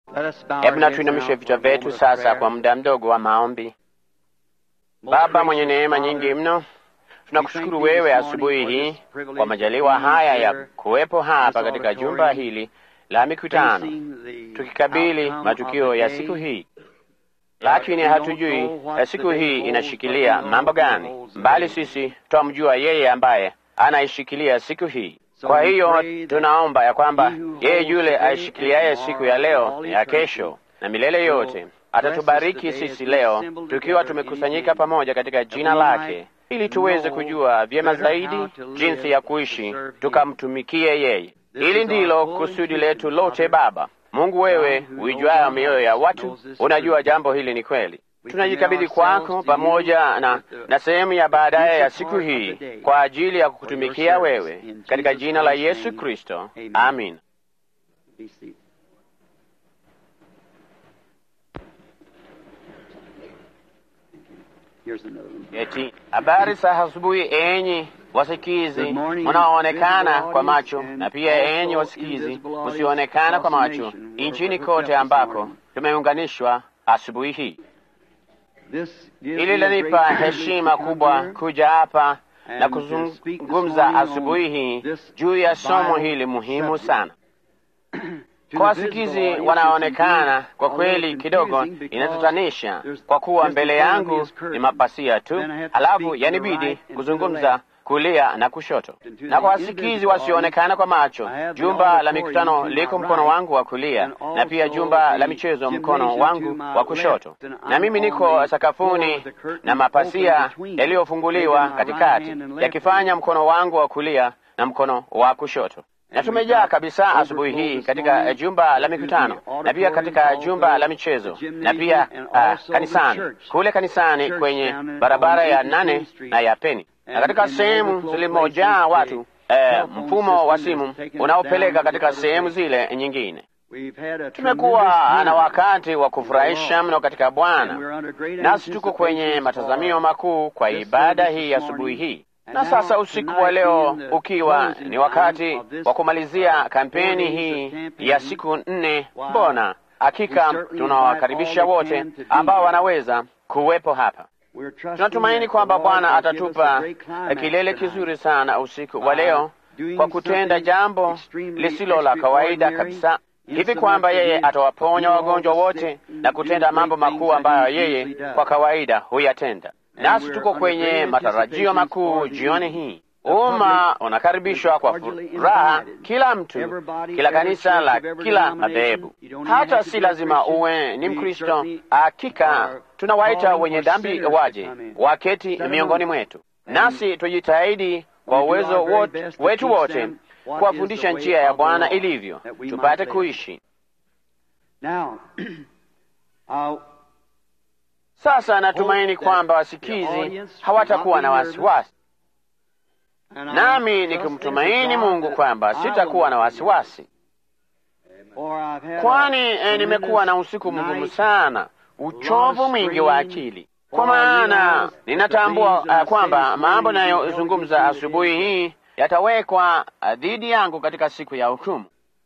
Hebu na tuinamishe vichwa vyetu sasa kwa muda mdogo wa maombi. Baba mwenye neema nyingi mno, tunakushukuru wewe asubuhi hii kwa majaliwa haya ya kuwepo hapa katika jumba hili la mikutano, tukikabili matukio ya siku hii, lakini hatujui siku hii inashikilia mambo gani, bali sisi twamjua yeye ambaye anaishikilia siku hii. Kwa hiyo tunaomba ya kwamba yeye yule aishikiliaye siku ya leo, ya kesho na milele yote atatubariki sisi leo tukiwa tumekusanyika pamoja katika jina lake, ili tuweze kujua vyema zaidi jinsi ya kuishi tukamtumikie yeye. Hili ndilo kusudi letu lote. Baba Mungu, wewe uijuayo mioyo ya watu, unajua jambo hili ni kweli. Tunajikabidhi kwako pamoja na, na sehemu ya baadaye ya siku hii kwa ajili ya kukutumikia wewe katika jina la Yesu Kristo, amin. Eti habari za asubuhi, enyi wasikizi munaoonekana kwa macho, na pia enyi wasikizi msioonekana kwa macho, nchini kote ambako tumeunganishwa asubuhi hii. Hili lanipa heshima kubwa kuja hapa na kuzungumza asubuhi hii juu ya somo hili muhimu sana kwa wasikizi wanaonekana. Kwa kweli kidogo inatatanisha, kwa kuwa mbele yangu ni mapasia tu, halafu yanibidi kuzungumza kulia na kushoto. Na kwa wasikizi wasioonekana kwa macho, jumba la mikutano liko mkono wangu wa kulia, na pia jumba la michezo mkono wangu wa kushoto, na mimi niko sakafuni na mapasia yaliyofunguliwa katikati, yakifanya mkono wangu wa kulia na mkono wa kushoto na tumejaa kabisa asubuhi hii katika jumba la mikutano na pia katika jumba la michezo na pia uh, kanisani kule kanisani kwenye barabara ya nane na ya Peni na katika sehemu zilimojaa watu eh, mfumo wa simu unaopeleka katika sehemu zile nyingine. Tumekuwa na wakati wa kufurahisha mno katika Bwana, nasi tuko kwenye matazamio makuu kwa ibada hii asubuhi hii na sasa usiku wa leo ukiwa ni wakati wa kumalizia kampeni hii ya siku nne, mbona hakika tunawakaribisha wote ambao wanaweza kuwepo hapa. Tunatumaini kwamba Bwana atatupa kilele kizuri sana usiku wa leo kwa kutenda jambo lisilo la kawaida kabisa, hivi kwamba yeye atawaponya wagonjwa wote na kutenda mambo makuu ambayo yeye kwa kawaida huyatenda nasi tuko kwenye matarajio makuu jioni hii. Umma unakaribishwa kwa furaha, kila mtu, kila kanisa la kila madhehebu. Hata si lazima uwe ni Mkristo. Hakika tunawaita wenye dhambi waje waketi miongoni mwetu, nasi tujitahidi kwa uwezo wetu wote kuwafundisha njia ya Bwana ilivyo, tupate kuishi Sasa natumaini kwamba wasikizi hawatakuwa na wasiwasi, nami nikimtumaini Mungu kwamba sitakuwa na wasiwasi, kwani eh, nimekuwa na usiku mgumu sana, uchovu mwingi wa akili, kwa maana ninatambua uh, kwamba mambo nayozungumza asubuhi hii yatawekwa uh, dhidi yangu katika siku ya hukumu,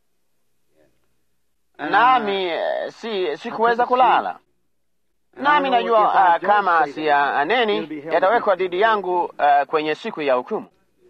nami uh, si sikuweza kulala nami najua uh, kama siyaneni yatawekwa dhidi yangu uh, kwenye siku ya hukumu.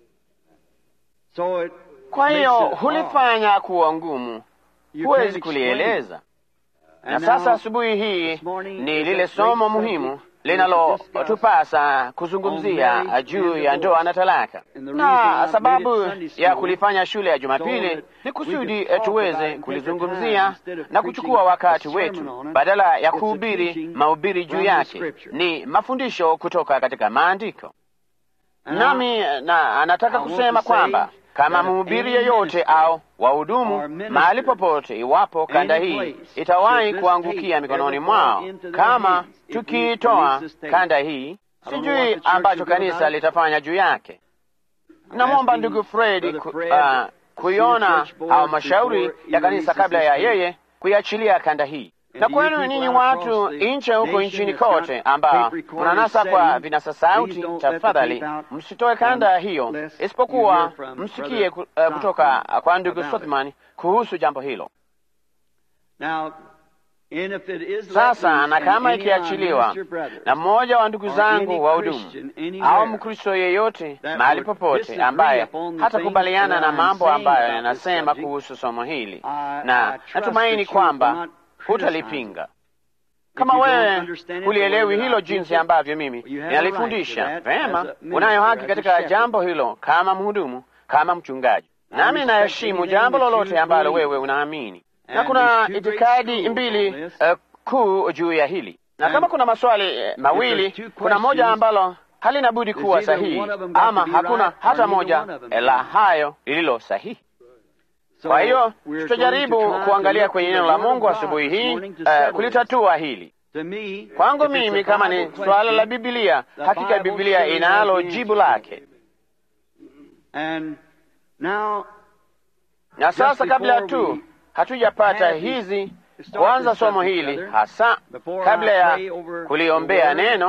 Kwa hiyo hulifanya kuwa ngumu, huwezi kulieleza. Na sasa asubuhi hii ni lile somo muhimu linalotupasa kuzungumzia juu ya ndoa na talaka, na sababu ya kulifanya shule ya Jumapili ni kusudi tuweze kulizungumzia na kuchukua wakati wetu, badala ya kuhubiri mahubiri juu yake, ni mafundisho kutoka katika Maandiko. Nami na nataka kusema kwamba kama mhubiri yeyote au wahudumu mahali popote, iwapo kanda hii itawahi kuangukia mikononi mwao, kama tukiitoa kanda hii, sijui ambacho kanisa litafanya juu yake. Namwomba ndugu Fred ku, uh, kuiona au mashauri ya kanisa kabla ya yeye kuiachilia kanda hii na kwenu ninyi watu nche huko nchini kote ambao mnanasa kwa vinasa sauti, tafadhali msitoe kanda hiyo, isipokuwa msikie kutoka kwa ndugu Sothman kuhusu jambo hilo. Sasa na kama ikiachiliwa na mmoja wa ndugu zangu wa hudumu au Mkristo yeyote mahali popote ambaye hatakubaliana na mambo ambayo yanasema kuhusu somo hili, na natumaini kwamba hutalipinga. Kama wewe hulielewi hilo jinsi ambavyo mimi ninalifundisha vema, unayo haki katika jambo hilo kama mhudumu, kama mchungaji, nami naheshimu jambo lolote ambalo wewe unaamini na kuna itikadi mbili uh, kuu juu ya hili, na kama kuna maswali uh, mawili, kuna moja ambalo halina budi kuwa sahihi, ama hakuna hata moja la hayo lililo sahihi. Kwa hiyo tutajaribu kuangalia kwenye neno la Mungu asubuhi hii uh, kulitatua hili. Kwangu mimi, kama ni swala la Biblia, hakika Biblia inalo jibu lake. Na sasa kabla tu hatujapata hizi kuanza somo hili hasa, kabla ya kuliombea neno,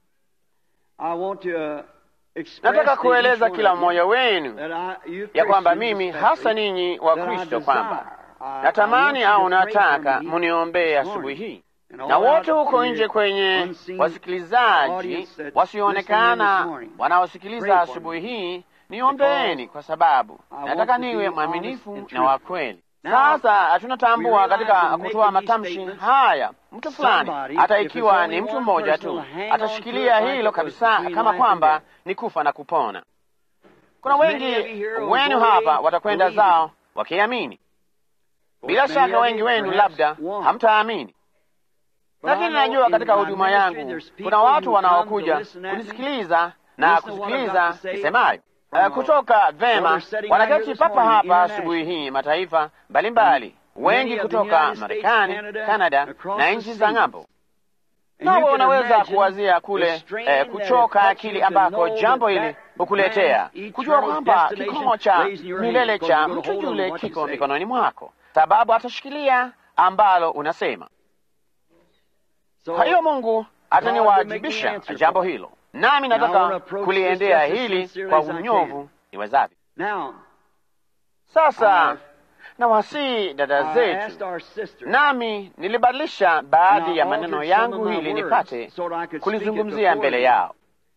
nataka kueleza kila mmoja wenu ya kwamba mimi hasa ninyi wa Kristo kwamba natamani au nataka muniombee asubuhi hii, na wote huko nje kwenye wasikilizaji wasioonekana wanaosikiliza asubuhi hii, niombeeni, kwa sababu nataka niwe mwaminifu na wa kweli. Sasa tunatambua katika kutoa matamshi haya, mtu fulani, hata ikiwa ni mtu mmoja tu, atashikilia hilo kabisa, kama kwamba ni kufa na kupona. Kuna wengi wenu hapa watakwenda zao wakiamini. Bila shaka wengi wenu labda hamtaamini, lakini najua katika huduma yangu kuna watu wanaokuja kunisikiliza na kusikiliza nisemayo Uh, kutoka vema wanaketi papa hapa asubuhi hii, mataifa mbalimbali, wengi kutoka Marekani, Kanada na nchi za ng'ambo. Nawe unaweza kuwazia kule eh, kuchoka akili ambako jambo hili hukuletea kujua kwamba kikomo cha milele cha mtu yule kiko mikononi mwako, sababu atashikilia ambalo unasema. Kwa hiyo Mungu ataniwajibisha jambo hilo nami nataka kuliendea hili kwa unyovu niwezavyo. Sasa nawasihi dada zetu, nami nilibadilisha baadhi ya maneno yangu ili nipate kulizungumzia mbele yao.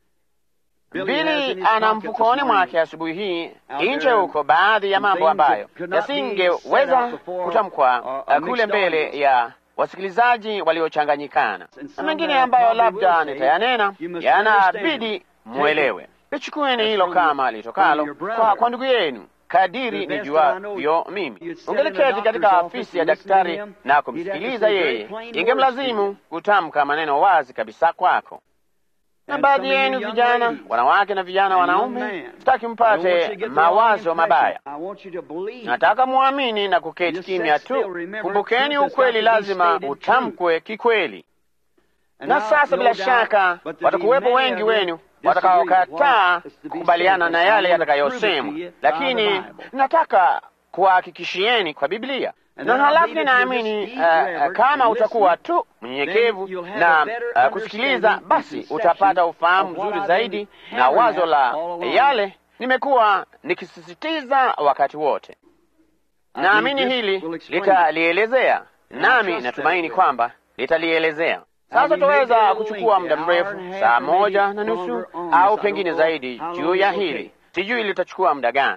Bili ana mfukoni mwake asubuhi hii nje huko baadhi ya mambo ambayo yasingeweza kutamkwa kule mbele ya wasikilizaji waliochanganyikana na mengine ambayo labda nitayanena yanabidi mwelewe. Lichukueni hilo kama litokalo kwa, kwa ndugu yenu kadiri nijuavyo mimi. Ungeliketi katika afisi ya daktari na kumsikiliza yeye, ingemlazimu kutamka maneno wazi kabisa kwako. Na baadhi yenu vijana wanawake na vijana wanaume, sitaki mpate mawazo mabaya. Nataka muamini na kuketi kimya tu. Kumbukeni, ukweli lazima utamkwe kikweli. Na sasa, bila shaka, watakuwepo wengi wenu watakaokataa kukubaliana na yale yatakayosemwa, lakini nataka kuwahakikishieni kwa Biblia na halafu ninaamini uh, uh, kama utakuwa tu mnyenyekevu na uh, kusikiliza, basi utapata ufahamu mzuri zaidi na wazo la yale nimekuwa nikisisitiza wakati wote. Naamini hili litalielezea, nami natumaini kwamba litalielezea. Sasa tutaweza kuchukua muda mrefu, saa moja na nusu au pengine zaidi, juu ya hili. Sijui litachukua muda gani.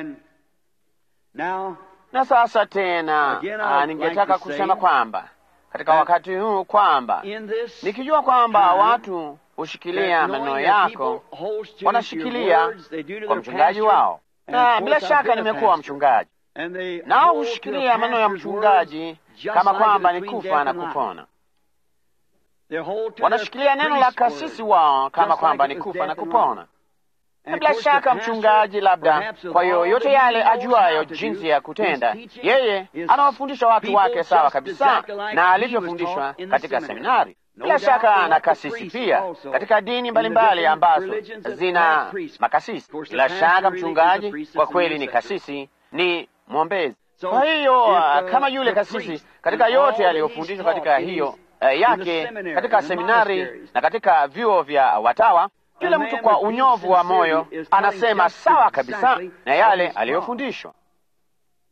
Na sasa tena ningetaka kusema kwamba katika wakati huu kwamba nikijua kwamba watu hushikilia maneno yako, wanashikilia kwa mchungaji wao, na bila shaka nimekuwa mchungaji, nao hushikilia maneno ya mchungaji kama kwamba ni kufa na kupona. Wanashikilia neno la kasisi wao kama kwamba ni kufa na kupona na bila shaka mchungaji, labda kwa yoyote yale ajuayo jinsi ya kutenda, yeye anawafundisha watu wake sawa kabisa na alivyofundishwa katika seminari. Bila shaka na kasisi pia katika dini mbalimbali ambazo zina makasisi. Bila shaka mchungaji kwa kweli ni kasisi, ni mwombezi. Kwa hiyo kama yule kasisi katika yote aliyofundishwa katika hiyo uh, yake katika seminari na katika vyuo vya watawa yule mtu kwa unyovu wa moyo anasema sawa kabisa na yale aliyofundishwa.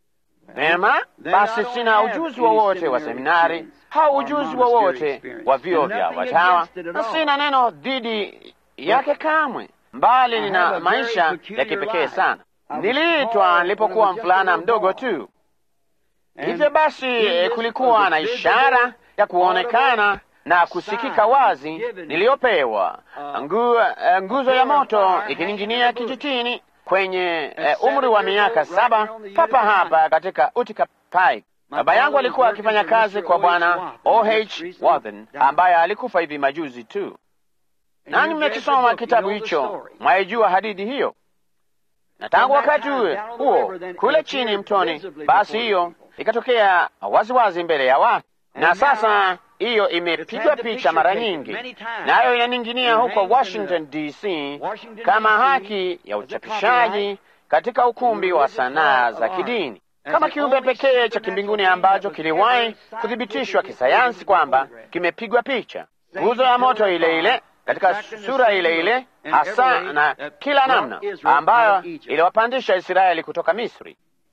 Vema, basi sina ujuzi wowote wa seminari au ujuzi wowote wa vyuo vya watawa, na sina neno dhidi yake kamwe, mbali nina maisha ya kipekee sana. Niliitwa nilipokuwa mvulana mdogo tu. Hivyo basi, kulikuwa na ishara ya kuonekana na kusikika wazi niliyopewa, ngu, nguzo ya moto ikining'inia kijitini kwenye uh, umri wa miaka saba papa hapa katika Utica Pike. Baba yangu alikuwa akifanya kazi kwa bwana O.H. Wathen ambaye alikufa hivi majuzi tu. Nani mmekisoma kitabu hicho? Mwaijua hadithi hiyo? Na tangu wakati huo kule chini mtoni, basi hiyo ikatokea waziwazi mbele ya watu, na sasa hiyo imepigwa picha mara nyingi, nayo inaning'inia huko Washington DC kama haki ya uchapishaji katika ukumbi wa sanaa za kidini, kama kiumbe pekee cha kimbinguni ambacho kiliwahi kuthibitishwa kisayansi kwamba kimepigwa picha, nguzo ya moto ile ile katika sura ile ile hasa na kila namna ambayo iliwapandisha Israeli kutoka Misri.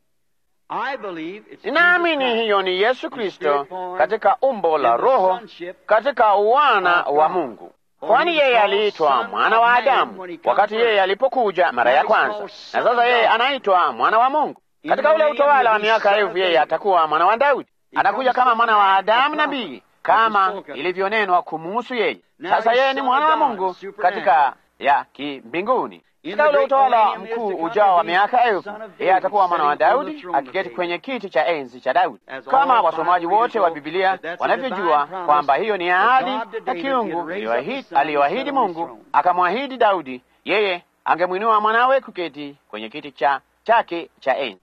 Ninaamini hiyo ni Yesu Kristo katika umbo la Roho, katika uwana wa Mungu, kwani yeye aliitwa mwana wa Adamu wakati yeye alipokuja mara ya kwanza, na sasa yeye anaitwa mwana wa Mungu. Katika ule utawala wa miaka elfu yeye atakuwa mwana wa Daudi, atakuja kama mwana wa Adamu nabii, kama ilivyonenwa kumuhusu yeye. Sasa yeye ni mwana wa Mungu katika ya kimbinguni katika ule utawala mkuu ujao wa miaka elfu yeye atakuwa mwana wa Daudi akiketi kwenye kiti cha enzi cha Daudi, kama wasomaji wote wa Bibilia wanavyojua kwamba hiyo ni ahadi ya kiungu aliyoahidi Mungu, akamwahidi Daudi yeye angemwinua mwanawe kuketi kwenye kiti cha chake cha enzi.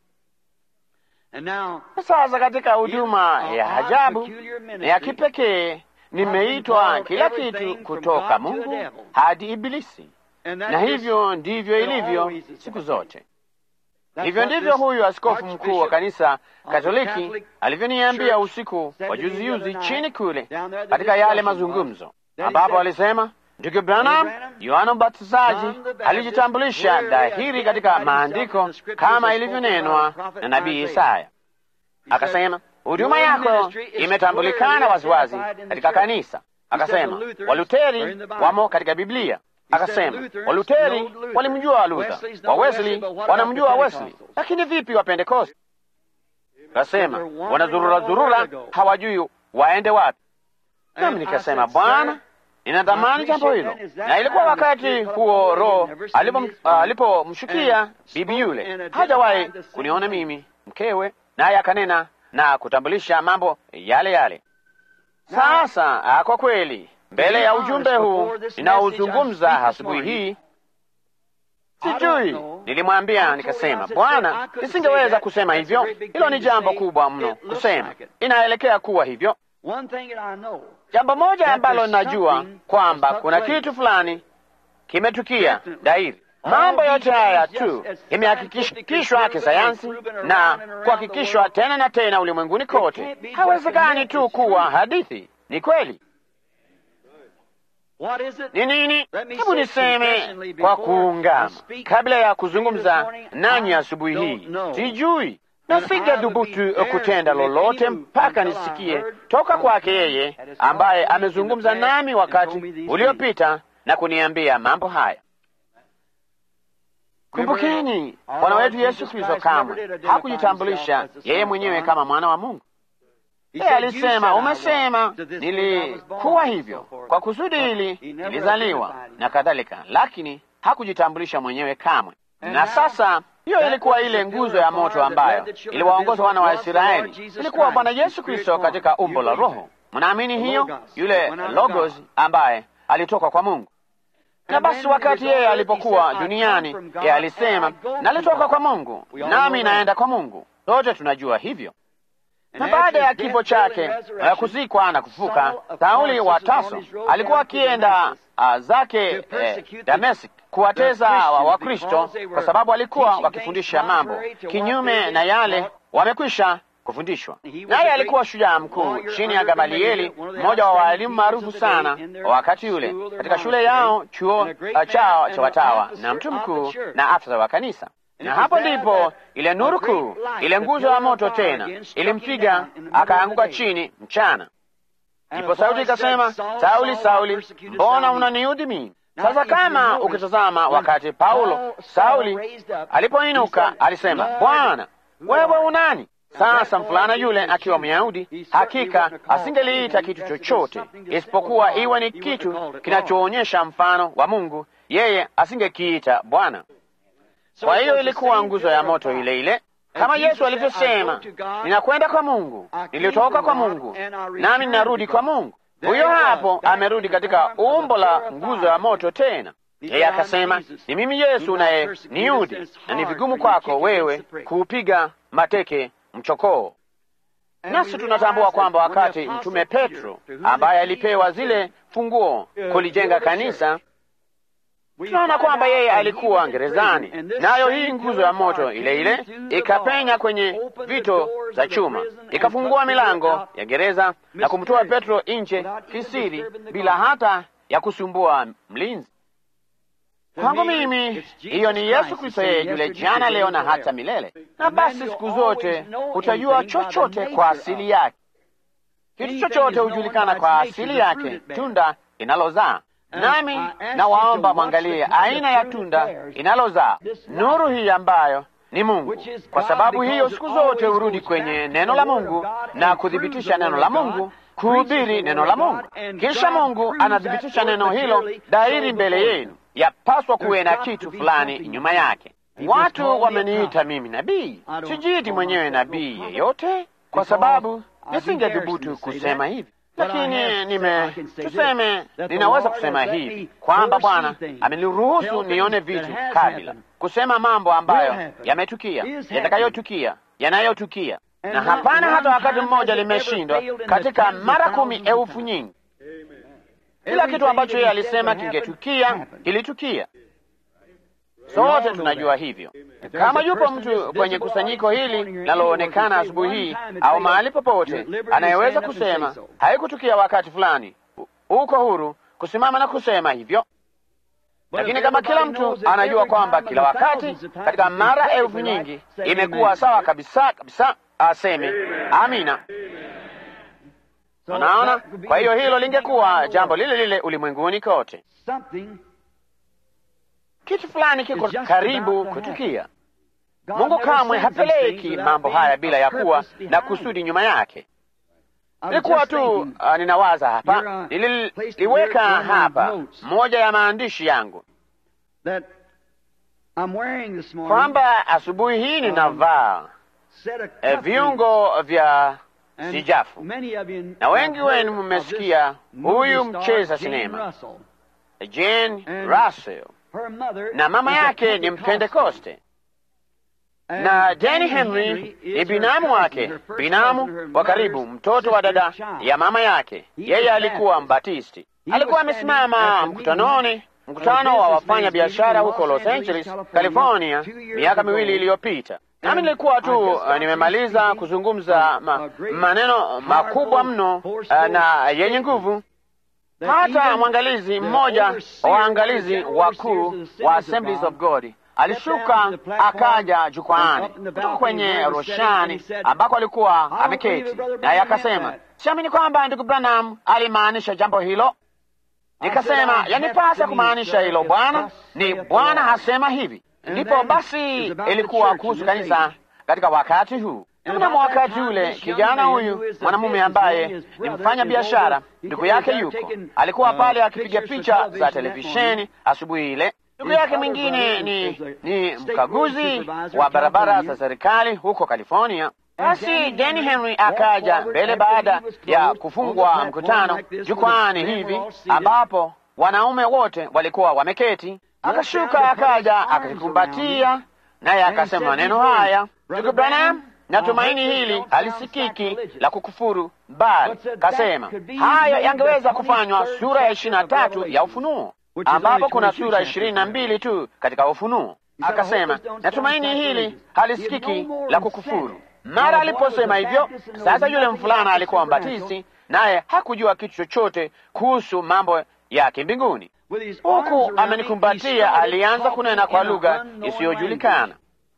Sasa katika huduma ya ajabu na ya kipekee nimeitwa kila kitu kutoka Mungu hadi Ibilisi na hivyo ndivyo ilivyo siku zote. Hivyo ndivyo huyu askofu mkuu wa kanisa Katoliki alivyoniambia usiku wa juzijuzi chini kule katika yale mazungumzo, ambapo alisema, ndugu Branham, Yohana Mbatizaji alijitambulisha dhahiri katika maandiko kama ilivyonenwa na nabii Isaya. Akasema huduma yako imetambulikana waziwazi katika kanisa. Akasema Waluteri wamo katika Biblia. Akasema Waluteri walimjua Luther, wa Wesley wanamjua Wesley, lakini vipi wa Pentekoste? Akasema wanazurura zurura, hawajui waende wapi. Nami nikasema Bwana, ninadhamani jambo hilo. Na ilikuwa wakati huo Roho alipomshukia bibi yule, hajawahi kuniona mimi mkewe, naye akanena na kutambulisha mambo yale yale. Sasa kwa kweli mbele ya ujumbe huu ninaozungumza asubuhi hii, sijui, nilimwambia nikasema, Bwana, nisingeweza kusema hivyo. Hilo ni jambo kubwa mno kusema, inaelekea kuwa hivyo. Jambo moja ambalo ninajua kwamba kuna kitu fulani kimetukia dairi. Mambo yote haya tu imehakikishwa kisayansi na kuhakikishwa tena na tena ulimwenguni kote. Hawezekani tu kuwa hadithi, ni kweli. Ni nini? Hebu niseme kwa kuungama, kabla ya kuzungumza nanyi asubuhi hii, sijui na singethubutu kutenda lolote mpaka nisikie toka kwake yeye ambaye amezungumza nami wakati uliopita na kuniambia mambo haya. Kumbukeni, Bwana wetu Yesu Kristo kamwe hakujitambulisha yeye mwenyewe kama mwana wa Mungu. Yeye alisema, umesema nilikuwa hivyo kwa kusudi hili nilizaliwa na kadhalika, lakini hakujitambulisha mwenyewe kamwe. Na sasa hiyo ilikuwa ile nguzo ya moto ambayo iliwaongoza wana wa Israeli, ilikuwa Bwana Yesu Kristo katika umbo la Roho. Mnaamini hiyo? Yule Logos ambaye alitoka kwa Mungu. Na basi wakati yeye alipokuwa duniani, yeye alisema, nalitoka kwa Mungu nami naenda kwa Mungu. Sote tunajua hivyo na baada ya kifo chake na kuzikwa na kufuka, Sauli wa Tarso alikuwa akienda uh, zake eh, Dameski kuwateza Wakristo kwa sababu alikuwa wakifundisha mambo kinyume na yale wamekwisha kufundishwa. Naye alikuwa shujaa mkuu chini ya Gamalieli, mmoja wa waalimu maarufu sana wa wakati ule katika shule yao, chuo uh, chao cha watawa, na mtu mkuu na afisa wa kanisa. na hapo ndipo ile nuru kuu, ile nguzo ya moto tena ilimpiga akaanguka chini mchana. Ndipo sauti ikasema, Sauli, Sauli, mbona unaniudhi mimi? Sasa kama ukitazama, wakati Paulo Sauli alipoinuka alisema, Bwana wewe unani? Sasa mfulana yule akiwa Myahudi hakika asingeliita kitu chochote isipokuwa iwe ni kitu kinachoonyesha mfano wa Mungu, yeye asingekiita Bwana. Kwa hiyo ilikuwa nguzo ya moto ile ile, kama Yesu alivyosema, ninakwenda kwa Mungu, nilitoka kwa Mungu nami ninarudi kwa Mungu. Huyo hapo amerudi katika umbo la nguzo ya moto tena. Yeye akasema, ni mimi Yesu naye niudi, na ni vigumu kwako wewe kuupiga mateke mchokoo. Nasi tunatambua kwamba wakati mtume Petro ambaye alipewa zile funguo kulijenga kanisa, tunaona kwamba yeye alikuwa gerezani, nayo hii nguzo ya moto ile ile ikapenya kwenye vito za chuma ikafungua milango ya gereza na kumtoa Petro nje kisiri, bila hata ya kusumbua mlinzi. Kwangu mimi hiyo ni Yesu Kristo, yeye yule jana, leo na hata milele. Na basi siku zote utajua chochote kwa asili yake. Kitu chochote hujulikana kwa asili yake, tunda inalozaa. Nami nawaomba mwangalie aina ya tunda inalozaa nuru hii ambayo ni Mungu, kwa sababu hiyo siku zote hurudi kwenye neno la Mungu na kuthibitisha neno la Mungu, kuhubiri neno la Mungu, kisha Mungu anathibitisha neno hilo dairi mbele yenu. Yapaswa kuwe na kitu fulani nyuma yake. Watu wameniita mimi nabii, sijiiti mwenyewe nabii yeyote, kwa sababu nisingethubutu kusema hivi, lakini nime tuseme, ninaweza kusema hivi kwamba Bwana ameniruhusu nione vitu kabla, kusema mambo ambayo yametukia, yatakayotukia, yanayotukia, na hapana hata wakati mmoja limeshindwa katika mara kumi elfu nyingi. Kila kitu ambacho yeye alisema kingetukia kilitukia. Sote tunajua hivyo. Kama yupo mtu kwenye kusanyiko hili linaloonekana asubuhi hii au mahali popote anayeweza kusema haikutukia wakati fulani, uko huru kusimama na kusema hivyo. Lakini kama kila mtu anajua kwamba kila wakati katika mara elfu nyingi imekuwa sawa kabisa kabisa, aseme amina. Unaona, kwa hiyo hilo lingekuwa jambo lile lile ulimwenguni kote. Kitu fulani kiko karibu kutukia. Mungu kamwe hapeleki mambo haya bila ya kuwa na kusudi nyuma yake. Nilikuwa tu uh, ninawaza hapa, nililiweka hapa moja ya maandishi yangu kwamba asubuhi hii ninavaa e, viungo vya sijafu, na wengi wenu mmesikia huyu mcheza sinema Jane Russell, na mama yake ni Mpentekoste na Danny Henry ni binamu wake, binamu wa karibu, mtoto wa dada ya mama yake. Yeye alikuwa Mbatisti. Alikuwa amesimama mkutanoni, mkutano wa wafanya biashara huko Los Angeles, California, miaka miwili iliyopita. Nami nilikuwa tu uh, nimemaliza kuzungumza ma, maneno makubwa mno uh, na yenye nguvu hata mwangalizi mmoja wa waangalizi wakuu wa Assemblies of God alishuka akaja jukwaani kutoka kwenye roshani ambako alikuwa ameketi, naye akasema, siamini kwamba ndugu Branham alimaanisha jambo hilo. Nikasema, yanipasa kumaanisha hilo bwana, ni Bwana hasema hivi. Ndipo basi ilikuwa kuhusu kanisa katika wakati huu. Mnamo wakati ule kijana huyu mwanamume ambaye ni mfanya biashara, ndugu yake yuko, alikuwa pale akipiga picha za televisheni asubuhi ile. Ndugu yake mwingine ni, ni mkaguzi wa barabara za serikali huko California. Basi Danny Henry akaja mbele baada ya kufungwa mkutano jukwani hivi, ambapo wanaume wote walikuwa wameketi. Akashuka akaja akakikumbatia, naye akasema maneno haya, ndugu Branham, natumaini hili halisikiki la kukufuru, bali kasema haya yangeweza kufanywa sura ya ishirini na tatu ya Ufunuo ambapo kuna sura ishirini na mbili tu katika Ufunuo. Akasema natumaini hili halisikiki la kukufuru. Mara aliposema hivyo, sasa yule mfulana alikuwa mbatizi, naye hakujua kitu chochote kuhusu mambo ya kimbinguni. Huku amenikumbatia, alianza kunena kwa lugha isiyojulikana.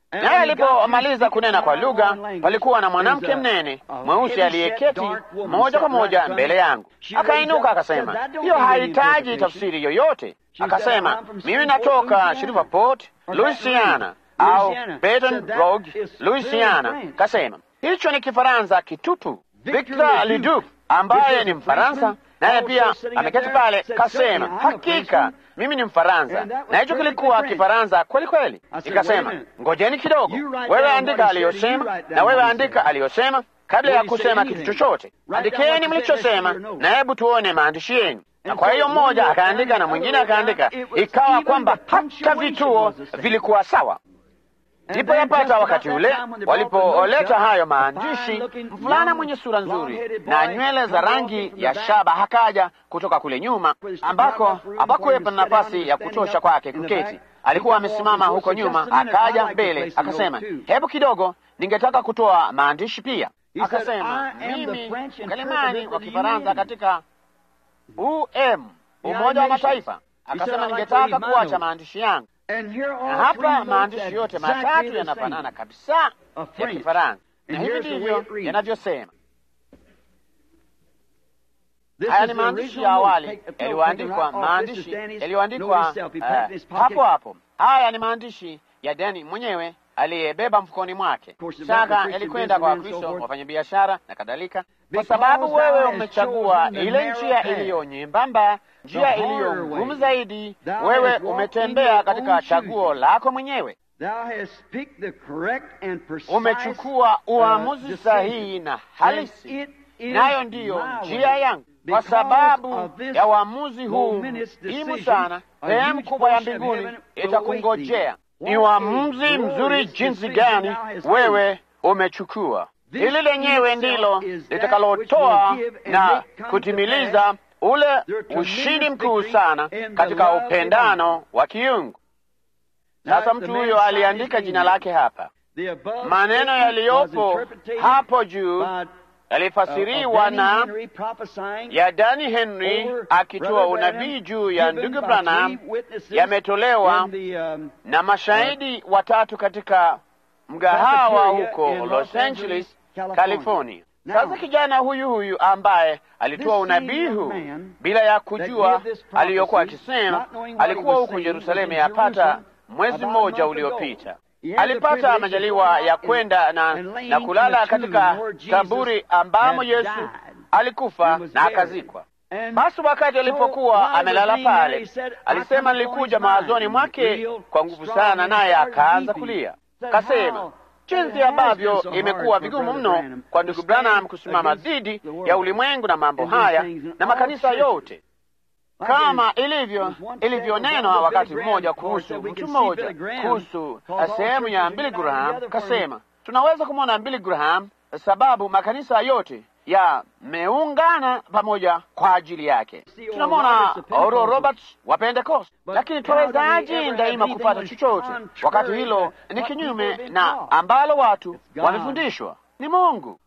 Naye alipomaliza kunena kwa lugha, palikuwa na mwanamke mnene mweusi aliyeketi moja kwa moja mbele yangu. Akainuka akasema, hiyo hahitaji tafsiri yoyote. Akasema, mimi natoka Shreveport, Louisiana au Baton Rouge, Louisiana. Kasema hicho ni Kifaransa kitupu. Victor Leduc ambaye ni Mfaransa naye pia ameketi pale, kasema hakika mimi ni Mfaransa, na hicho kilikuwa Kifaransa kweli kweli. Nikasema ngojeni kidogo, wewe andika aliyosema na wewe andika aliyosema kabla ya kusema kitu chochote. Andikeni mlichosema na hebu tuone maandishi yenu. Na kwa hiyo mmoja akaandika na mwingine akaandika, ikawa kwamba hata vituo vilikuwa sawa. Ndipo yapata wakati ule walipoleta hayo maandishi, mvulana mwenye sura nzuri na nywele za rangi ya shaba hakaja kutoka kule nyuma, ambako hapakuwepo na nafasi ya kutosha kwake kuketi. Alikuwa amesimama huko nyuma, akaja mbele akasema, hebu kidogo, ningetaka kutoa maandishi pia. Akasema, mimi mkalimani wa Kifaransa katika UM, Umoja wa Mataifa. Akasema, ningetaka kuacha maandishi yangu na hapa maandishi yote matatu yanafanana kabisa ya Kifaransa, na hivi ndivyo yanavyosema. Haya ni maandishi ya awali yaliyoandikwa, maandishi yaliyoandikwa uh, hapo hapo. Haya ni maandishi ya Dani mwenyewe aliyebeba mfukoni mwake. Shaka yalikwenda kwa Wakristo, wafanyabiashara na kadhalika, kwa sababu wewe umechagua ile njia iliyo nyembamba, njia iliyo ngumu zaidi. Wewe umetembea katika chaguo lako mwenyewe, umechukua uamuzi sahihi na halisi, nayo ndiyo njia yangu. Kwa sababu ya uamuzi huu muhimu sana, sehemu kubwa ya mbinguni itakungojea. Ni uamuzi mzuri jinsi gani wewe umechukua. Hili lenyewe ndilo litakalotoa na kutimiliza ule ushindi mkuu sana katika upendano wa kiungu. Sasa mtu huyo aliandika jina lake hapa. Maneno yaliyopo hapo juu yalifasiriwa na ya Dani Henry akitoa unabii juu ya ndugu Branham, yametolewa na mashahidi watatu katika mgahawa huko Los Angeles, California. Sasa kijana huyu huyu ambaye alitoa unabii huu bila ya kujua aliyokuwa akisema, alikuwa huko Yerusalemu yapata mwezi mmoja uliopita. Alipata majaliwa ya kwenda na, na kulala katika kaburi ambamo Yesu alikufa na akazikwa. Basi wakati alipokuwa amelala pale, alisema nilikuja mawazoni mwake kwa nguvu sana, naye akaanza kulia. Kasema jinsi ambavyo imekuwa vigumu mno kwa ndugu Branham kusimama dhidi ya ulimwengu na mambo haya na makanisa yote kama ilivyo ilivyonenwa wakati mmoja kuhusu mtu mmoja kuhusu sehemu ya Billy Graham. Kasema tunaweza kumwona Billy Graham sababu makanisa yote yameungana pamoja kwa ajili yake. Tunamwona Oral Roberts wa Pentecost, lakini twawezaje daima kupata chochote wakati hilo ni kinyume na ambalo watu wamefundishwa ni Mungu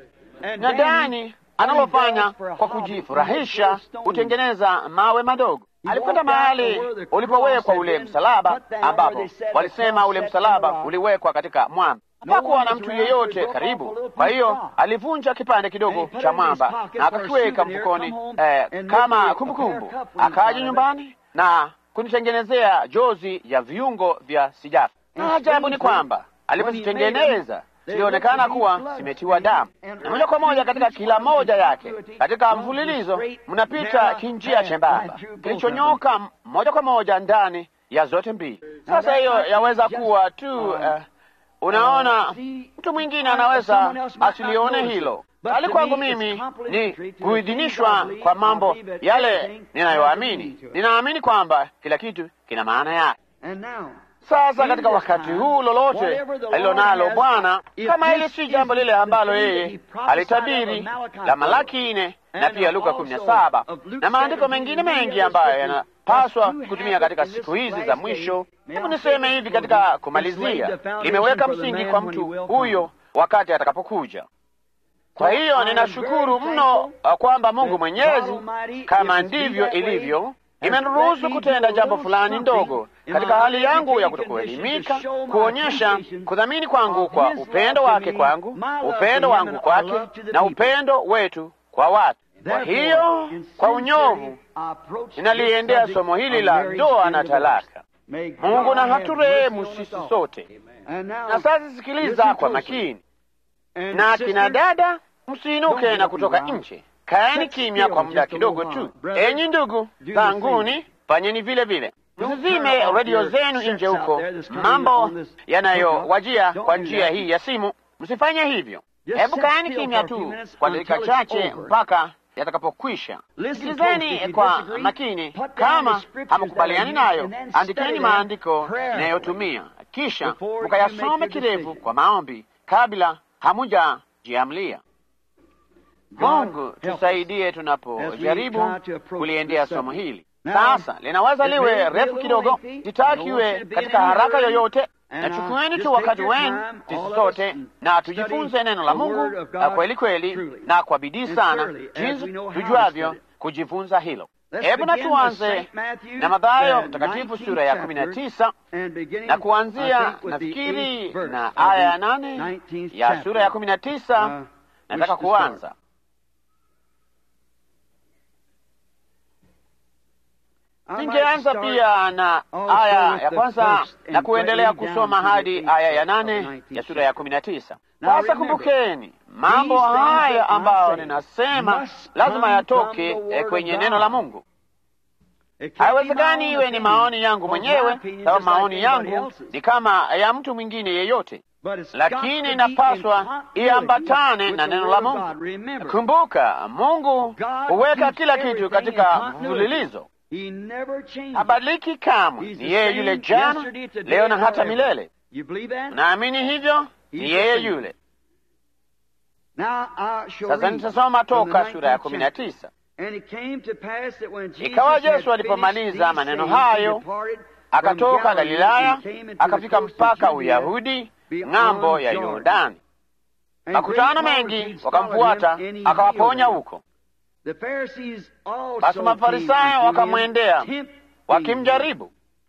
na Dani analofanya kwa kujifurahisha hutengeneza mawe madogo. Alikwenda mahali ulipowekwa ule msalaba, ambapo walisema ule msalaba uliwekwa katika mwamba. Hapakuwa na mtu yeyote karibu, kwa hiyo alivunja kipande kidogo cha mwamba na akakiweka mfukoni eh, kama kumbukumbu. Akaja nyumbani na kunitengenezea jozi ya viungo vya sijafu, na ajabu ni kwamba alipozitengeneza zilionekana kuwa zimetiwa damu, na moja kwa moja katika kila moja yake, katika mfululizo mnapita kinjia chembamba kilichonyoka moja kwa moja ndani ya zote mbili. Sasa hiyo yaweza kuwa tu uh, unaona, mtu mwingine anaweza asilione hilo, bali kwangu mimi ni kuidhinishwa kwa mambo yale ninayoamini. Ninaamini kwamba kila kitu kina maana yake. Sasa katika wakati huu, lolote alilonalo Bwana, kama hili si jambo lile ambalo yeye alitabiri la Malaki nne na pia Luka kumi na saba na maandiko mengine mengi ambayo yanapaswa kutumia katika siku hizi za mwisho. Hebu niseme hivi katika kumalizia, limeweka msingi kwa mtu huyo wakati atakapokuja. Kwa hiyo ninashukuru mno kwamba Mungu Mwenyezi, kama ndivyo ilivyo, imeniruhusu kutenda jambo fulani ndogo katika hali yangu ya kutokuelimika, kuonyesha kudhamini kwangu kwa upendo wake kwangu, upendo wangu kwake, na upendo wetu kwa watu. Kwa hiyo kwa unyovu ninaliendea somo hili la ndoa na talaka. Mungu na haturehemu sisi sote. Na sasa sikiliza kwa makini, na kina dada, msiinuke na kutoka nje, kaeni kimya kwa muda kidogo tu. Enyi ndugu zanguni, fanyeni vile vile, msizime redio zenu nje huko, mambo yanayowajia kwa njia hii ya simu, msifanye hivyo. Hebu kaeni kimya tu kwa dakika chache mpaka yatakapokwisha. Sikilizeni kwa makini. Kama hamkubaliani nayo, andikeni maandiko nayotumia, kisha mukayasome kirefu kwa maombi kabla hamujajiamlia. Mungu tusaidie tunapojaribu kuliendea somo hili. Sasa linaweza liwe refu kidogo, sitaki iwe katika haraka yoyote. Nachukueni tu wakati wenu sisi sote na tujifunze neno la Mungu na kweli kweli na kwa bidii sana, jinsi tujuavyo kujifunza hilo. Hebu na tuanze na Mathayo Mtakatifu sura ya kumi na tisa na kuanzia nafikiri na aya ya nane ya sura ya kumi na tisa nataka kuanza Ningeanza pia na aya ya kwanza na kuendelea kusoma hadi aya ya nane ya sura ya kumi na tisa. Sasa kumbukeni, mambo haya ambayo ninasema lazima yatoke kwenye neno la Mungu. Haiwezekani iwe ni maoni yangu mwenyewe, sababu maoni yangu ni kama ya mtu mwingine yeyote, lakini inapaswa iambatane na neno la Mungu. Kumbuka, Mungu huweka kila kitu katika mfululizo habadiliki kamwe. Ni yeye yule jana, leo na hata milele. Naamini hivyo, ni yeye yule. Sasa nitasoma toka sura ya kumi na tisa. Ikawa Yesu alipomaliza maneno hayo, akatoka Galilaya akafika mpaka Uyahudi ng'ambo ya Yordani. Makutano mengi wakamfuata, akawaponya huko. Basi Mafarisayo wakamwendea wakimjaribu.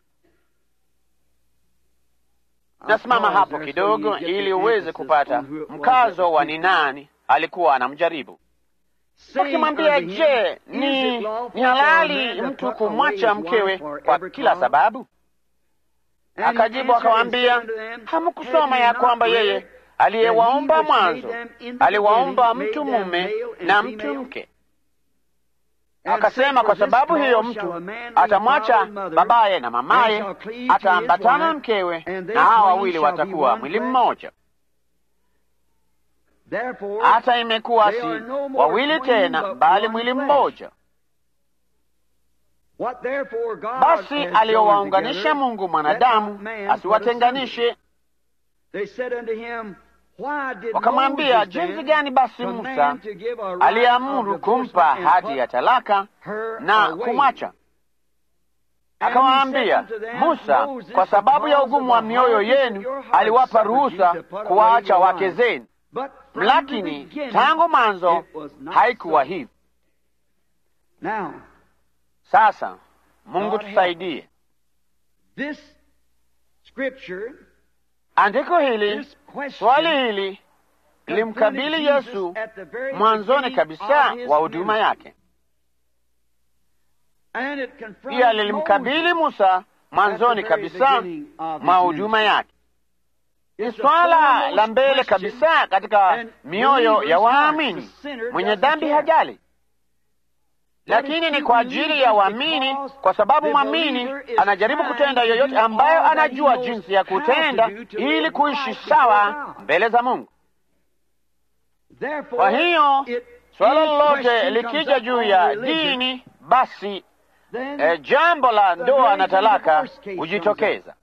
Nasimama hapo kidogo ili uweze kupata mkazo wa ni nani alikuwa anamjaribu, wakimwambia, je, ni ni halali mtu kumwacha mkewe kwa kila sababu? Akajibu akawaambia, hamkusoma ya kwamba yeye aliyewaumba mwanzo aliwaumba mtu mume na mtu mke Akasema, kwa sababu hiyo mtu atamwacha babaye na mamaye, ataambatana na mkewe, na hawa wawili watakuwa mwili mmoja. Hata imekuwa si wawili tena, bali mwili mmoja. Basi aliyowaunganisha Mungu mwanadamu asiwatenganishe. Wakamwambia, jinsi gani basi Musa aliamuru kumpa hati ya talaka na kumwacha? Akawaambia, Musa kwa sababu ya ugumu wa mioyo yenu aliwapa ruhusa kuwaacha wake zenu, lakini tangu mwanzo haikuwa hivi. Sasa Mungu tusaidie. Andiko hili, swali hili lilimkabili Yesu mwanzoni kabisa wa huduma yake. Pia lilimkabili Musa mwanzoni kabisa mwa huduma yake. Ni swala la mbele kabisa katika mioyo ya waamini. Mwenye dhambi hajali, lakini ni kwa ajili ya waamini, kwa sababu mwamini anajaribu kutenda yoyote ambayo anajua jinsi ya kutenda ili kuishi sawa mbele za Mungu. Kwa hiyo swala lolote likija juu ya dini, basi e, jambo la ndoa na talaka hujitokeza.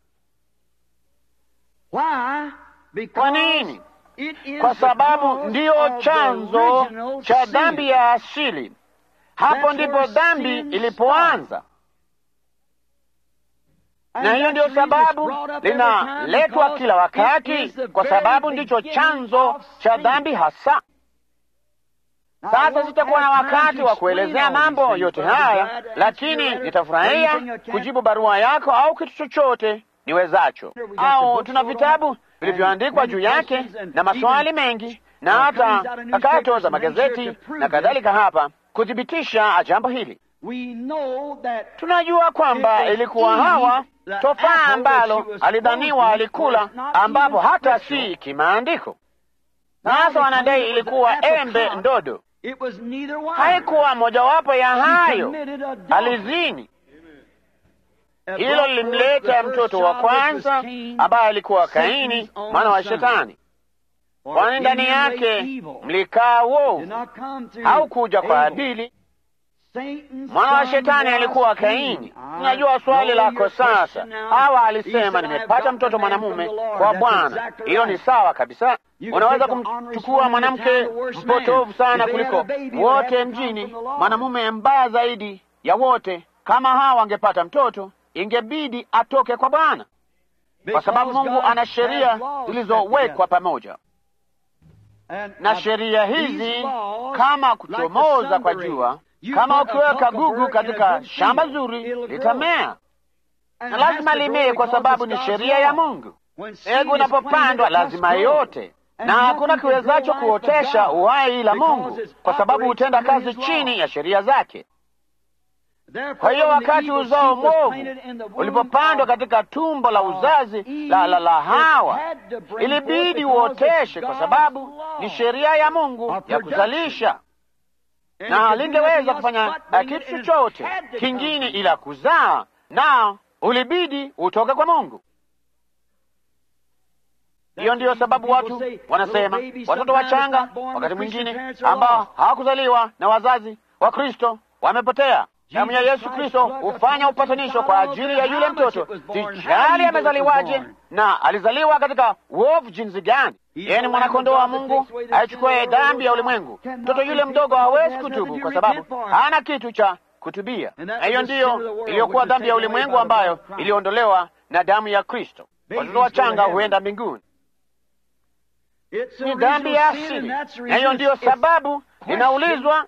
Kwa nini? Kwa sababu ndiyo chanzo cha dhambi ya asili. Hapo ndipo dhambi ilipoanza, na hiyo ndiyo sababu linaletwa kila wakati, kwa sababu ndicho chanzo cha dhambi hasa. Sasa sitakuwa na wakati wa kuelezea mambo yote haya, lakini nitafurahia kujibu barua yako au kitu chochote niwezacho. Au tuna vitabu vilivyoandikwa juu yake na maswali mengi na hata kakato za magazeti na kadhalika hapa kuthibitisha jambo hili. Tunajua kwamba ilikuwa Hawa tofaa ambalo alidhaniwa alikula, ambapo hata si kimaandiko. Sasa wanadai ilikuwa embe ndodo. Haikuwa mojawapo ya hayo, alizini. Hilo lilimleta mtoto wa kwanza ambaye alikuwa Kaini, mwana wa Shetani, kwani ndani yake mlikaa uovu. Haukuja kwa Abili, mwana wa Shetani alikuwa Kaini. Tunajua swali lako sasa. Hawa alisema nimepata mtoto mwanamume kwa Bwana. Hilo ni sawa kabisa. Unaweza kumchukua mwanamke mpotovu sana kuliko wote mjini, mwanamume mbaya zaidi ya wote. Kama Hawa angepata mtoto, ingebidi atoke kwa Bwana, kwa sababu Mungu ana sheria zilizowekwa pamoja na sheria hizi, kama kuchomoza kwa jua kama ukiweka gugu katika shamba zuri litamea, na lazima limee, kwa sababu ni sheria ya Mungu. Mbegu unapopandwa lazima yote, na hakuna kiwezacho kuotesha uhai ila Mungu, kwa sababu hutenda kazi chini ya sheria zake. Kwa hiyo wakati uzao mwovu ulipopandwa katika tumbo la uzazi la, la, la Hawa, ilibidi uoteshe, kwa sababu ni sheria ya Mungu ya kuzalisha na lingeweza kufanya kitu chochote kingine ila kuzaa, na ulibidi utoke kwa Mungu. Hiyo ndiyo sababu watu wanasema watoto wachanga wakati mwingine ambao hawakuzaliwa na wazazi wa Kristo wamepotea. Damu ya Yesu Kristo hufanya upatanisho kwa ajili ya yule mtoto, sijali amezaliwaje na alizaliwa katika uovu jinsi gani. Yeye ni mwanakondoo wa Mungu aichukue dhambi ya ulimwengu. Mtoto yule mdogo hawezi kutubu kwa sababu hana kitu cha kutubia, na hiyo ndiyo iliyokuwa dhambi ya ulimwengu ambayo iliondolewa na damu ya Kristo. Watoto wachanga huenda mbinguni, ni dhambi ya asili, na hiyo ndiyo sababu inaulizwa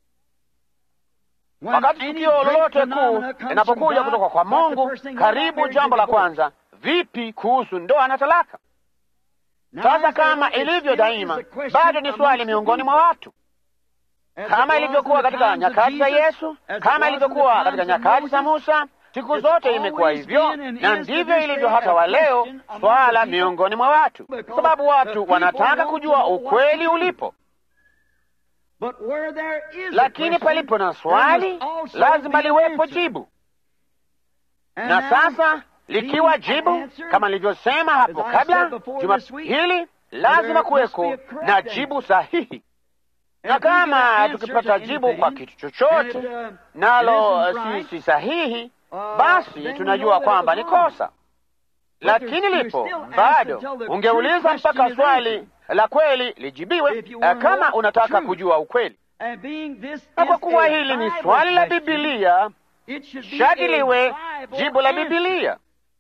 wakati tukio lolote kuu linapokuja kutoka kwa Mungu, karibu jambo la kwanza, vipi kuhusu ndoa na talaka? Sasa kama ilivyo daima, bado ni swali miongoni mwa watu, kama ilivyokuwa katika nyakati za Yesu, kama ilivyokuwa katika nyakati za Musa. Siku zote imekuwa hivyo, na ndivyo ilivyo hata wa leo, swala miongoni mwa watu, kwa sababu watu wanataka kujua ukweli ulipo lakini palipo na swali lazima liwepo jibu. Na sasa likiwa jibu, kama nilivyosema hapo kabla, juma hili lazima kuweko na jibu sahihi. Na kama tukipata jibu kwa kitu chochote nalo si, si sahihi, basi tunajua kwamba ni kosa. Lakini lipo bado, ungeuliza mpaka swali la kweli lijibiwe, kama unataka kujua ukweli. Na kwa kuwa hili ni swali la Bibilia, shati liwe jibu la Bibilia.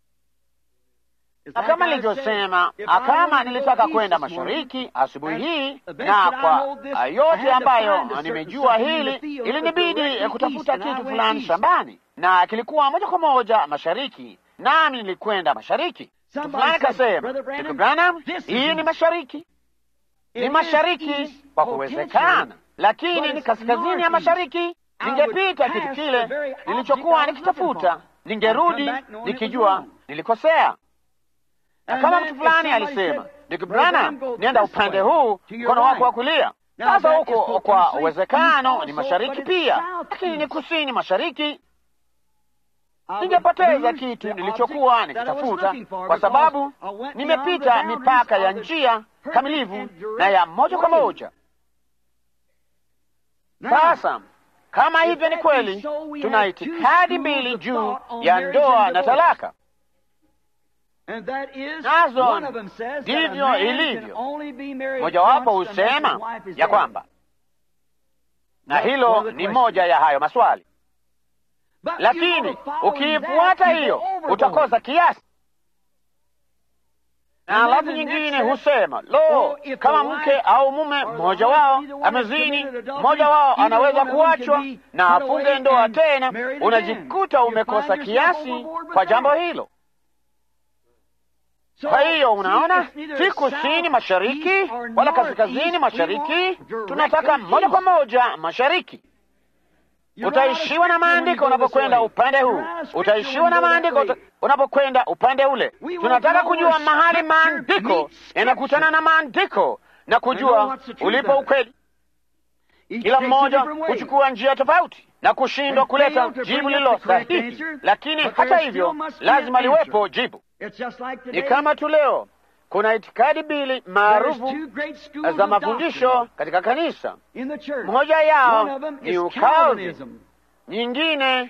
Na kama nilivyosema, kama nilitaka kwenda mashariki asubuhi hii, na kwa yote ambayo nimejua hili, ilinibidi kutafuta kitu fulani shambani, na kilikuwa moja kwa moja mashariki, nami nilikwenda mashariki. Mtu fulani kasema, Ndugu Branham, hii ni mashariki. Ni mashariki kwa kuwezekana, lakini ni kaskazini ya mashariki. Ningepita kitu kile nilichokuwa nikitafuta, ningerudi nikijua nilikosea. Na kama mtu fulani alisema, Ndugu Branham, nenda upande huu, mkono wako wa kulia. Sasa huko kwa uwezekano ni mashariki pia, lakini ni kusini mashariki. Ningepoteza kitu nilichokuwa nikitafuta, kwa sababu nimepita mipaka ya njia kamilivu na ya moja kwa moja. Sasa kama hivyo ni kweli, tuna itikadi mbili juu ya ndoa na talaka, nazo ndivyo ilivyo. Mojawapo husema ya kwamba, na hilo ni moja ya hayo maswali, lakini ukiifuata hiyo utakosa kiasi. na alafu nyingine husema lo, kama mke au mume mmoja wao amezini, mmoja wao anaweza kuachwa na afunge ndoa tena. Unajikuta umekosa kiasi kwa jambo hilo. Kwa hiyo unaona, si kusini mashariki wala kaskazini mashariki, tunataka moja kwa moja mashariki. Utaishiwa na maandiko unapokwenda upande huu, utaishiwa na maandiko unapokwenda upande ule. Tunataka kujua mahali maandiko yanakutana na maandiko na kujua ulipo ukweli. Kila mmoja huchukua njia tofauti na kushindwa kuleta jibu lililo sahihi, lakini hata hivyo lazima liwepo jibu. Ni kama tu leo kuna itikadi mbili maarufu za mafundisho katika kanisa. Moja yao ni Ukalvini, nyingine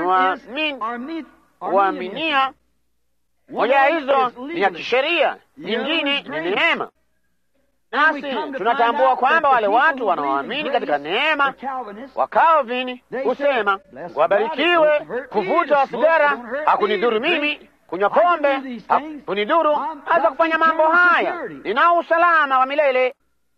ni Uaminia. Moja ya hizo ni ya kisheria, nyingine ni neema. Nasi tunatambua kwamba wale watu wanaoamini katika neema wa Calvini husema wabarikiwe, kuvuta sigara hakunidhuru mimi kunywa pombe hakunidhuru, hata kufanya mambo haya, ninao usalama wa milele.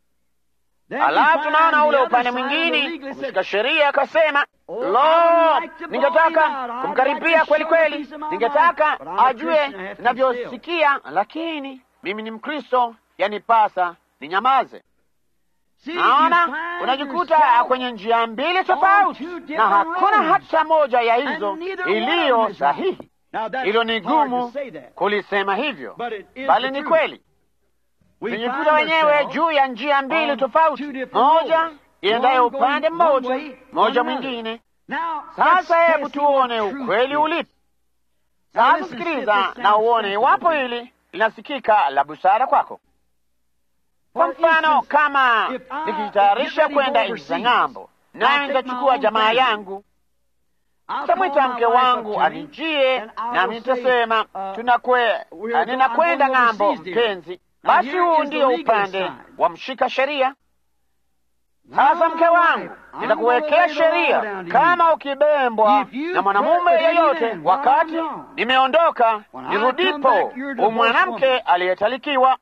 Alafu tunaona ule upande mwingine kumshika sheria akasema, lo, ningetaka kumkaribia kweli kweli, ningetaka ajue ninavyosikia, lakini mimi ni Mkristo, yanipasa ninyamaze. Naona unajikuta kwenye njia mbili tofauti, na hakuna hata moja ya hizo iliyo sahihi. Hilo ni gumu kulisema hivyo, bali ni kweli. Tunajikuta wenyewe juu ya njia mbili tofauti, moja iendayo upande mmoja, moja mwingine. Sasa hebu tuone ukweli ulipo. Sasa sikiliza na uone iwapo hili linasikika la busara kwako. Kwa mfano, kama nikijitayarisha kwenda nchi za ng'ambo, naye nitachukua jamaa yangu Tamwita mke wangu anijie, nami nitasema tunakwe, ninakwenda ng'ambo, mpenzi. Basi huu ndio upande wa mshika sheria. Sasa mke wangu, nitakuwekea sheria, kama ukibembwa na mwanamume yeyote wakati nimeondoka, nirudipo, umwanamke aliyetalikiwa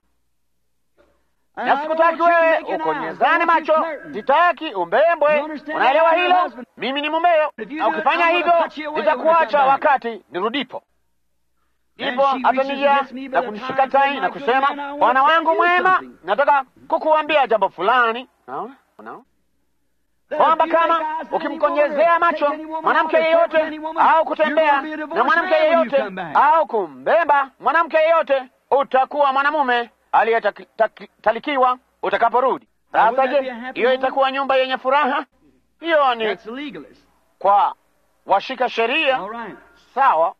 na sikutaki wewe ukonyezane macho, sitaki umbembwe. Unaelewa hilo? Mimi ni mumeo, na ukifanya hivyo nitakuacha wakati nirudipo. Ndipo atanijia na kunishika tai na kusema, bwana wangu mwema, nataka kukuambia jambo fulani. Unaona kwamba kama ukimkonyezea macho mwanamke yeyote au kutembea na mwanamke yeyote au kumbemba mwanamke yeyote, utakuwa mwanamume aliyetalikiwa utakaporudi. Sasa je, hiyo itakuwa nyumba yenye furaha? Hiyo ni kwa washika sheria, sawa.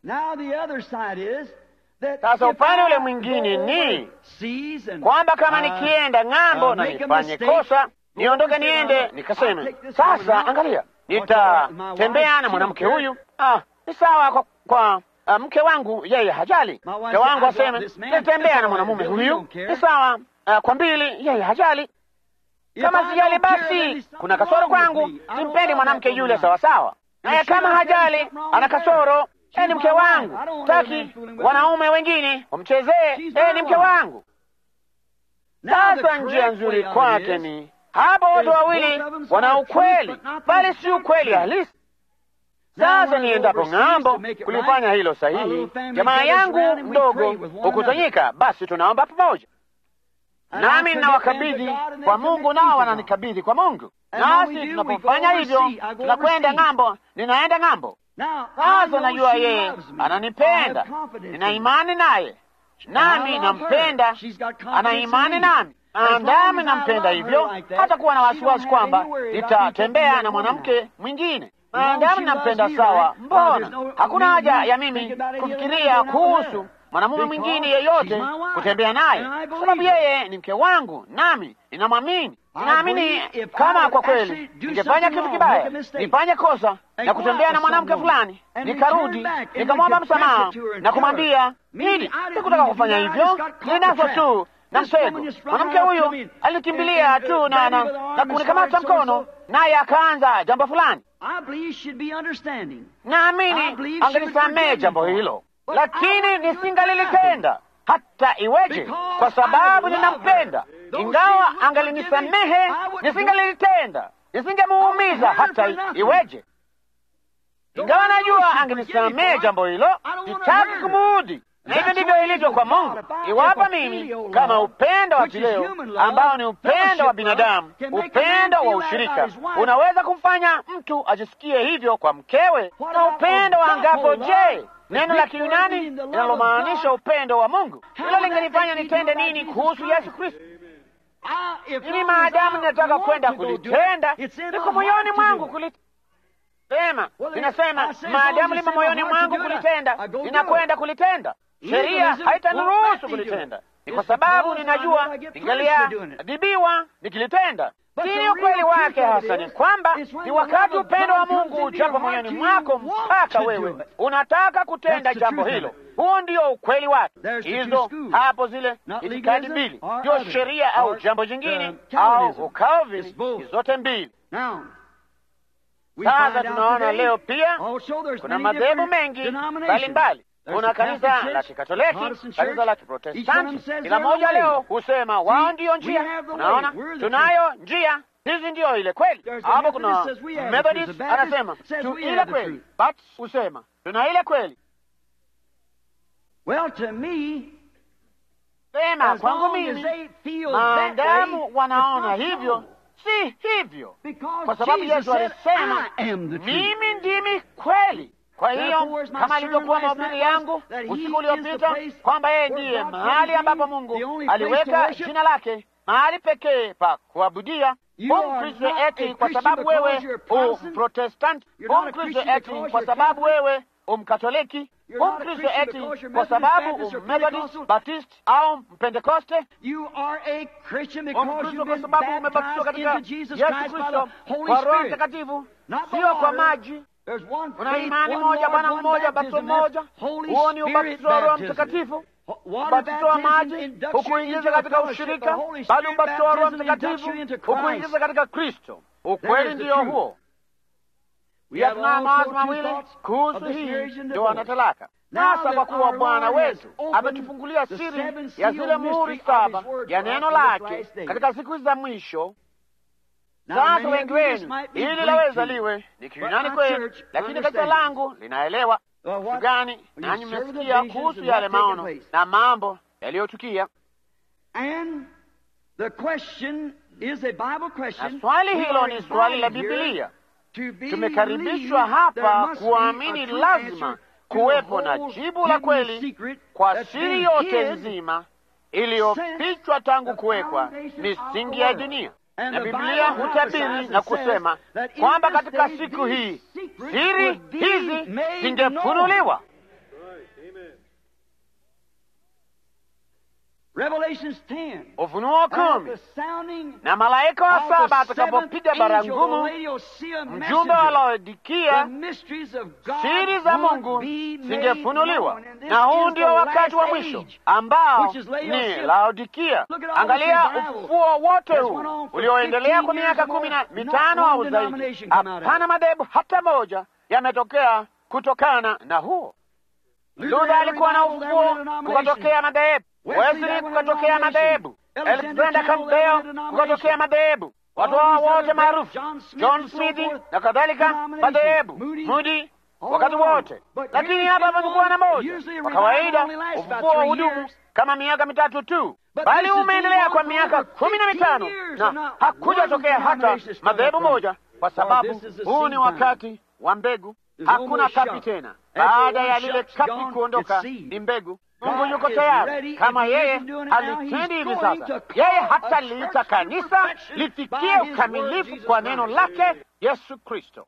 Sasa upande ule mwingine ni kwamba kama nikienda ng'ambo na nifanye kosa, niondoke niende nikaseme, sasa angalia, nitatembea na mwanamke huyu. Ah, ni sawa kwa, kwa Uh, mke wangu yeye hajali. Mke wangu aseme nitembea na mwanamume huyu, ni sawa. Uh, kwa mbili yeye hajali. Kama sijali, basi kuna kasoro kwangu, simpendi mwanamke yule sawa sawa. Naye kama hajali, ana kasoro. E, ni mke wangu, taki wanaume wengine wamchezee. E, ni mke wangu. Sasa njia nzuri kwake ni hapo, watu wawili wana ukweli, bali si ukweli halisi. Sasa niendapo ng'ambo kulifanya hilo sahihi, jamaa yangu mdogo hukusanyika, basi tunaomba pamoja, nami ninawakabidhi kwa Mungu, nao wananikabidhi kwa Mungu. Nasi tunapofanya hivyo, tunakwenda ng'ambo, ninaenda ng'ambo. Sasa najua yeye ananipenda, nina imani naye, nami nampenda, ana imani nami andami nampenda, hivyo hata kuwa na wasiwasi kwamba nitatembea na mwanamke mwingine maadamu nampenda sawa, mbona hakuna haja ya mimi kufikiria kuhusu mwanamume mwingine yeyote kutembea naye, kwa sababu yeye ni mke wangu, nami ninamwamini. Ninaamini kama kwa kweli ningefanya kitu kibaya, nifanye kosa na kutembea na mwanamke fulani, nikarudi nikamwomba msamaha na kumwambia hili, sikutaka kufanya hivyo, ninaso tu na mtego. Mwanamke huyu alinikimbilia tu na, na, na kunikamata mkono, naye akaanza jambo fulani naamini angenisamehe jambo hilo, lakini nisingalilitenda. hata iweje, kwa sababu ninampenda. Ingawa angalinisamehe, nisingalilitenda, nisingemuumiza hata iweje. Ingawa najua angenisamehe jambo hilo, sitaki kumuudhi. Na hivyo ndivyo ilivyo kwa Mungu. Iwapo mimi kama upendo wa kileo ambao ni upendo wa binadamu, upendo wa ushirika, unaweza kumfanya mtu ajisikie hivyo kwa mkewe, na upendo wa angapo, je, neno la Kiyunani linalomaanisha upendo wa Mungu, hilo lingenifanya nitende nini kuhusu Yesu Kristo? Ili maadamu ninataka kwenda kulitenda, liko moyoni mwangu kulitenda sema ninasema, maadamu limo moyoni mwangu kulitenda, ninakwenda kulitenda. Sheria haitaniruhusu kulitenda, ni kwa sababu ninajua ningaliadhibiwa nikilitenda. Sini ukweli wake hasa ni kwamba ni wakati upendo wa Mungu ujapo moyoni mwako mpaka wewe unataka kutenda jambo hilo. Huo ndio ukweli wake. Hizo hapo zile itikadi mbili, ndio sheria au jambo jingine au ukalvi, zote mbili. Sasa tunaona leo pia kuna madhehebu mengi mbalimbali. Kuna kanisa la Kikatoliki, kanisa la Kiprotestanti. Kila moja leo husema wao ndiyo njia. Unaona, tunayo njia hizi, ndiyo ile kweli. Hapo kuna Methodist anasema tu ile kweli, but husema tuna ile kweli. Sema kwangu mimi, maadamu wanaona hivyo si hivyo, kwa sababu Yesu alisema mimi ndimi kweli. Kwa hiyo kama alivyokuwa mahubiri yangu usiku uliopita kwamba yeye ndiye mahali ambapo Mungu aliweka jina lake, mahali pekee pa kuabudia. Umkristo eti kwa sababu wewe umprotestanti, umkristo eti kwa sababu wewe umkatoliki, umkristo eti kwa sababu ummethodist, baptist au mpentekoste, umkristo kwa sababu umebatizwa katika Yesu Kristo kwa Roho Mtakatifu, sio kwa maji. Kuna imani moja, Bwana mmoja, batizo mmoja. Huo ni ubatizo wa Roho Mtakatifu. Ubatizo wa maji hukuingiza katika ushirika, bali ubatizo wa Roho Mtakatifu hukuingiza katika Kristo. Ukweli ndiyo huo. Pia tunayo mawazo mawili kuhusu hii ndoa talaka. Sasa kwa kuwa Bwana wetu ametufungulia siri ya zile muhuri saba ya neno lake katika siku za mwisho sasa wengi wenu, ili laweza liwe ni Kiyunani kwenu, lakini kanisa langu linaelewa kitu gani, nanyi mmesikia kuhusu yale maono na mambo yaliyotukia. Na swali hilo ni swali la Bibilia. Tumekaribishwa hapa kuamini lazima kuwepo na jibu la kweli kwa siri yote nzima iliyofichwa tangu kuwekwa misingi ya dunia na Biblia hutabiri na kusema kwamba katika siku hii siri hizi zingefunuliwa. Ufunuo kumi, na malaika wa saba atakapopiga barangumu, mjumbe wa Laodikia, siri za Mungu zingefunuliwa. Na huu ndio wakati wa mwisho ambao ni Laodikia. Angalia ufufuo wote huu ulioendelea kwa miaka kumi na mitano au zaidi, hapana madhehebu hata moja yametokea kutokana na huo. Luther alikuwa na ufufuo, kukatokea madhehebu Wesley kukatokea madhehebu, Alexander Campbell kukatokea madhehebu, watu hao wote maarufu, John Smith na kadhalika, madhehebu Moody wakati wote. Lakini hapa pamekuwa na moja. Kwa kawaida ufufuo wa hudumu kama miaka mitatu tu, bali umeendelea kwa miaka kumi na mitano na hakujatokea hata madhehebu moja, kwa sababu huu ni wakati wa mbegu. Hakuna kapi tena. Baada ya lile kapi kuondoka, ni mbegu. Mungu yuko tayari, kama yeye alitendi hivi sasa, yeye hata liita kanisa lifikie ukamilifu kwa neno lake Yesu Kristo.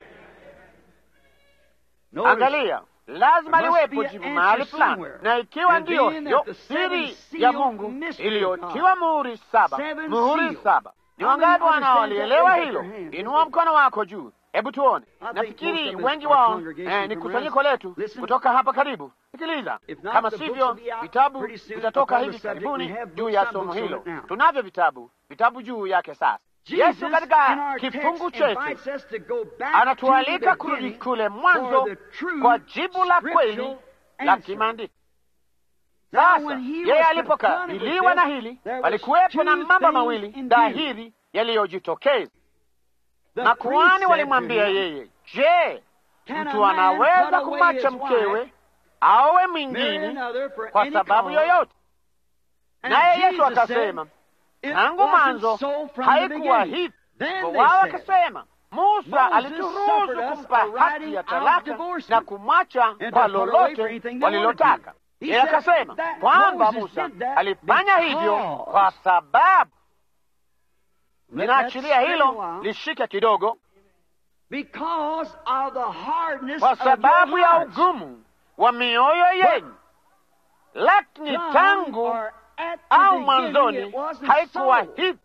Angalia, lazima liwepo jibu mahali fulani, na ikiwa ndiyo hiyo siri ya Mungu iliyotiwa muhuri saba, muhuri saba. Ni wangapi wanaolielewa hilo? Inua mkono wako juu. Hebu tuone. Nafikiri wengi wao eh, ni kusanyiko letu kutoka hapa karibu. Sikiliza, kama sivyo, vitabu vitatoka hivi karibuni juu ya somo hilo. Tunavyo vitabu vitabu juu yake. Sasa Yesu katika kifungu chetu anatualika kurudi kule mwanzo kwa jibu la kweli la kimaandiko. Sasa yeye alipokabiliwa na hili, palikuwepo na mambo mawili dhahiri yaliyojitokeza. Makuhani walimwambia yeye, je, mtu anaweza kumwacha mkewe awe mwingine kwa sababu yoyote? Naye Yesu akasema, tangu mwanzo haikuwa hivi. Wao akasema, Musa alituruhusu kumpa haki ya talaka na kumwacha kwa lolote walilotaka. Yeye akasema kwamba Musa alifanya hivyo kwa sababu, ninaachilia hilo lishike kidogo, kwa sababu ya ugumu wa mioyo yenu, lakini tangu au mwanzoni haikuwa hivi.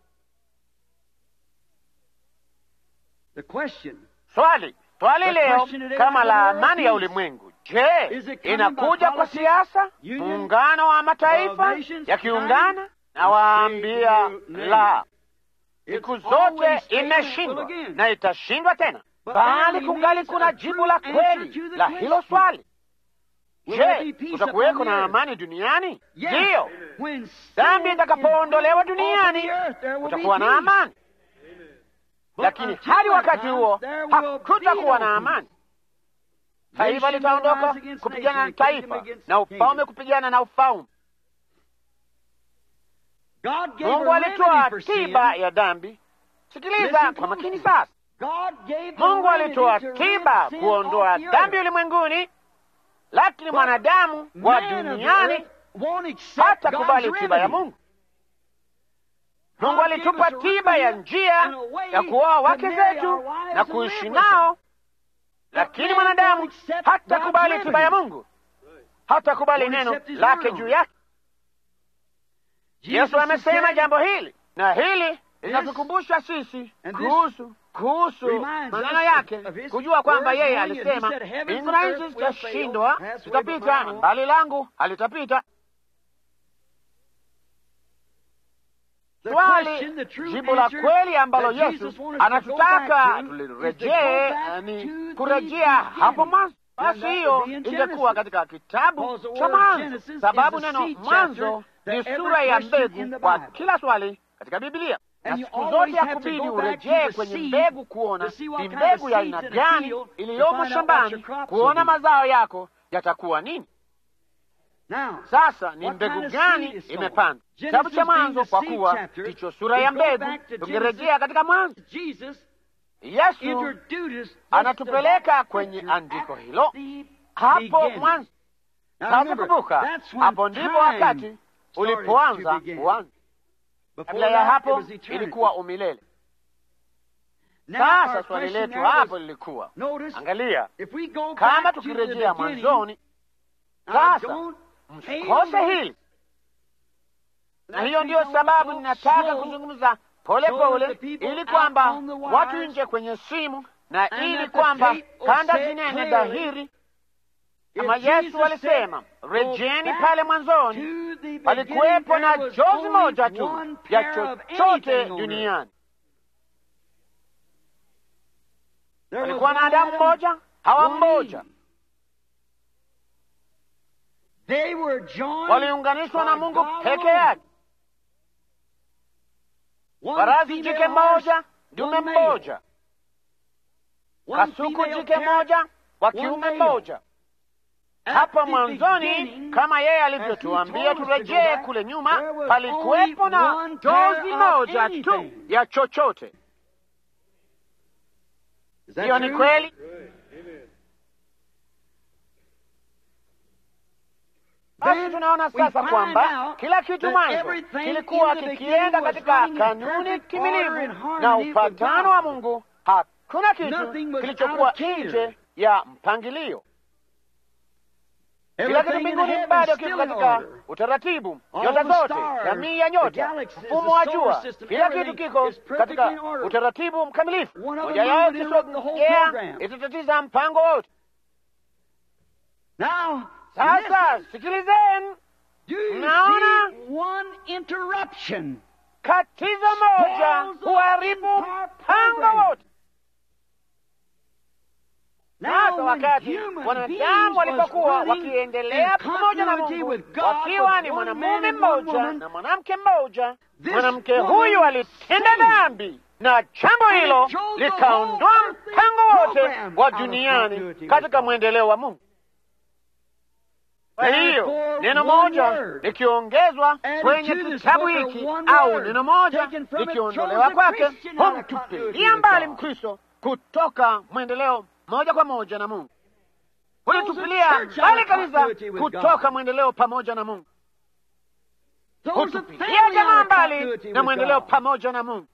Swali swali leo kama la amani ya ulimwengu, je, inakuja kwa siasa, muungano wa mataifa yakiungana? Na waambia la, siku zote imeshindwa na itashindwa tena, bali kungali kuna jibu la kweli la hilo swali. Je, kutakuweko na amani duniani? Ndiyo, dhambi itakapoondolewa duniani kutakuwa na amani, lakini hadi wakati huo hakutakuwa na amani. Taifa litaondoka kupigana na taifa na ufalme kupigana na ufalme. Mungu alitoa tiba ya dhambi. Sikiliza kwa makini sasa. Mungu alitoa tiba kuondoa dhambi ulimwenguni, lakini mwanadamu wa duniani hata kubali tiba ya Mungu. Mungu alitupa tiba ya njia ya kuoa wake zetu na kuishi nao, lakini mwanadamu hata kubali tiba ya Mungu, hata kubali neno lake juu yake. Yesu amesema jambo hili, na hili linatukumbusha sisi kuhusu kuhusu maneno yake, kujua kwamba yeye alisema mbingu na nchi zitashindwa, zitapita, bali langu halitapita. Swali, jibu la kweli ambalo Yesu anatutaka tulirejee ni kurejea hapo mwanzo. Basi hiyo ingekuwa katika kitabu cha Mwanzo, sababu neno mwanzo ni sura ya mbegu kwa kila swali katika Biblia na siku zote ya kubidi urejee kwenye mbegu kuona ni mbegu ya aina gani iliyomo shambani, kuona mazao yako yatakuwa nini. Sasa ni mbegu gani imepandwa? Kitabu cha Mwanzo, kwa kuwa ndicho sura ya mbegu. Tukirejea katika Mwanzo, Yesu anatupeleka kwenye andiko hilo hapo mwanzo. Sasa kumbuka, hapo ndipo wakati ulipoanza kuanza Kabla ya hapo ilikuwa umilele. Sasa swali letu hapo lilikuwa, angalia, kama tukirejea mwanzoni. Sasa msikose hili, na hiyo ndiyo sababu ninataka kuzungumza pole pole, ili kwamba watu nje kwenye simu na ili kwamba kanda zinene dhahiri kama Yesu alisema, rejeni pale mwanzoni, palikuwepo na jozi moja tu ya chochote duniani. Palikuwa na Adamu mmoja, Hawa mmoja, waliunganishwa na Mungu peke yake. Farasi jike mmoja, dume mmoja, kasuku jike moja, wa kiume mmoja hapa mwanzoni, kama yeye alivyotuambia turejee kule nyuma, palikuwepo na jozi moja tu ya chochote. Hiyo ni kweli. Basi tunaona sasa kwamba kila kitu mwanzo kilikuwa kikienda katika kanuni kimilifu na upatano wa Mungu. Hakuna kitu kilichokuwa nje ya mpangilio. Kila kitu mbinguni bado kiko katika utaratibu, nyota zote, jamii ya nyota, mfumo wa jua, kila kitu kiko katika utaratibu mkamilifu. Moja yao kisogea itatatiza mpango wote. Sasa sikilizeni, naona katizo moja huharibu mpango wote. Sasa wakati wanadamu walipokuwa wakiendelea pamoja na Mungu, wakiwa ni mwanamume mmoja na mwanamke mmoja, mwanamke huyu alitenda dhambi na jambo hilo likaondoa mpango wote wa duniani katika mwendeleo wa Mungu. Kwa hiyo neno moja likiongezwa kwenye kitabu hiki au neno moja likiondolewa kwake, humtupilia mbali Mkristo kutoka mwendeleo moja kwa moja na Mungu, hulitupilia mbali kanisa kutoka mwendeleo pamoja na Mungu, hutupilia jamaa mbali na mwendeleo pamoja na Mungu.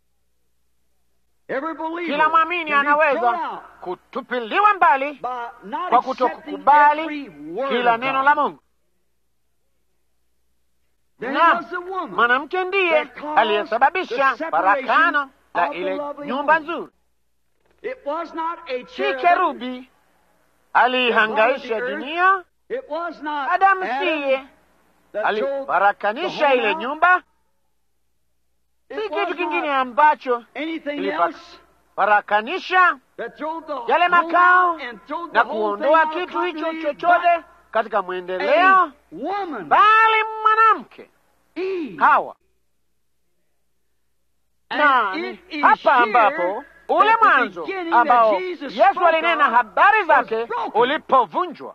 Kila mwamini anaweza kutupiliwa mbali kwa kutokukubali kila neno la Mungu. Na mwanamke ndiye aliyesababisha farakano la ile nyumba nzuri. Si kerubi aliihangaisha dunia, Adamu siye alifarakanisha ile nyumba si kitu kingine ambacho ilifarakanisha yale makao na kuondoa kitu hicho chochote katika mwendeleo, bali mwanamke Hawa. Na hapa ambapo ule mwanzo ambao Yesu alinena habari zake ulipovunjwa,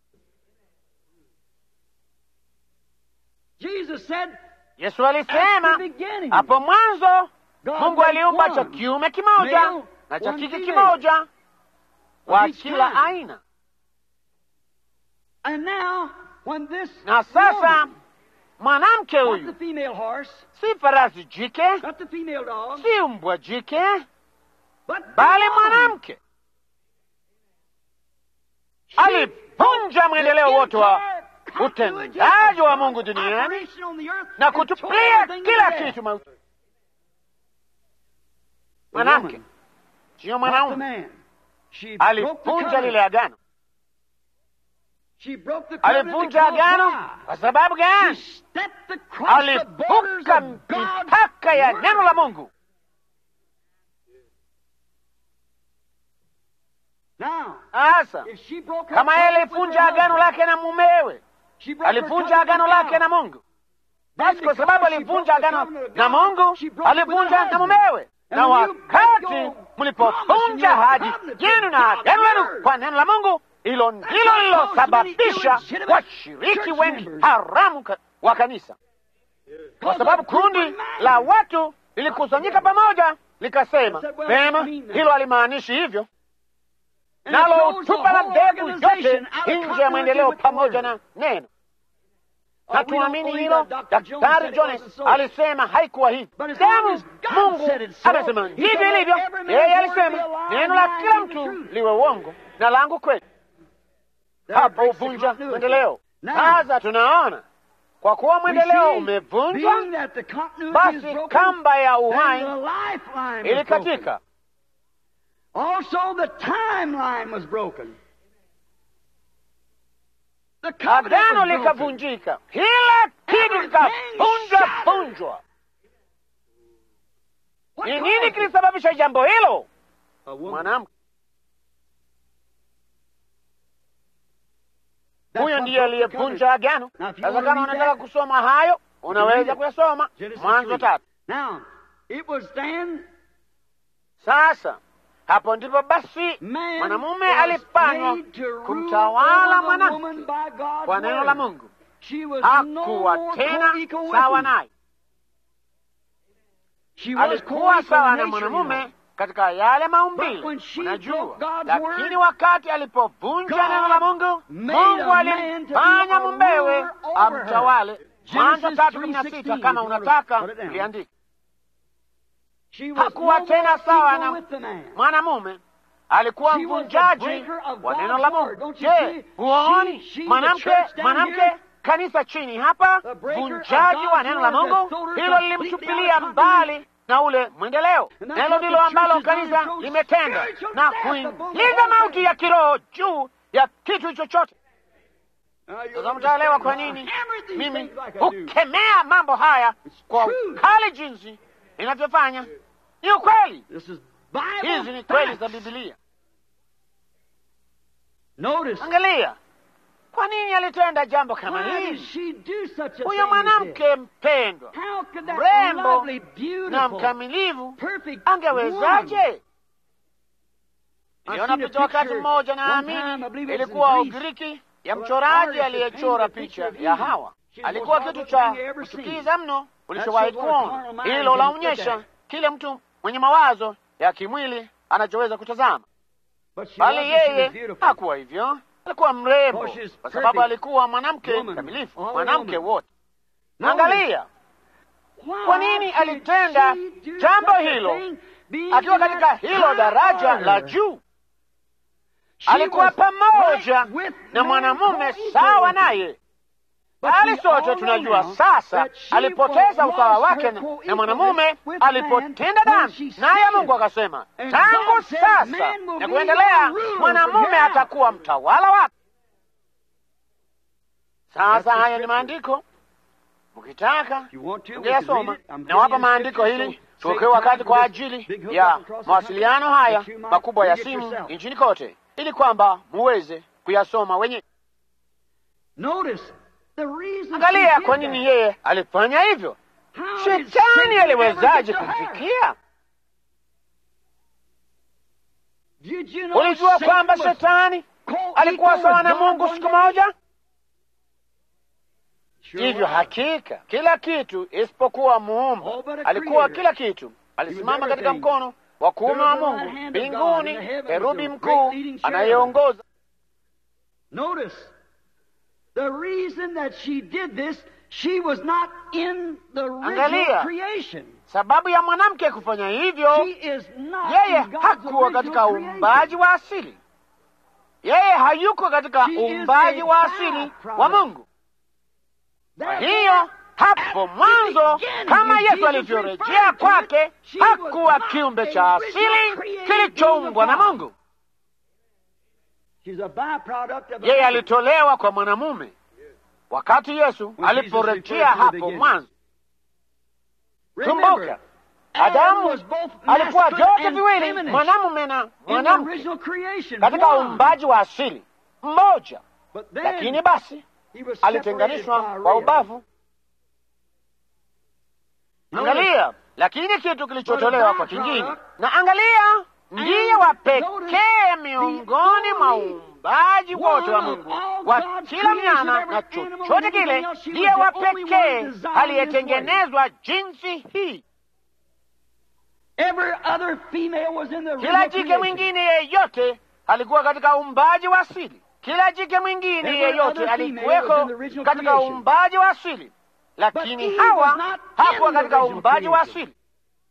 Yesu alisema hapo mwanzo Mungu aliumba cha kiume kimoja na cha kike kimoja wa kila aina. Na sasa mwanamke huyu si farasi jike, si mbwa jike, bali mwanamke alivunja mwendeleo wote wa utendaji wa Mungu duniani na kutupilia kila kitu mauti. Mwanamke siyo mwanaume, alivunja lile agano. Alivunja agano kwa sababu gani? Alivuka mipaka ya neno la Mungu. Sasa kama yeye alivunja agano lake na mumewe alivunja agano lake na Mungu. Basi kwa sababu alivunja agano na Mungu, alivunja na mumewe. Na wakati mlipovunja ahadi yenu na agano lenu kwa neno la Mungu, hilo ndilo lilosababisha washiriki wengi haramu wa kanisa, kwa sababu kundi la watu lilikusanyika pamoja likasema, pema, hilo halimaanishi hivyo nalo utupa la mbegu yote nje ya mwendeleo pamoja na neno. Na tuamini hilo. Daktari Jones alisema haikuwa hivi, damu Mungu amesema hivi ilivyo. Yeye alisema neno la kila mtu liwe uongo na langu kweli. Hapo uvunja mwendeleo. Sasa tunaona kwa kuwa mwendeleo umevunjwa, basi kamba ya uhai ilikatika. Also the timeline was broken. The Agano likavunjika, kila kitu kikavunjwa vunjwa. Ni nini kilisababisha jambo hilo? Mwanamke huyo ndiye aliyevunja agano. Sasa kama unataka kusoma hayo, unaweza kuyasoma Mwanzo tatu. Now, it was then Sasa hapo ndipo basi mwanamume alifanywa kumtawala mwanamke kwa neno la Mungu. Hakuwa tena sawa naye, alikuwa sawa na mwanamume katika yale maumbile, unajua. Lakini wakati alipovunja neno la Mungu, Mungu alimfanya mumbewe amtawale. Mwanzo tatu kumi na sita kama unataka liandika hakuwa tena sawa na mwanamume, alikuwa mvunjaji wa neno la Mungu. Je, huoni mwanamke mwanamke kanisa chini hapa, vunjaji wa neno la Mungu? Hilo lilimtupilia mbali na ule mwendeleo. Nalo ndilo ambalo kanisa limetenda na kuingiza mauti ya kiroho juu ya kitu chochote. Sasa mtaelewa kwa nini mimi hukemea mambo haya kwa ukali jinsi inavyofanya. Ni ukweli, hizi ni kweli za Bibilia. Notice. Angalia, kwa nini alitenda jambo kama Why did hili? she do such a thing Huyo as mwanamke mpendwa, this? How could that mrembo lovely, na beautiful, mkamilivu perfect woman angewezaje? I've Niliona seen a picha wakati picture mmoja one time, I naamini believe it was in ilikuwa Greece, Ugiriki ya of an mchoraji artist aliyechora that painted a picha picture ya of Eve. Hawa. She was Alikuwa the kitu most cha lovely thing you ever seen. kuchukiza mno That's ulichowahi what our kuona. carnal mind Hilo can look laonyesha at. kile mtu mwenye mawazo ya kimwili anachoweza kutazama, But she bali wasn't. She was yeye beautiful. hakuwa hivyo. Alikuwa mrembo Oh, she's kwa sababu perfect alikuwa mwanamke woman, kamilifu, all mwanamke woman. wote. Notice, Angalia why kwa nini did alitenda she do jambo such a hilo thing, being akiwa in katika that hilo high daraja order? la juu. She Alikuwa was pamoja right with na man mwanamume co-equal sawa with him. naye, But bali we sote all tunajua know now sasa that she alipoteza was usawa wake her na- co-equal na mwanamume with alipotenda man when dhambi, she naye sinned. Mungu akasema And tangu God said, sasa "Man will na be kuendelea, your ruler mwanamume from here out." atakuwa mtawala wake. Sasa That's the haya ni scripture. maandiko, mkitaka If you want to, we Ungeyasoma. could read it. I'm Nawapa giving you the maandiko scripture, hili so tuokewe save wakati time kwa for this ajili big hook ya up across the mawasiliano country haya that you might makubwa ya read it simu yourself. nchini kote, ili kwamba muweze kuyasoma wenyewe. Notice the reason she Angalia did kwa nini that. yeye alifanya hivyo. How did Shetani Satan ever aliwezaje get to her? kumfikia? Did you know Ulijua Satan kwamba was shetani co-equal alikuwa with sawa na God Mungu one siku day? moja? Sure Hivyo was. hakika kila kitu isipokuwa muumba All but a alikuwa creator. kila kitu. Alisimama katika everything. mkono wa kuume wa Stood at the Mungu right hand of God mbinguni, in the heavens, kerubi the great mkuu leading cherubim. anayeongoza. Notice the reason that she did this, she was not in the original Angalia. creation. Sababu ya mwanamke kufanya hivyo, She is not yeye in God's hakuwa katika original uumbaji creation. wa asili. Yeye hayuko katika She is uumbaji a wa asili byproduct. wa Mungu. Kwa Therefore, hiyo hapo at the mwanzo, beginning, kama when Yesu Jesus alivyorejea referred to kwake, it, she was hakuwa not kiumbe a cha original asili created kilichoumbwa na being of Mungu. She's a byproduct of a Yeye man. alitolewa kwa mwanamume wakati Yesu When Jesus aliporejea referred to the hapo beginning. mwanzo. Remember, Kumbuka, Adam Adamu was both alikuwa masculine vyote and viwili, feminine mwanamume na in the mwanamke original creation. katika one. uumbaji wa asili mmoja, But then lakini basi he was separated alitenganishwa by a kwa rail. ubavu. Notice, Angalia, lakini kitu kilichotolewa kwa kingine, byproduct, na angalia, ndiye and wa notice pekee miongoni mwa only uumbaji wote wa one of Mungu all wa God's kila creation, mnyama every na animal and chochote everything kile, else, she ndiye was wa the only one pekee designed this way. aliyetengenezwa jinsi hii. Every other female was in the Kila original jike creation. mwingine yeyote alikuwa katika uumbaji wa asili. Kila jike mwingine Every yeyote other female was in alikuweko the original katika creation. uumbaji wa asili, But lakini Eve Hawa was not hakuwa in the katika original uumbaji wa creation. asili.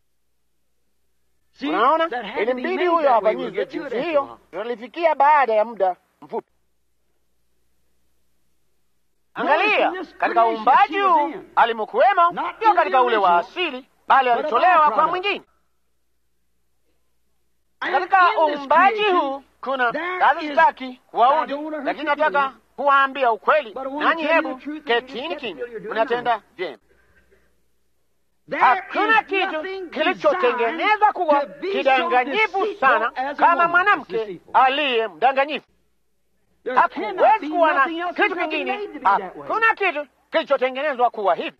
See, Unaona, that had to be ilimbidi made huyo that way. We'll afanyizwe get to it jinsi after a hiyo. while. Tunalifikia baada ya muda mfupi. Angalia, Notice in this katika creation uumbaji she was huu in. alimokuwemo, Not sio in katika the ule wa original, asili, bali but a alitolewa kwa byproduct. mwingine. And Katika in this uumbaji creation, huu kuna there kazi is- sitaki I kuwaudi, don't wanna hurt lakini your nataka feelings. kuwaambia ukweli, But I wanna nanyi tell you hebu the truth, and you just ketini get to kimya, feel you're doing mnatenda right. vyema. There Hakuna is kitu nothing kilichotengenezwa designed kuwa to be so kidanganyifu deceitful sana as a kama woman is mwanamke deceitful. aliye mdanganyifu. There cannot Hakuwezi be kuwa na nothing else kitu that's been kingine, made to be that way. hakuna kitu kilichotengenezwa kuwa hivi.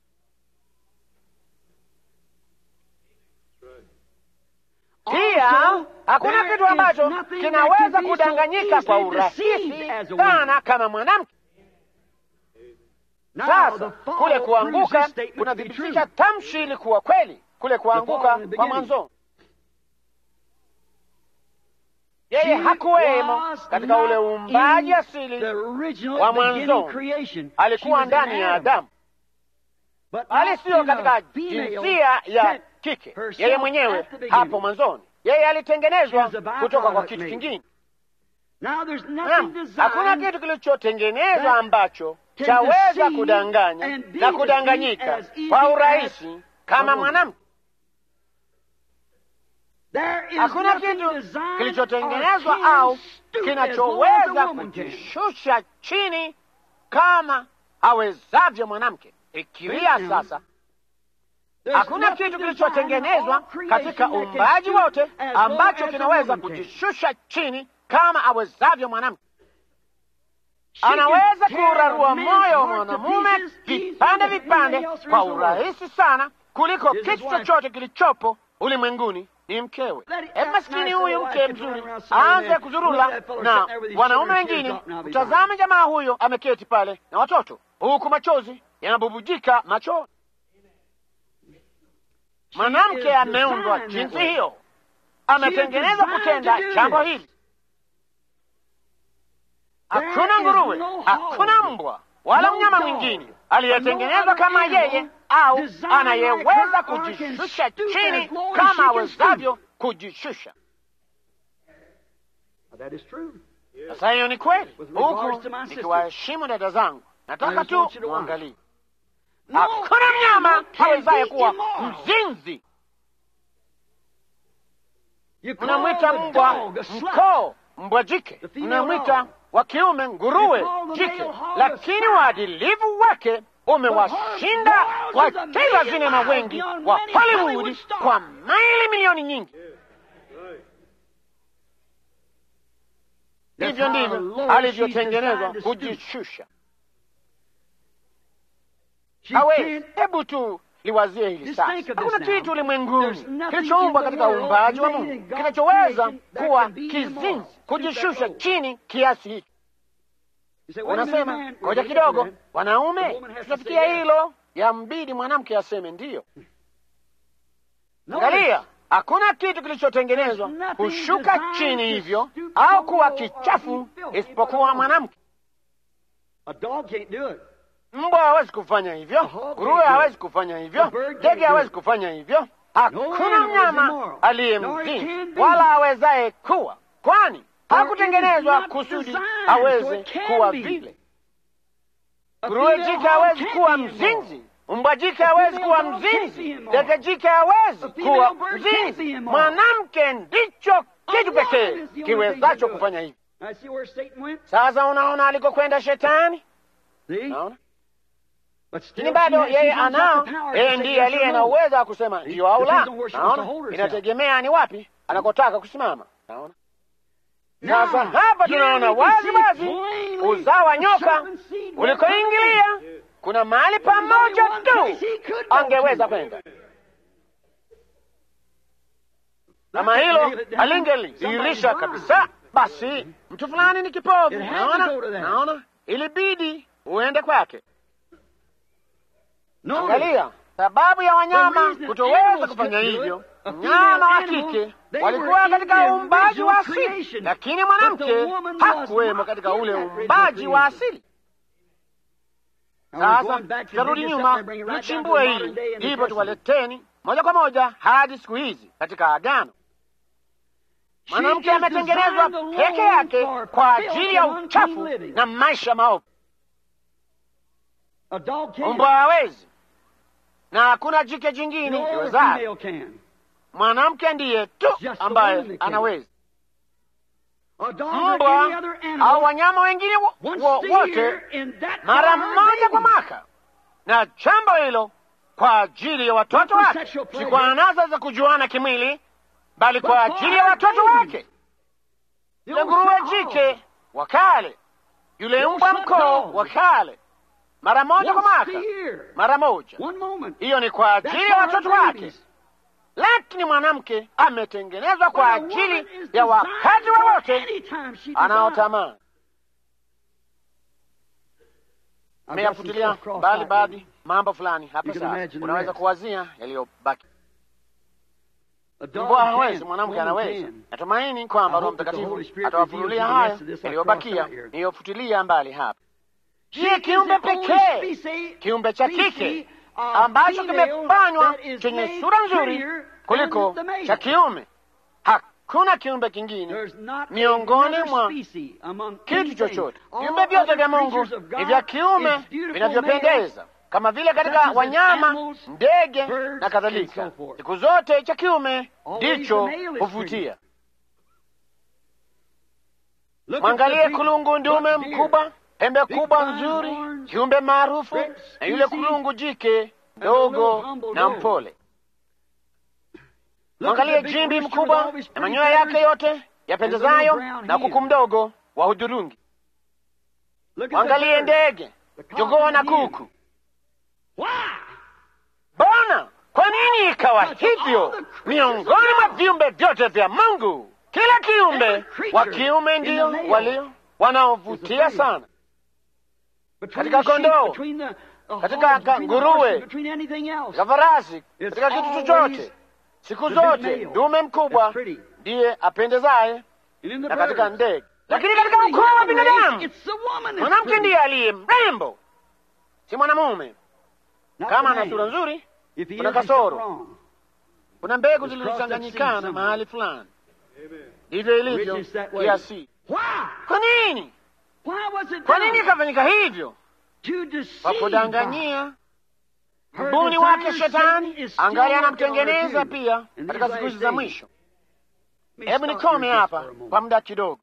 Pia Also, hakuna there kitu is ambacho nothing kinaweza that can be so kudanganyika kwa easily urahisi deceived as a woman. sana kama mwanamke. Now, Sasa the fall kule proves kuanguka this statement to be kunathibitisha true. tamshi ili kuwa kweli, kule kuanguka fall in the kwa beginning. mwanzo. She Yeye hakuwemo was katika ule not uumbaji in asili, the original wa beginning mwanzo. creation. She alikuwa was in ndani ya Adam. Adamu, But bali not siyo in a katika female jinsia ya set kike. herself Yeye at mwenyewe the beginning. hapo mwanzoni, yeye alitengenezwa She was a byproduct kutoka kwa kitu made. kingine. Now there's nothing Naam, hakuna designed kitu kilichotengenezwa that ambacho can chaweza deceive kudanganya and be na deceived kudanganyika as easy kwa as urahisi a kama woman. mwanamke. There is Hakuna nothing kitu designed kilichotengenezwa or can au stoop as low as a kinachoweza woman can. kujishusha chini kama awezavyo mwanamke. Fikiria Now, sasa, There's hakuna nothing kitu designed kilichotengenezwa in all creation katika that can uumbaji stoop wote as low ambacho as a kinaweza woman can. kujishusha chini kama awezavyo mwanamke. anaweza kurarua moyo wa mwanamume vipande vipande kwa urahisi sana kuliko kitu chochote kilichopo ulimwenguni ni mkewe. Hebu maskini huyu mke mzuri aanze kuzurula na wanaume wengine. Mtazame jamaa huyo ameketi pale na watoto, huku machozi yanabubujika machoni. Mwanamke ameundwa jinsi hiyo, ametengenezwa kutenda jambo hili. Hakuna nguruwe, hakuna mbwa wala mnyama mwingine aliyetengenezwa kama yeye au anayeweza kujishusha chini kama awezavyo kujishusha. Sasa hiyo ni kweli, huku nikiwaheshimu dada zangu, nataka tu muangalie, hakuna mnyama awezaye kuwa mzinzi. Mnamwita mbwa mkoo, mbwa jike, mnamwita wa kiume nguruwe jike, lakini uadilifu wake umewashinda wacheza sinema wengi wa Hollywood kwa maili milioni nyingi. Hivyo ndivyo alivyotengenezwa kujishusha. Hawezi. Hebu tu liwazie hili sasa. Hakuna kitu ulimwenguni kilichoumbwa katika uumbaji wa Mungu kinachoweza kuwa kizinzi, kujishusha chini kiasi hicho. Unasema ngoja kidogo, wanaume tutafikia hilo, yambidi mwanamke aseme ndiyo. Angalia, hakuna kitu kilichotengenezwa kushuka chini hivyo au kuwa kichafu isipokuwa mwanamke. Mbwa hawezi kufanya hivyo, nguruwe hawezi kufanya hivyo, ndege hawezi kufanya hivyo. Hakuna mnyama aliye mzini wala awezaye kuwa, kwani hakutengenezwa kusudi aweze kuwa vile. Nguruwe jike hawezi kuwa mzinzi, mbwa jike hawezi kuwa mzinzi, ndege jike hawezi kuwa mzinzi. Mwanamke ndicho kitu pekee kiwezacho kufanya hivi. Sasa unaona alikokwenda Shetani, naona lakini bado yeye anao, yeye ndiye aliye na uwezo wa kusema ndiyo au la. Naona inategemea ni wapi anakotaka kusimama. Naona sasa hapa tunaona wazi wazi uzao wa nyoka ulikoingilia, kuna mahali pamoja tu angeweza kwenda. Kama hilo alingelidhihirisha kabisa, basi mtu fulani ni kipofu. Naona, naona ilibidi uende kwake. Angalia sababu ya wanyama kutoweza kufanya hivyo. Mnyama wa kike walikuwa katika uumbaji wa asili, lakini mwanamke hakuwemo katika ule uumbaji wa asili. Sasa tutarudi nyuma, tuchimbue hili, ndipo tuwaleteni moja kwa moja hadi siku hizi katika Agano. Mwanamke ametengenezwa peke yake kwa ajili ya uchafu na maisha maovu. Mbwa hawezi na hakuna jike jingine iwezayo. Mwanamke ndiye tu ambaye anaweza. Mbwa au wanyama wengine wote mara mmoja kwa mwaka, na jambo hilo kwa ajili ya watoto wake, si kwa anasa za kujuana kimwili, bali kwa ajili ya watoto wake. Yule nguruwe jike wa kale, yule mbwa mkoo wa kale mara moja kwa mwaka, mara moja. Hiyo ni kwa ajili ya watoto wake, lakini mwanamke ametengenezwa kwa ajili ya wakati wowote anaotamani. Ameyafutilia mbali baadhi mambo fulani hapa. Sasa unaweza kuwazia yaliyobaki. Mbwa hawezi, mwanamke anaweza. Natumaini kwamba Roho Mtakatifu atawafunulia haya yaliyobakia niliyofutilia mbali hapa. Ndiye kiumbe pekee, kiumbe cha kike ambacho kimefanywa chenye sura nzuri kuliko cha kiume. Hakuna kiumbe kingine miongoni mwa kitu chochote. Viumbe vyote vya Mungu ni vya kiume vinavyopendeza, kama vile katika wanyama, ndege na kadhalika. Siku zote cha kiume ndicho huvutia. Mwangalie kulungu ndume mkubwa pembe kubwa nzuri, kiumbe maarufu, na yule kulungu jike dogo na mpole. Mwangalie jimbi mkubwa na manyoya yake yote yapendezayo, na kuku mdogo wa hudhurungi. Look at the Wangalie birds. ndege, The cock jogoo and na the hen. kuku. Why? Bona, kwa nini ikawa hivyo miongoni mwa viumbe vyote vya Mungu? Kila kiumbe wa kiume ndio walio wanaovutia sana, Between Katika the sheep, kondoo, between the, the katika hogs, between the nguruwe, horses, between anything else. katika farasi, It's katika kitu always chochote. Siku the big zote male dume mkubwa that's pretty. ndiye apendezaye, And in the na katika birds. ndege. But Lakini in katika the ukoo wa human race, binadamu it's the woman that's mwanamke pretty, ndiye aliye mrembo, si mwanamume. not Kama the ana sura man. nzuri, If he kuna is, he's kasoro. wrong. kuna mbegu It's zilizochanganyikana crossed that seed mahali fulani. Ndivyo ilivyo Which is that way. kiasi. Why? Kwa nini? Why was it Kwa nini done? ikafanyika hivyo? To deceive Kwa God. kudanganyia Her mbuni wake designer Shetani Satan is still angali working on anamtengeneza her too. pia In katika these siku hizi last za days. mwisho. Let me Hebu stop nikome here just hapa for a moment. kwa muda kidogo.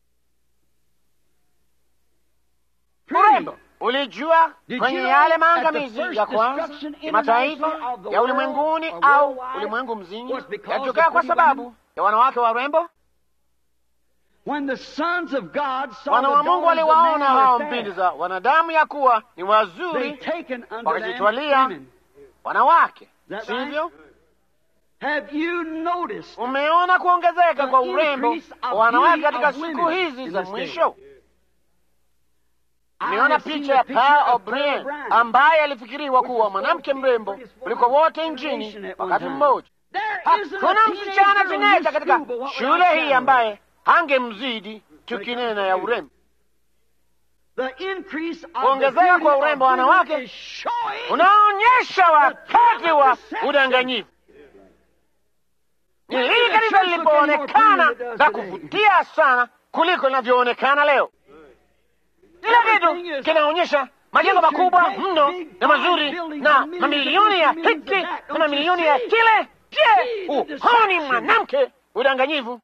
Pretty. Urembo ulijua Did kwenye you know yale that the maangamizi first ya kwanza destruction kimataifa international of the ya world ulimwenguni or au worldwide ulimwengu mzima was because yalitokea of kwa pretty sababu women? ya wanawake warembo? When the sons of God saw Wana the wa Mungu daughters of waliwaona man hao were mbindi fair, za wanadamu ya kuwa ni they wazuri taken unto them wakajitwalia women. wanawake, that sivyo? Have you noticed Umeona kuongezeka The kwa urembo increase of wa wanawake beauty katika of siku women hizi in za this day. mwisho? I Nimeona have seen picha the ya picture Pearl of Pearl O'Brien Brown, ambaye alifikiriwa which kuwa was mwanamke supposed to be the mrembo prettiest kuliko woman wote in the nchini nation at one wakati time. mmoja. There isn't a Hakuna teenage msichana girl in tineja this katika school but what shule without hii shadow. ambaye hangemzidi tukinena ya urembo. The increase of the Kuongezeka beauty kwa of urembo wa women wanawake is showing unaonyesha wakati wa udanganyifu. Ni When hili the kanisa church looked any more lilipoonekana pretty than it na does today. kuvutia sana kuliko linavyoonekana leo. Kila Everything kitu is kinaonyesha majengo featured makubwa great, mno big, na fine mazuri buildings na and millions mamilioni ya of millions hiki of that. na Don't mamilioni you ya see? kile. Je, See the uhoni deception. mwanamke udanganyifu?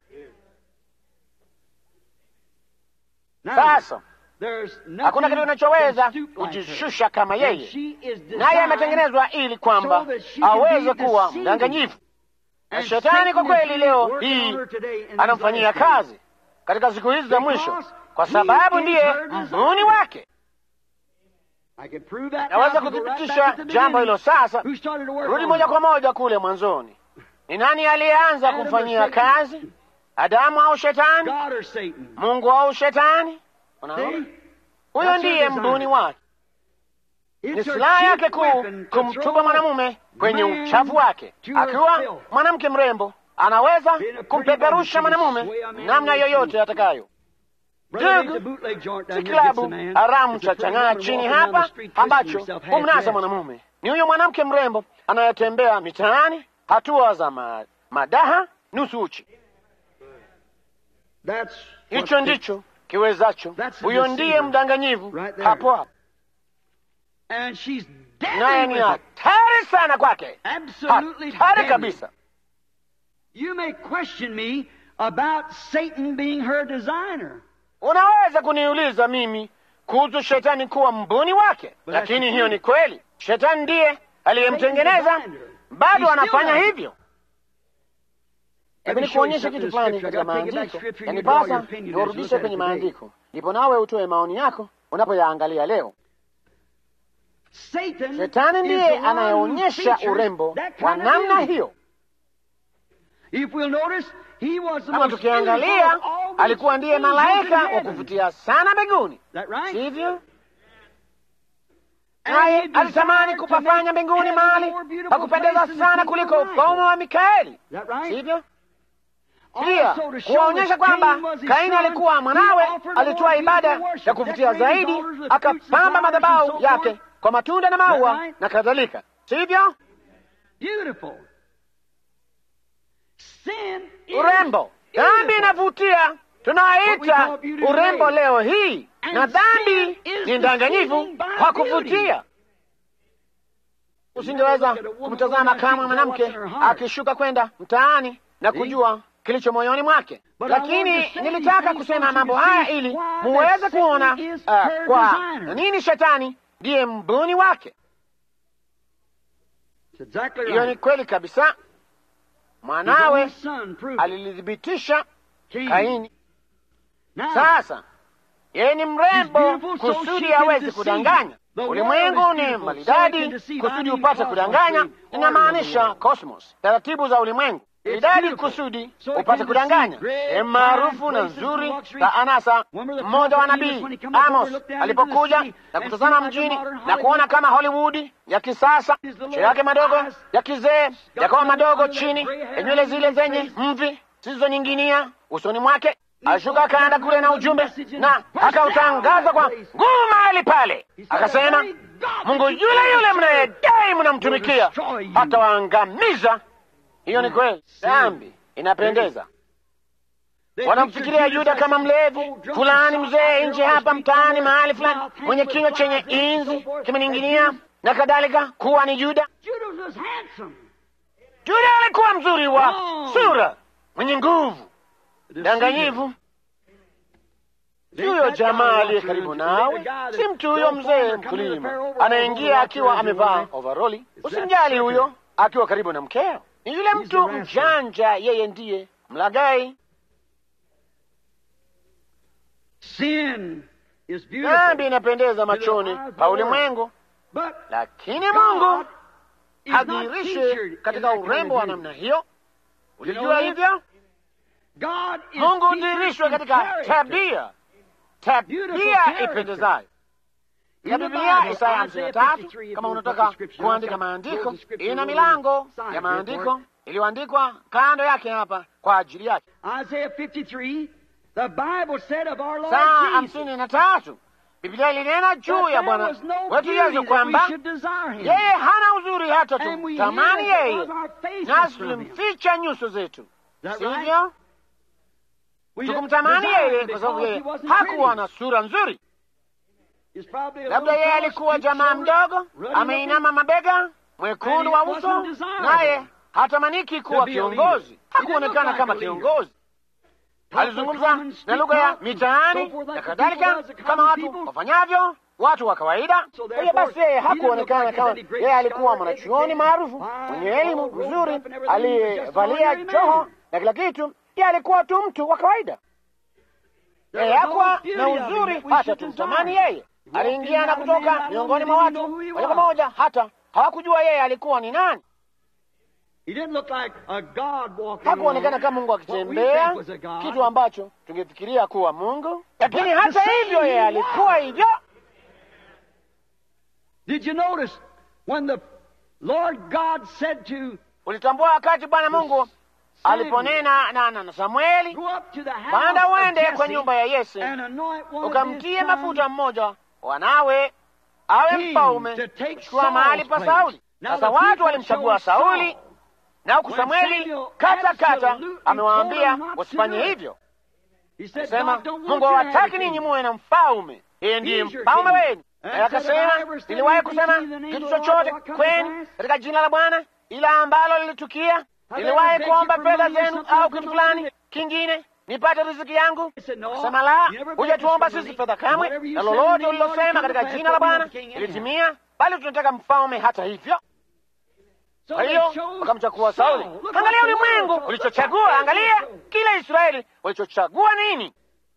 Now, Sasa there's nothing hakuna kitu kinachoweza can stoop like her. kujishusha kama And yeye, she is naye designed ametengenezwa ili kwamba so that she can aweze be kuwa deceiving. mdanganyifu. Na And shetani kwa Satan is kweli leo working hii on her today in these anamfanyia last days. kazi katika siku hizi za mwisho, Because kwa he sababu is ndiye her designer. mbuni wake. I can prove that Naweza now if you go right kuthibitisha back to the jambo beginning. hilo sasa. Who started to work Rudi on moja her? kwa moja kule mwanzoni. Ni nani aliyeanza Adam or kumfanyia Satan? kazi? Adamu au Shetani? God or Satan? Mungu au Shetani? Unaona, See? huyo That's her ndiye design. mbuni wake. Ni It's her silaha chief yake kuu weapon to kumtupa throw mwanamume kwenye man uchafu wake. to her Akiwa filth. mwanamke mrembo, anaweza Being a pretty kumpeperusha woman, she can mwanamume sway a man namna with yoyote atakayo. Brother, ain't Ndugu, the bootleg joint down si here gets klabu a man. haramu It's a cha pretty chang'aa woman chini walking down the hapa street twisting ambacho herself half humnasa dressed. mwanamume. Ni huyo mwanamke mrembo anayetembea mitaani hatua za ma, madaha nusu uchi. That's Hicho what the- ndicho kiwezacho. That's the Huyo ndiye deceiver. mdanganyivu Right there. hapo hapo, And she's naye deadly ni with it. hatari sana kwake, Absolutely hatari deadly. kabisa. You may question me about Satan being her designer. Unaweza kuniuliza mimi kuhusu shetani kuwa mbuni wake, But lakini that's hiyo true. ni kweli. Shetani ndiye aliyemtengeneza, Satan designed her. bado He still anafanya does it. hivyo. Let Hebu me show you nikuonyeshe something kitu in fulani Scripture. katika I gotta take it back maandiko, Scripture and you draw your yanipasa opinion as you niwarudishe look at kwenye it today. maandiko, ndipo nawe utoe maoni yako unapoyaangalia leo. Satan Shetani is ndiye the one who anayeonyesha features urembo that wa kind of namna beauty. hiyo. If we'll notice, he was the Kama most tukiangalia, beautiful of all the alikuwa ndiye angels malaika in wa heaven. kuvutia sana mbinguni, Is that right? sivyo? And Naye he alitamani desired to kupafanya make mbinguni heaven mahali a more beautiful pa kupendeza place than the sana kingdom kuliko of Michael. ufalme wa Mikaeli, Is that right? sivyo? Pia Also to show kuwaonyesha that kwamba Cain was his Kaini son, alikuwa he mwanawe, offered a alitoa more ibada beautiful worship, ya kuvutia decorated zaidi, altars with fruits and akapamba flowers and madhabahu so yake forth. kwa matunda na maua Is that right? na kadhalika, sivyo? Beautiful. Sin is Urembo, dhambi beautiful. inavutia, What we tunaita call beauty urembo today. leo hii, And na dhambi sin is ni ndanganyifu deceiving by kwa beauty. kuvutia. Usingeweza look at a woman kumtazama going down kama the street and mwanamke know what's in her heart. akishuka kwenda mtaani na See? kujua kilicho moyoni mwake. But I Lakini want to say nilitaka these things kusema so you mambo can haya see ili why muweze that kuona Satan is uh, her kwa designer. nini shetani ndiye mbuni wake. It's exactly Hiyo ni right. kweli kabisa. His Mwanawe own son proved it. alilithibitisha Cain. Kaini. Now, Sasa Yeye ni mrembo kusudi aweze kudanganya. Ulimwengu ni maridadi kusudi upate kudanganya. Inamaanisha cosmos, taratibu za ulimwengu idadi kusudi upate kudanganya. Sehemu maarufu na nzuri za anasa. Mmoja wa nabii Amos alipokuja na kutazama mjini na kuona kama Hollywood ya kisasa, macho yake madogo ya kizee yakawa madogo chini ya nywele zile zenye mvi zilizonyinginia usoni mwake, alishuka akaenda kule na ujumbe na akautangaza kwa nguvu mahali pale, akasema, Mungu yule yule mnayedai mnamtumikia atawaangamiza. Hiyo ni kweli. Dhambi inapendeza. Wanamfikiria Yuda kama mlevi fulani, mzee nje hapa mtaani mahali fulani, mwenye kinywa chenye inzi kimening'inia na kadhalika, kuwa ni Yuda. Yuda alikuwa mzuri wa sura, mwenye nguvu, danganyivu. Huyo jamaa aliye karibu nawe si mtu huyo mzee mkulima anaingia akiwa amevaa overoli. Usimjali huyo akiwa karibu na mkeo ni yule mtu mjanja, yeye ndiye mlagai. Dhambi inapendeza machoni pa ulimwengu, lakini Mungu hadhihirishwe katika urembo wa namna hiyo. Ulijua hivyo? Mungu hudhihirishwe katika tabia, tabia ipendezayo ya Biblia. Isaya hamsini na tatu. Kama unataka kuandika maandiko, ina milango ya maandiko iliyoandikwa kando yake hapa kwa ajili yake. Saa hamsini na tatu Biblia ilinena juu ya Bwana wetu Yesu kwamba yeye hana uzuri hata tumtamani yeye, nasi tulimficha nyuso zetu, sivyo? Tukumtamani yeye kwa sababu yeye hakuwa na sura nzuri. Labda yeye alikuwa jamaa mdogo, ameinama mabega, mwekundu wa uso, naye hatamaniki kuwa kiongozi. Hakuonekana kama kiongozi. Alizungumza na lugha ya mitaani na kadhalika, kama watu wafanyavyo watu wa kawaida. Kwa hiyo basi, yeye hakuonekana kama yeye alikuwa mwanachuoni maarufu mwenye elimu nzuri, aliyevalia joho na kila kitu. Yeye alikuwa tu mtu wa kawaida. Yeye hakuwa na uzuri hata tumtamani yeye. Aliingia na kutoka miongoni mwa watu moja kwa moja, hata hawakujua yeye alikuwa ni nani. Hakuonekana kama Mungu akitembea, kitu ambacho tungefikiria kuwa Mungu, lakini hata hivyo yeye alikuwa hivyo. Ulitambua wakati Bwana Mungu aliponena na na Samueli, panda uende kwa nyumba ya Yese ukamtie mafuta mmoja wanawe awe mfalme kuchukua mahali pa Sauli. Sasa watu walimchagua Sauli na huku Samueli kata kata amewaambia wasifanye hivyo. Akasema, Mungu hawataki ninyi muwe na mfalme, yeye ndiye mfalme wenu. Naye akasema, niliwahi kusema kitu chochote kwenu katika jina la Bwana ila ambalo lilitukia? Niliwahi kuomba fedha zenu au kitu fulani kingine nipate riziki yangu? Akasema, la, hujatuomba sisi fedha kamwe, na lolote ulilosema katika jina la Bwana ilitimia, bali tunataka mfalme hata hivyo. Kwa hiyo wakamchagua Sauli. Angalia ulimwengu ulichochagua, angalia kila Israeli walichochagua nini.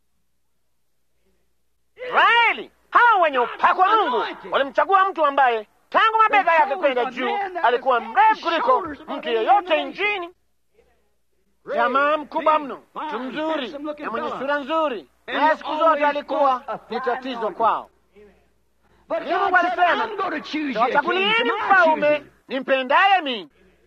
Israeli hawa wenye upako wa Mungu walimchagua mtu ambaye tangu mabega yake kwenda juu alikuwa mrefu kuliko mtu yeyote nchini, jamaa mkubwa mno, mtu mzuri na mwenye sura nzuri, naye siku zote alikuwa ni tatizo kwao. Lakini Mungu alisema, tawachagulieni mfalme nimpendaye mimi.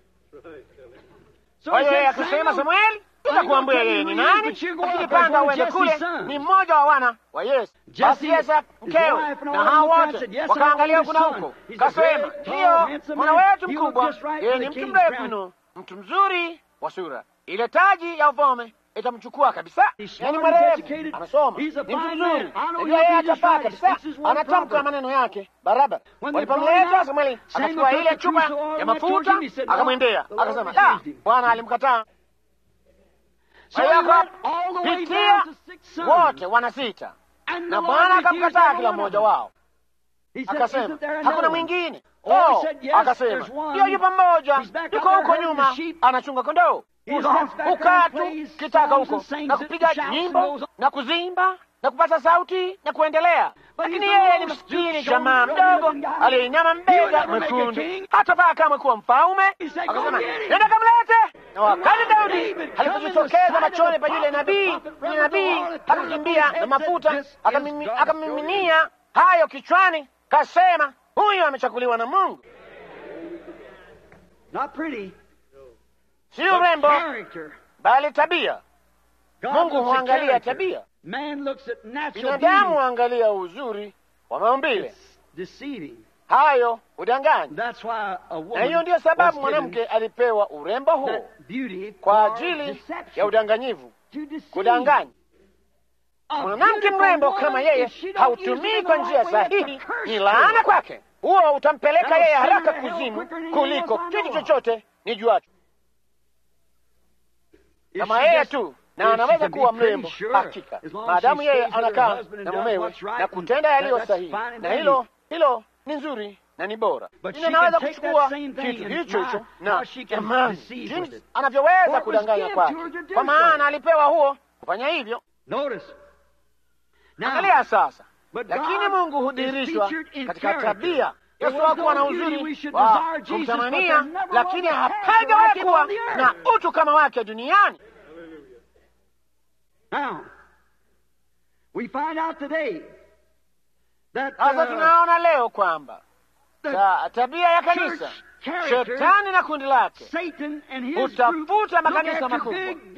Kwa hiyo yeye akasema, Samueli, tutakuambia yeye ni nani, lakini panda uende kule, ni mmoja wa wana wa Yese. Basi Yese mkewe na hao wote wakaangalia huku na huko, kasema, ndiyo mwana wetu mkubwa, yeye ni mtu mrefu mno, mtu mzuri wa sura, ile taji ya ufalme itamchukua kabisa. Yani mwerevu, amesoma, ni mtu mzuri, najua yeye atafaa kabisa, anatamka maneno yake barabara. Walipomleta Samueli, akachukua ile chupa ya mafuta akamwendea, akasema, la, Bwana alimkataa. Kwa hiyo akapitia wote wana sita, na Bwana akamkataa kila mmoja wao, akasema hakuna mwingine. Oh, akasema hiyo yupo mmoja, yuko huko nyuma anachunga kondoo ukaa tu kitaka huko na kupiga nyimbo na kuzimba na kupata sauti na kuendelea. Lakini yeye ni maskini jamaa mdogo aliyeinama mbega mwekundu, hatafaa kamwe kuwa mfalme. Akasema, nenda kamlete. Na wakati Daudi alipojitokeza machoni pa yule nabii, yule nabii akakimbia na mafuta akamiminia hayo kichwani, kasema, huyu amechaguliwa na Mungu. Si urembo bali tabia. Mungu huangalia tabia. Binadamu huangalia uzuri wa maumbile, hayo udanganyi. Na hiyo ndiyo sababu mwanamke alipewa urembo huo kwa ajili ya udanganyivu, kudanganya. Mwanamke mrembo kama yeye hautumii kwa njia sahihi, ni laana kwake. Huo utampeleka yeye haraka kuzimu kuliko kitu chochote ni juacho. Kama yeye tu na anaweza kuwa mrembo hakika, maadamu yeye anakaa na mumewe na kutenda yaliyo sahihi, na hilo hilo ni nzuri na ni bora. Lakini anaweza kuchukua kitu hicho hicho na jamani, jinsi anavyoweza kudanganya kwake, kwa maana alipewa huo kufanya hivyo. Angalia sasa, lakini Mungu hudhihirishwa katika tabia. Yesu hakuwa na uzuri wa kumtamania, lakini hapajawahi kuwa na utu kama wake duniani. Sasa tunaona leo kwamba ta, tabia ya kanisa, shetani na kundi lake hutafuta makanisa makubwa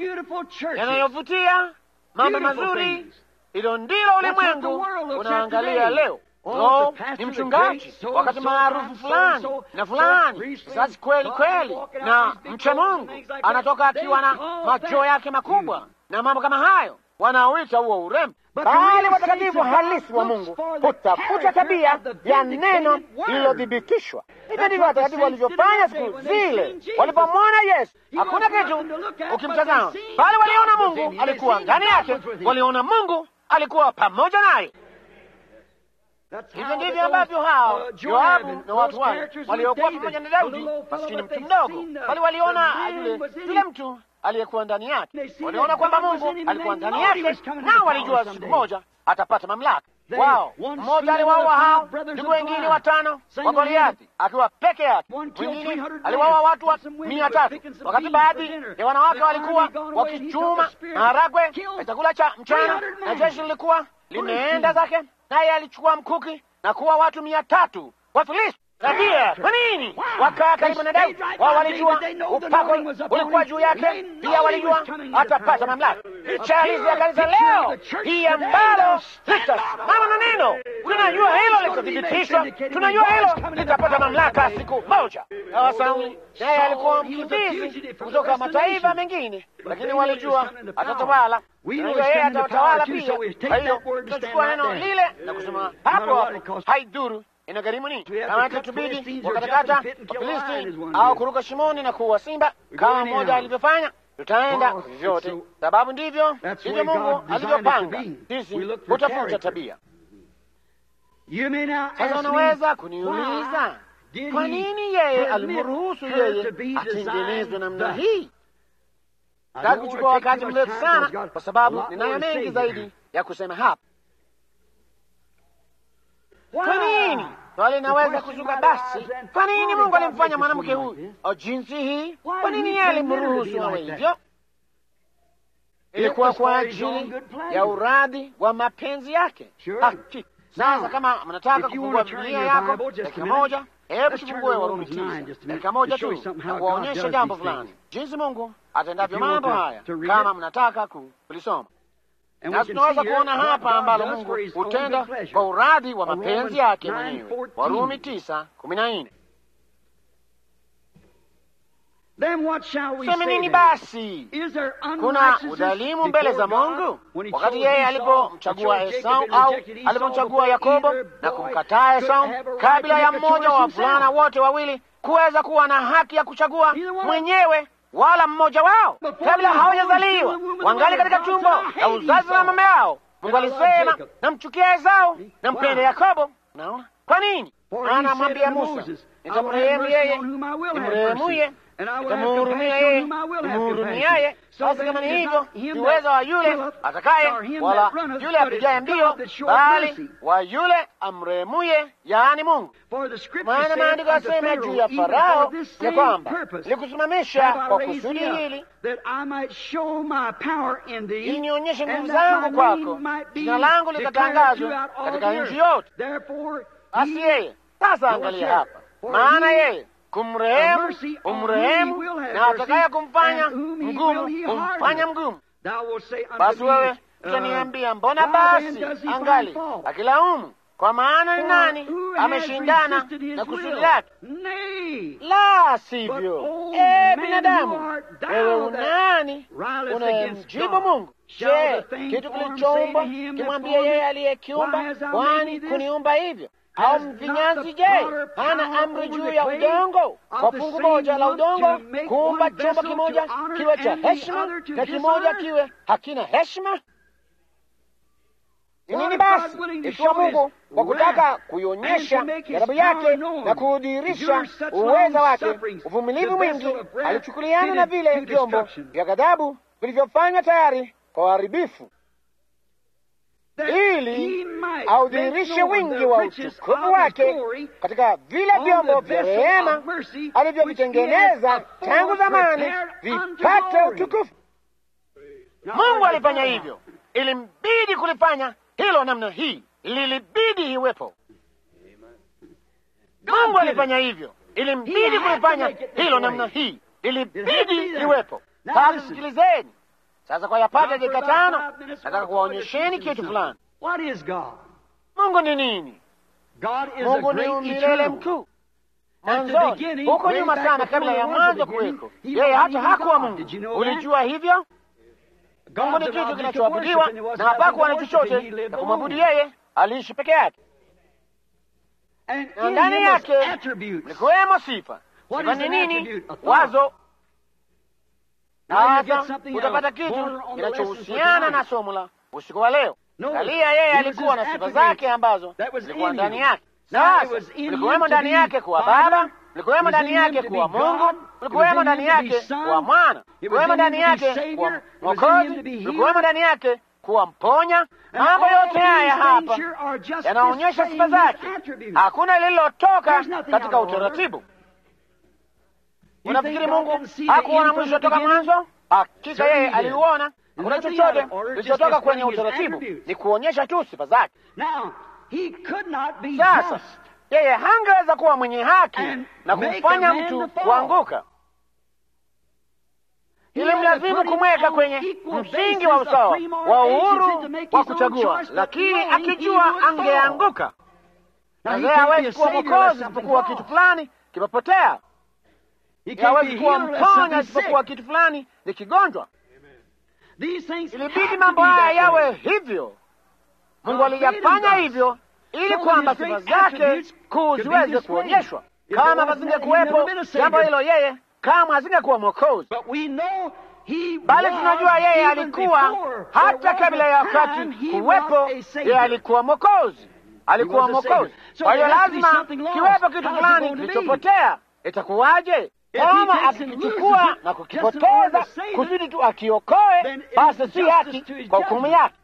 yanayovutia mambo mazuri. Hilo ndilo ulimwengu unaangalia leo. No, ni mchungaji wakati maarufu fulani na fulani, sasa kweli kweli na mcha Mungu, anatoka akiwa na macho yake makubwa na mambo kama hayo, wanaoita huo urembo. Bali watakatifu halisi wa Mungu hutafuta tabia ya neno lililothibitishwa. Hivyo ndivyo watakatifu walivyofanya siku zile walipomwona Yesu. Hakuna kitu ukimtazama, bali waliona Mungu alikuwa ndani yake, waliona Mungu alikuwa pamoja naye. Hivyo ndivyo ambavyo hao Yoabu na watu wale waliokuwa pamoja na Daudi, maskini mtu mdogo, bali waliona yule yule mtu aliyekuwa ndani yake, waliona kwamba Mungu alikuwa ndani yake, nao walijua siku moja atapata mamlaka wao. Mmoja aliwaua hao ndugu wengine watano wa Goliathi akiwa peke yake, mwingine aliwaua watu wa mia tatu wakati baadhi ya wanawake walikuwa wakichuma maharagwe ya chakula cha mchana, na jeshi lilikuwa limeenda zake, naye alichukua mkuki na kuwa watu mia tatu Wafilisti. Tabia kwa nini wakaa karibu na Daudi? Wao walijua upako ulikuwa juu yake, pia walijua atapata mamlaka. Picha halisi ya kanisa leo hii ambalo litasimama na neno, tunajua hilo litathibitishwa, tunajua hilo litapata mamlaka siku moja. Na Sauli naye alikuwa mkimbizi kutoka mataifa mengine, lakini walijua atatawala, tunajua yeye atatawala pia. Kwa hiyo tutachukua neno lile na kusema hapo hapo, haidhuru inagharimu nini? Kama itatubidi wakatakata Wafilisti au kuruka shimoni na kuua simba kama mmoja alivyofanya, tutaenda vyovyote, sababu ndivyo ndivyo Mungu alivyopanga. Sisi hutafuta tabia. Sasa unaweza kuniuliza kwa nini yeye alimruhusu yeye atengenezwe namna hii? Sitaki kuchukua wakati mrefu sana, kwa sababu ninayo mengi zaidi ya kusema hapa. Kwa nini swali linaweza kuzuka basi? Kwa nini Mungu alimfanya mwanamke huyu jinsi hii? Kwa nini yeye alimruhusu awe hivyo? Ilikuwa kwa ajili ya uradhi wa mapenzi yake. Hakika. Sasa kama mnataka kufungua Biblia yako dakika moja, hebu tufungue Warumi tisa dakika moja tu na kuwaonyesha jambo fulani, jinsi Mungu atendavyo mambo haya, kama mnataka kulisoma na tunaweza kuona hapa ambalo Mungu hutenda kwa uradhi wa mapenzi yake mwenyewe. Warumi tisa kumi na nne. Seme nini basi? Kuna udhalimu mbele za Mungu? Wakati yeye alipomchagua Esau au alipomchagua Yakobo na kumkataa Esau kabla ya mmoja wa wavulana wote wawili kuweza kuwa na haki ya kuchagua mwenyewe wala mmoja wao kabla hawajazaliwa, wangali katika tumbo la uzazi wa mama yao. Mungu alisema namchukia Esau, nampende Yakobo. Naona kwa nini anamwambia Musa, nitamrehemu yeye nimrehemuye And I will have nitamhurumia compassion on yeye whom I will have nimhurumiaye. compassion. So Basi then kama it ni is hivyo, not him si uwezo wa that yule willeth, atakaye nor him wala that runneth, yule but it's apigaye mbio, God that showeth bali mercy. wa yule amrehemuye, yaani Mungu. For the scripture Maana saith maandiko unto yasema juu Pharaoh, ya even for Farao this ya same kwamba purpose likusimamisha have I kwa raised kusudi thee up, hili that I might show my power in thee, ili nionyeshe and nguvu that zangu my kwako, name might be jina langu declared likatangazwa throughout all katika the nchi earth. yote. Therefore, Basi he yeye sasa, Go angalia share. hapa, For maana he- yeye kumrehemu mercy on umrehemu, whom he will have na mercy, atakaye kumfanya and whom he mgumu will he kumfanya harden. mgumu. thou wilt say unto Basi me, wewe uh, utaniambia, mbona why then basi does he find angali fault? akilaumu? Kwa maana ni For nani who has ameshindana resisted his na kusudi will? lake? Nay, La But, sivyo, oh, e man, binadamu, who art thou wewe that unani rilest against unayemjibu God? Mungu? Shall Je, the thing kitu formed kilichoumbwa say to him that kimwambia formed yeye it, aliyekiumba, Why hast thou made kwani me this? kuniumba hivyo? Has Au not mfinyanzi the je, potter hana power amri over juu the ya clay udongo, of kwa the fungu same moja la lump udongo to make kuumba one chombo vessel kimoja to honor kiwe cha and the heshima other to na kimoja dishonor? kiwe hakina heshima? Ni What nini if God basi willing to ikiwa show his Mungu kwa kutaka wrath kuionyesha and to make his ghadhabu power yake known, na kuudhihirisha endure such uweza long wake, sufferings, uvumilivu the mwingi, vessel of wrath alichukuliana na fitted vile to vyombo destruction. vya ghadhabu vilivyofanywa tayari kwa uharibifu, That ili he might audhihirishe make known wingi the wa riches utukufu of his wake glory katika vile on vyombo the vya vessel rehema of mercy, which alivyovitengeneza he has tangu afore zamani prepared unto vipate glory. utukufu. Now, Mungu what alifanya is hivyo, ilimbidi kulifanya hilo namna hii, lilibidi iwepo. Mungu alifanya hivyo, ilimbidi He had to kulifanya make it this hilo way. namna hii, It had to ilibidi be there. iwepo. Now Sasa listen. sikilizeni sasa, kwa yapata Now, for dakika about tano, five minutes, nataka we're going to kuwaonyesheni teach you kitu something. fulani. What is God? Mungu ni nini? God is Mungu a ni great umilele eternal. mkuu. At the Mwanzoni beginning, huko way nyuma back sana, before kabla there ya was a mwanzo beginning, kuweko, he yeye wasn't hata even hakuwa God. Did you Mungu. know that? Ulijua hivyo? Mungu ni God's an kitu object of kinachoabudiwa worship, and there na wasn't hapakuwa na nothing to worship, chochote and he lived na kumwabudu alone. yeye, aliishi peke yake, And na in ndani him was yake attributes. mlikuwemo sifa. What Sifa is ni an nini? attribute? A thought. Wazo. Now you get Sasa something utapata else kitu border on the lesson for kinachohusiana tonight. na somo la usiku wa leo. Notice, Angalia, yeye he was alikuwa his na sifa attributes zake ambazo that was zilikuwa in ndani him. yake. Now, it Sasa was in him mlikuwemo to ndani be yake kuwa Father, Baba, mlikuwemo it was ndani in him yake to kuwa be Mungu, God, mlikuwemo it was in ndani him to be yake Son, kuwa Mwana, it was mlikuwemo in ndani him to be yake Savior, kuwa it was in him Mwokozi, to be mlikuwemo healer. ndani yake kuwa mponya. And Mambo all yote haya these hapa things here are just yanaonyesha sifa displaying his zake, attributes. hakuna lililotoka There's nothing katika out of order. utaratibu. You Unafikiri think God Mungu didn't see the hakuona end from mwisho the toka beginning? mwanzo? Hakika Certainly yeye he did. aliuona. Hakuna Nothing chochote out of order, just kilichotoka kwenye displaying his utaratibu, attributes. ni kuonyesha tu sifa zake. Now, he could not be Sasa just. yeye hangeweza kuwa mwenye haki And na make kumfanya a man mtu to fall. kuanguka. He Ili had to mlazimu put him kumweka on kwenye equal msingi basis wa of usawa free moral wa agency uhuru to make wa his own kuchagua, choice, but lakini knowing he akijua would fall. angeanguka. Now, Na he yeye can't be hawezi a kuwa savior mwokozi unless something isipokuwa falls. kitu fulani kimepotea. He can't be Hawezi healed kuwa unless mponya something's isipokuwa sick. kitu fulani ni kigonjwa. These things have Ilibidi to mambo be haya that yawe way. hivyo. Mungu God made them aliyafanya thus. hivyo ili So kwamba his sifa great zake attributes kuu could be ziweze displayed. kuonyeshwa. If Kama it wasn't that, he'd pasingekuwepo never been a jambo savior. hilo, yeye kama asingekuwa mwokozi. But we know he Bali was, tunajua yeye even alikuwa before hata there was kabla ya a time, wakati he kuwepo, was a yeye savior. alikuwa mwokozi, alikuwa was a mwokozi. savior. So Kwa hiyo there has to be lazima something lost. kiwepo kitu How's it fulani going to be? kilichopotea. Itakuwaje If he kama takes and akikichukua loses it na just in order kukipoteza to save it, kusudi tu akiokoe, then it basi is si justice haki to his kwa hukumu judgment. yake.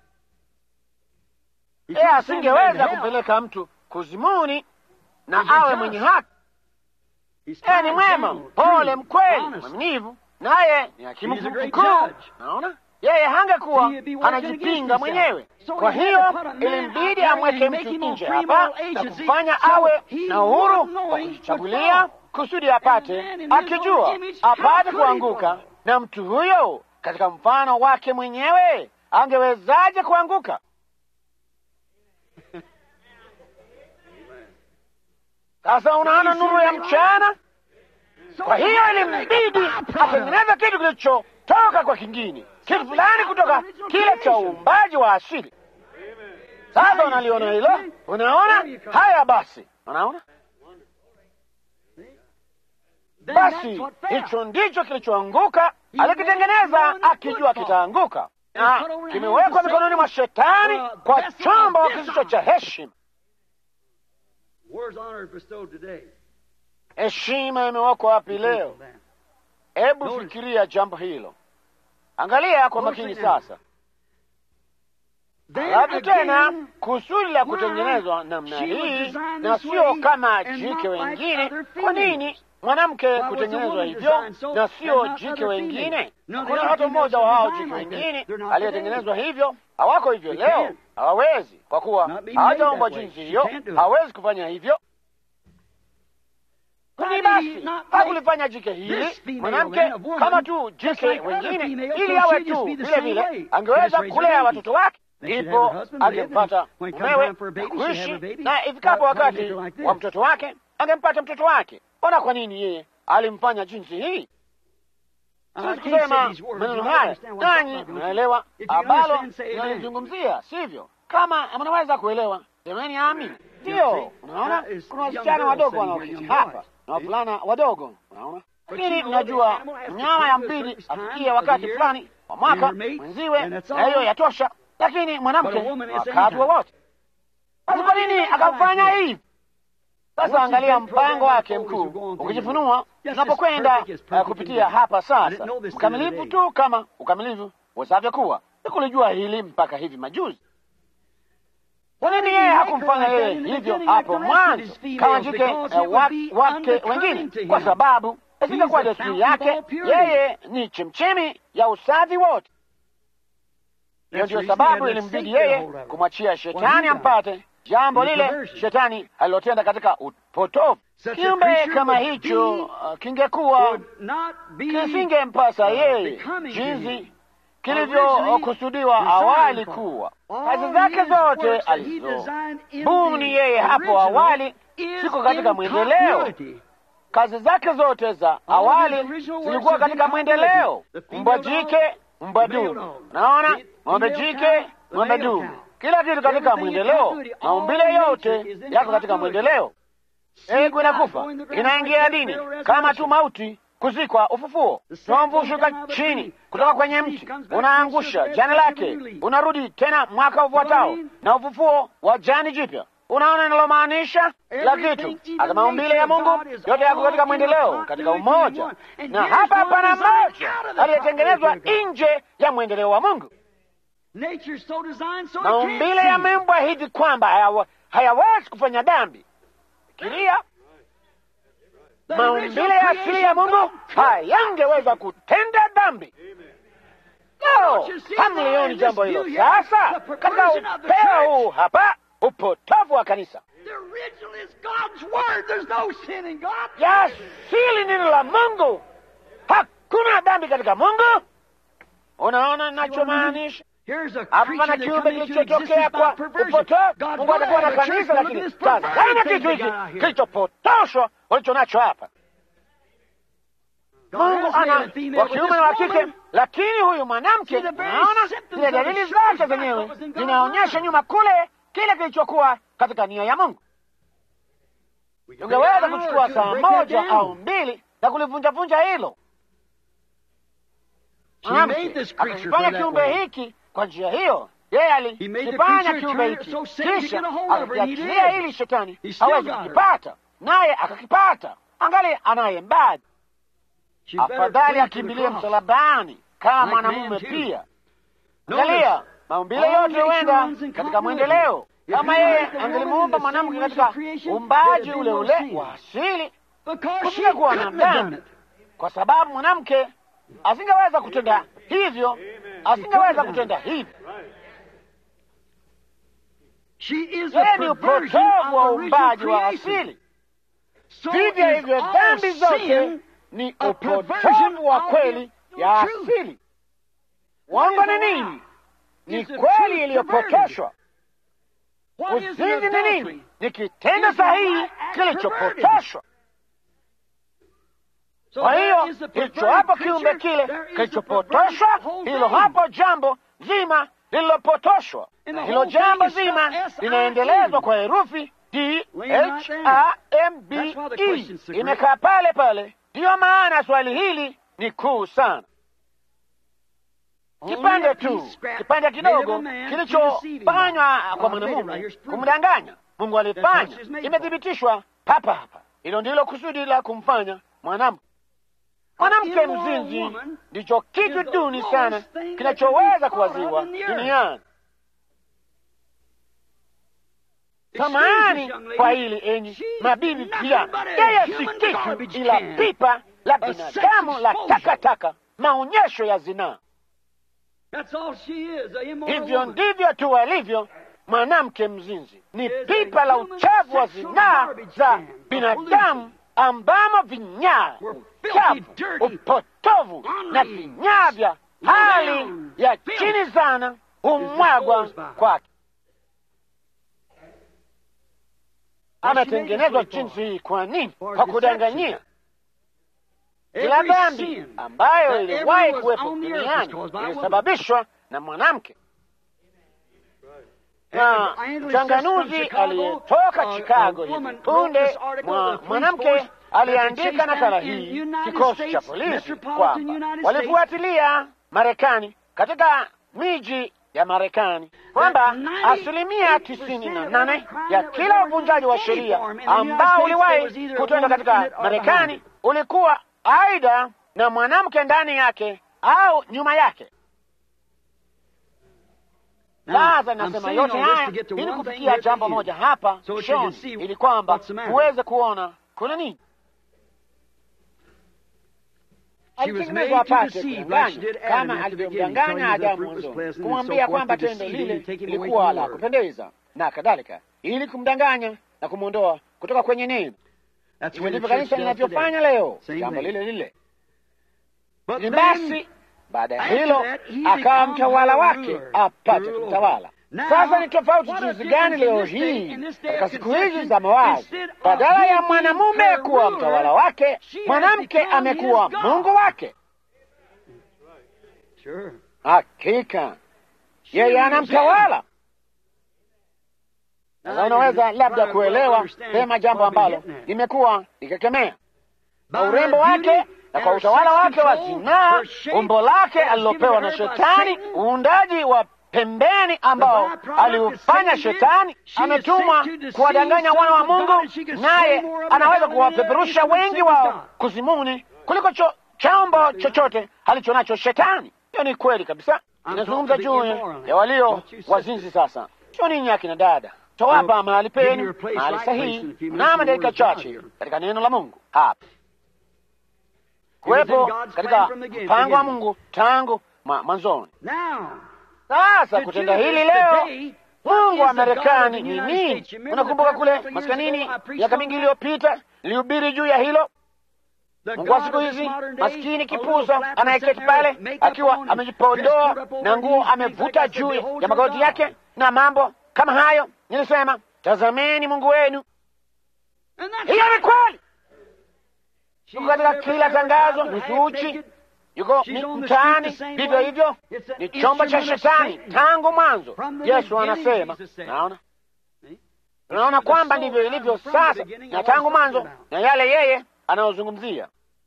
He Yeye couldn't send a man to asingeweza hell. kumpeleka mtu kuzimuni na He's a awe just. mwenye haki. He's Yeye ni kind, mwema, gentle, mpole, true, mkweli, honest. mwaminivu, naye ni hakimu He's a great mkuu. judge. Naona yeye hangekuwa He'd be working against anajipinga himself. mwenyewe. So Kwa he had hiyo to put a man ilimbidi out there amweke and make mtu him on nje free hapa moral na agency, kumfanya so awe he na uhuru would know wa he would kujichagulia fall. kusudi apate, And man in his akijua own image, how apate could he kuanguka, fall? na mtu huyo katika mfano wake mwenyewe angewezaje kuanguka? Sasa unaona nuru ya mchana. So Kwa he hiyo had to make a ilimbidi byproduct. atengeneze kitu kilichotoka kwa kingine, kitu fulani kutoka kile cha uumbaji wa asili. Sasa unaliona hilo? Unaona haya? Basi unaona, Then basi that's what fell. hicho ndicho kilichoanguka. Alikitengeneza akijua kitaanguka, na kimewekwa mikononi mwa Shetani kwa chombo kisicho cha heshima. Where's honor bestowed today? Heshima imewekwa wapi leo? Hebu fikiria jambo hilo, angalia kwa makini sasa. Halafu tena kusudi la kutengenezwa namna hii na sio kama jike wengine. Kwa nini mwanamke kutengenezwa hivyo na sio jike wengine? Kuna hata mmoja wa hao jike wengine aliyetengenezwa hivyo. Hawako hivyo leo, hawawezi, kwa kuwa hawajaumbwa jinsi hiyo, hawawezi kufanya hivyo. Kwani basi hakulifanya jike hili mwanamke kama tu jike wengine, ili awe tu vile vile, angeweza kulea watoto wake ndipo angempata mumewe na kuishi na ifikapo wakati wa mtoto wake angempata mtoto wake. Ona kwa nini yeye alimfanya jinsi hii. Siwezi kusema maneno haya, nanyi mnaelewa ambalo inalizungumzia, sivyo? Kama mnaweza kuelewa, semeni amini. Ndiyo, unaona kuna wasichana wadogo wanaokiti hapa na wavulana wadogo, unaona lakini mnajua mnyama ya mbili afikie wakati fulani wa mwaka mwenziwe, na hiyo yatosha lakini mwanamke wakati wowote. Basi kwa nini akafanya hivi? Sasa angalia mpango wake mkuu ukijifunua tunapokwenda uh, kupitia hapa sasa, mkamilifu tu kama ukamilifu wezavyo kuwa. Sikulijua hili mpaka hivi majuzi. Kwa nini yeye hakumfanya yeye hivyo hapo mwanzo kama jike uh, wake wengine? Kwa sababu isingekuwa desturi yake. Yeye ni chemchemi ya usafi wote. Hiyo ndiyo sababu ilimbidi yeye kumwachia shetani ampate jambo lile shetani alilotenda katika upotofu. Kiumbe kama hicho uh, kingekuwa kisingempasa yeye jinsi kilivyokusudiwa awali kuwa. Kazi zake zote alizobuni yeye hapo awali ziko katika mwendeleo. Kazi zake zote za awali zilikuwa katika mwendeleo. Mbwa jike, mbwa dume, naona ng'ombe jike, ng'ombe dume, kila kitu katika mwendeleo. Maumbile yote yako katika mwendeleo. Egu inakufa inaingia dini kama tu mauti, kuzikwa, ufufuo. Tomvu hushuka chini kutoka kwenye mti, unaangusha jani lake, unarudi tena mwaka ufuatao na ufufuo wa jani jipya. Unaona ninalomaanisha? Kila kitu hata maumbile ya Mungu yote yako katika mwendeleo, katika umoja, na hapa hapana mmoja aliyetengenezwa nje ya mwendeleo wa Mungu. Maumbile yameumbwa hivi kwamba hayawezi kufanya dhambi. Fikiria, maumbile ya asili ya Mungu hayangeweza kutenda dhambi. No, hamlioni jambo hilo sasa katika upeo huu hapa upotovu wa kanisa ya asili, neno la Mungu, hakuna dhambi katika Mungu. Unaona nachomaanisha? Hapa pana kiumbe kilichotokea kwa upotovu. Mungu atakuwa na kanisa, lakini tazama kitu hiki kilichopotoshwa walicho nacho hapa. Mungu ana wa kiume na wa kike, lakini huyu mwanamke, unaona zile dalili zake zenyewe zinaonyesha nyuma kule kile kilichokuwa katika nia ya Mungu. Tungeweza kuchukua saa moja au mbili na kulivunjavunja hilo. Akakifanya kiumbe hiki kwa njia hiyo, yeye alikifanya kiumbe hiki, kisha akakiachilia hili shetani hawezi kukipata, naye akakipata. Angali anaye mbadi, afadhali akimbilie msalabani kama mwanamume pia. Angalia, maumbile yote huenda katika mwendeleo. Kama yeye angelimuumba mwanamke katika uumbaji ule ule wa asili, kusingekuwa na dhambi, kwa sababu mwanamke asingeweza kutenda hivyo, asingeweza kutenda hivyo. Yeye ni upotovu wa uumbaji wa asili. Vivyo hivyo dhambi zote ni upotovu wa kweli ya asili. Uongo ni nini? Ni kweli iliyopotoshwa. Uzinzi ni nini? Ni kitendo sahihi kilichopotoshwa. Kwa hiyo hicho hapo kiumbe kile kilichopotoshwa, hilo hapo jambo zima lililopotoshwa, na hilo jambo zima linaendelezwa kwa herufi D H A M B E, imekaa pale pale. Ndiyo maana swali hili ni kuu sana. Kipande tu, kipande kidogo kilichofanywa kwa mwanamume kumdanganya. Mungu alifanya, imethibitishwa papa hapa. Hilo ndilo kusudi la kumfanya mwanamke. Mwanamke mzinzi ndicho kitu duni sana kinachoweza kuwaziwa duniani. Samahani kwa hili enyi mabibi, pia yeye si kitu ila pipa la binadamu la takataka, maonyesho ya zinaa. Hivyo ndivyo tu alivyo mwanamke mzinzi, ni pipa la uchafu wa zinaa za binadamu ambamo vinyaa, uchafu, upotovu na vinyaa vya hali ya chini sana humwagwa kwake. Ametengenezwa jinsi hii. Kwa nini? Kwa kudanganyia. Kila dhambi ambayo iliwahi kuwepo duniani ilisababishwa na mwanamke na mchanganuzi aliyetoka Chicago hivi punde, mwanamke aliandika nakala hii kikosi cha polisi kwamba walifuatilia Marekani katika miji ya Marekani kwamba asilimia tisini na nane ya kila uvunjaji wa sheria ambao uliwahi kutenda katika Marekani ulikuwa aidha na mwanamke ndani yake au nyuma yake. Sasa nasema yote haya ili kufikia jambo moja hapa shoni, ili kwamba muweze kuona kuna nini. Alitengenezwa apate kudanganya kama alivyomdanganya Adamu mwanzoni, kumwambia kwamba tendo lile lilikuwa la kupendeza na kadhalika, ili kumdanganya na kumwondoa kutoka kwenye neno. Hivyo ndivyo kanisa linavyofanya leo, jambo lile lile. Ni basi baada ya hilo akawa mtawala wake apate kumtawala. Sasa ni tofauti jinsi gani leo hii katika siku hizi za mawazo, badala ya mwanamume kuwa mtawala wake, mwanamke amekuwa mungu wake. Hakika yeye anamtawala. Sasa unaweza labda kuelewa vema jambo ambalo limekuwa likikemea na urembo wake na kwa utawala wake wa zinaa, umbo lake alilopewa na Shetani, uundaji wa pembeni ambao aliufanya Shetani, ametumwa kuwadanganya wana wa Mungu, naye anaweza kuwapeperusha wengi wao kuzimuni kuliko cho, chombo chochote alicho nacho Shetani. Hiyo ni kweli kabisa. Inazungumza juu ya walio wazinzi. Sasa sio ninyi akina dada, tawapa mahali penu, mahali sahihi, mnamo dakika chache katika neno la Mungu hapa kuwepo katika mpango wa Mungu tangu mwanzoni. Sasa kutenda hili leo, Mungu wa Marekani ni nini? Unakumbuka kule maskanini miaka mingi iliyopita nilihubiri juu ya hilo. Mungu wa siku hizi maskini kipuza anayeketi pale akiwa amejipodoa na nguo amevuta juu ya magoti yake na mambo kama hayo. Nilisema, tazameni Mungu wenu. Hiyo ni kweli yuko katika kila tangazo, nusu uchi, yuko mtaani, vivyo hivyo. Ni chombo cha Shetani tangu mwanzo. Yesu anasema, naona tunaona kwamba ndivyo ilivyo sasa na tangu mwanzo, na yale yeye anayozungumzia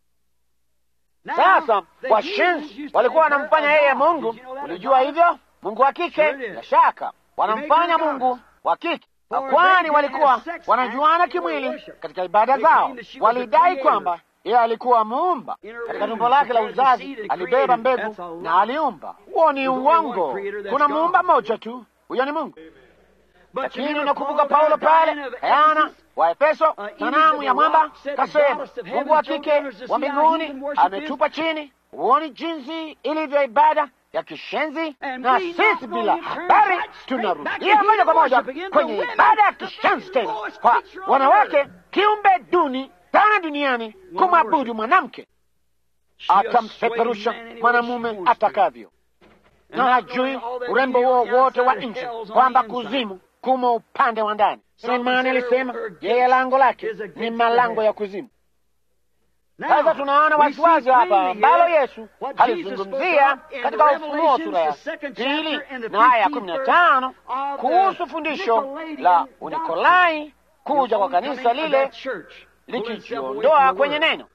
sasa. Washenzi walikuwa wanamfanya yeye Mungu. Ulijua hivyo? Mungu wa kike, bila shaka wanamfanya Mungu wa kike kwani walikuwa wanajuana kimwili katika ibada zao. Walidai kwamba yeye alikuwa muumba katika tumbo lake la uzazi, alibeba mbegu na aliumba. Huo ni uongo. Kuna muumba mmoja tu, huyo ni Mungu. Lakini unakumbuka Paulo pale Ayana wa Efeso, sanamu ya mwamba, kasema Mungu wa kike wa mbinguni ametupa chini. Huoni jinsi ilivyo ibada ya kishenzi? Na sisi bila habari tunarudia moja kwa moja kwenye ibada ya kishenzi tena, kwa wanawake, kiumbe duni sana duniani, kumwabudu mwanamke. Atampeperusha mwanamume atakavyo, na hajui urembo huo wote wa nje, kwamba kuzimu kumo upande wa ndani. Sulemani alisema yeye lango lake ni malango ya kuzimu. Sasa tunaona wasiwasi hapa ambalo Yesu alizungumzia katika Ufunuo sura ya pili na aya ya kumi na tano kuhusu fundisho la Unikolai, kuja kwa kanisa lile likijiondoa kwenye neno.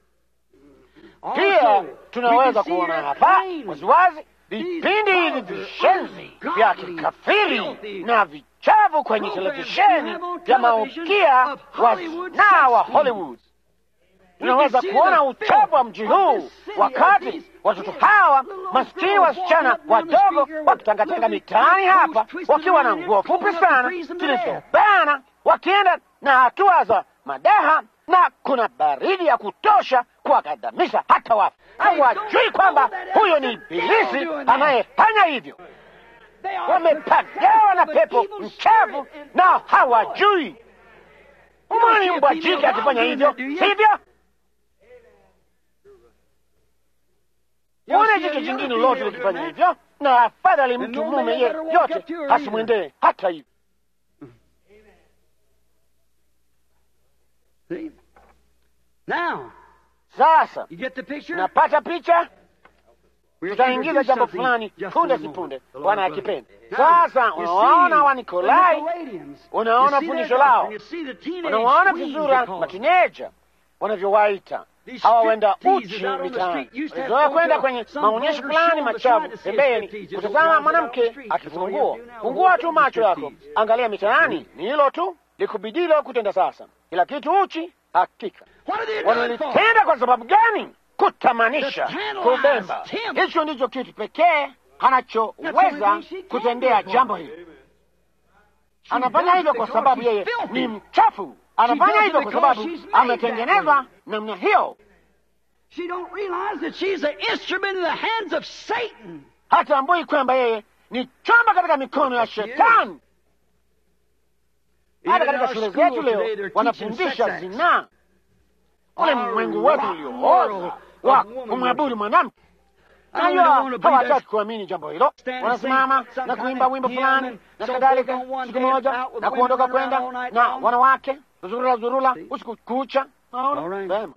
Pia tunaweza kuona hapa waziwazi vipindi hivi vishenzi vya kikafiri na vichavu kwenye televisheni vya maukia wa zinaa wa Hollywood tunaweza kuona uchafu wa mji huu, wakati watoto hawa maskini wasichana wadogo wakitangatanga mitaani hapa wakiwa na nguo fupi sana zilizobana, wakienda na hatua za madaha, na kuna baridi ya kutosha kuwakandamiza hata wafu. Hawajui kwamba huyo ni Ibilisi anayefanya hivyo. Wamepagawa na pepo mchafu na hawajui. Umwani mbwa jike akifanya hivyo, sivyo? Uone jike jingine lote likifanya hivyo, na afadhali mtu mume yeyote asimwendee hata hivyo. Sasa napata picha, tutaingiza jambo fulani punde si punde, Bwana akipenda. Sasa unawaona Wanikolai, unaona fundisho lao, unawaona vizura matineja wanavyowaita hawa wenda uchi mitaani. Zoea kwenda kwenye maonyesho fulani machafu pembeni, kutazama mwanamke akifungua. Fungua tu macho yako, angalia mitaani, ni hilo tu likubidilo kutenda. Sasa kila kitu uchi. Hakika wanalitenda kwa sababu gani? Kutamanisha, kubemba. Hicho ndicho kitu pekee anachoweza kutendea jambo hili. Anafanya hivyo kwa sababu yeye ni mchafu. Anafanya hivyo kwa sababu ametengenezwa namna hiyo. Hatambui kwamba yeye ni chombo katika mikono ya Shetani. Hata katika shule zetu leo wanafundisha zinaa, ulimwengu wetu uliooza wa kumwabudu mwanamke. Najua hawataki kuamini jambo hilo, wanasimama na kuimba wimbo fulani na kadhalika, siku moja na kuondoka kwenda na wanawake zurula zurula usiku kucha. Vema,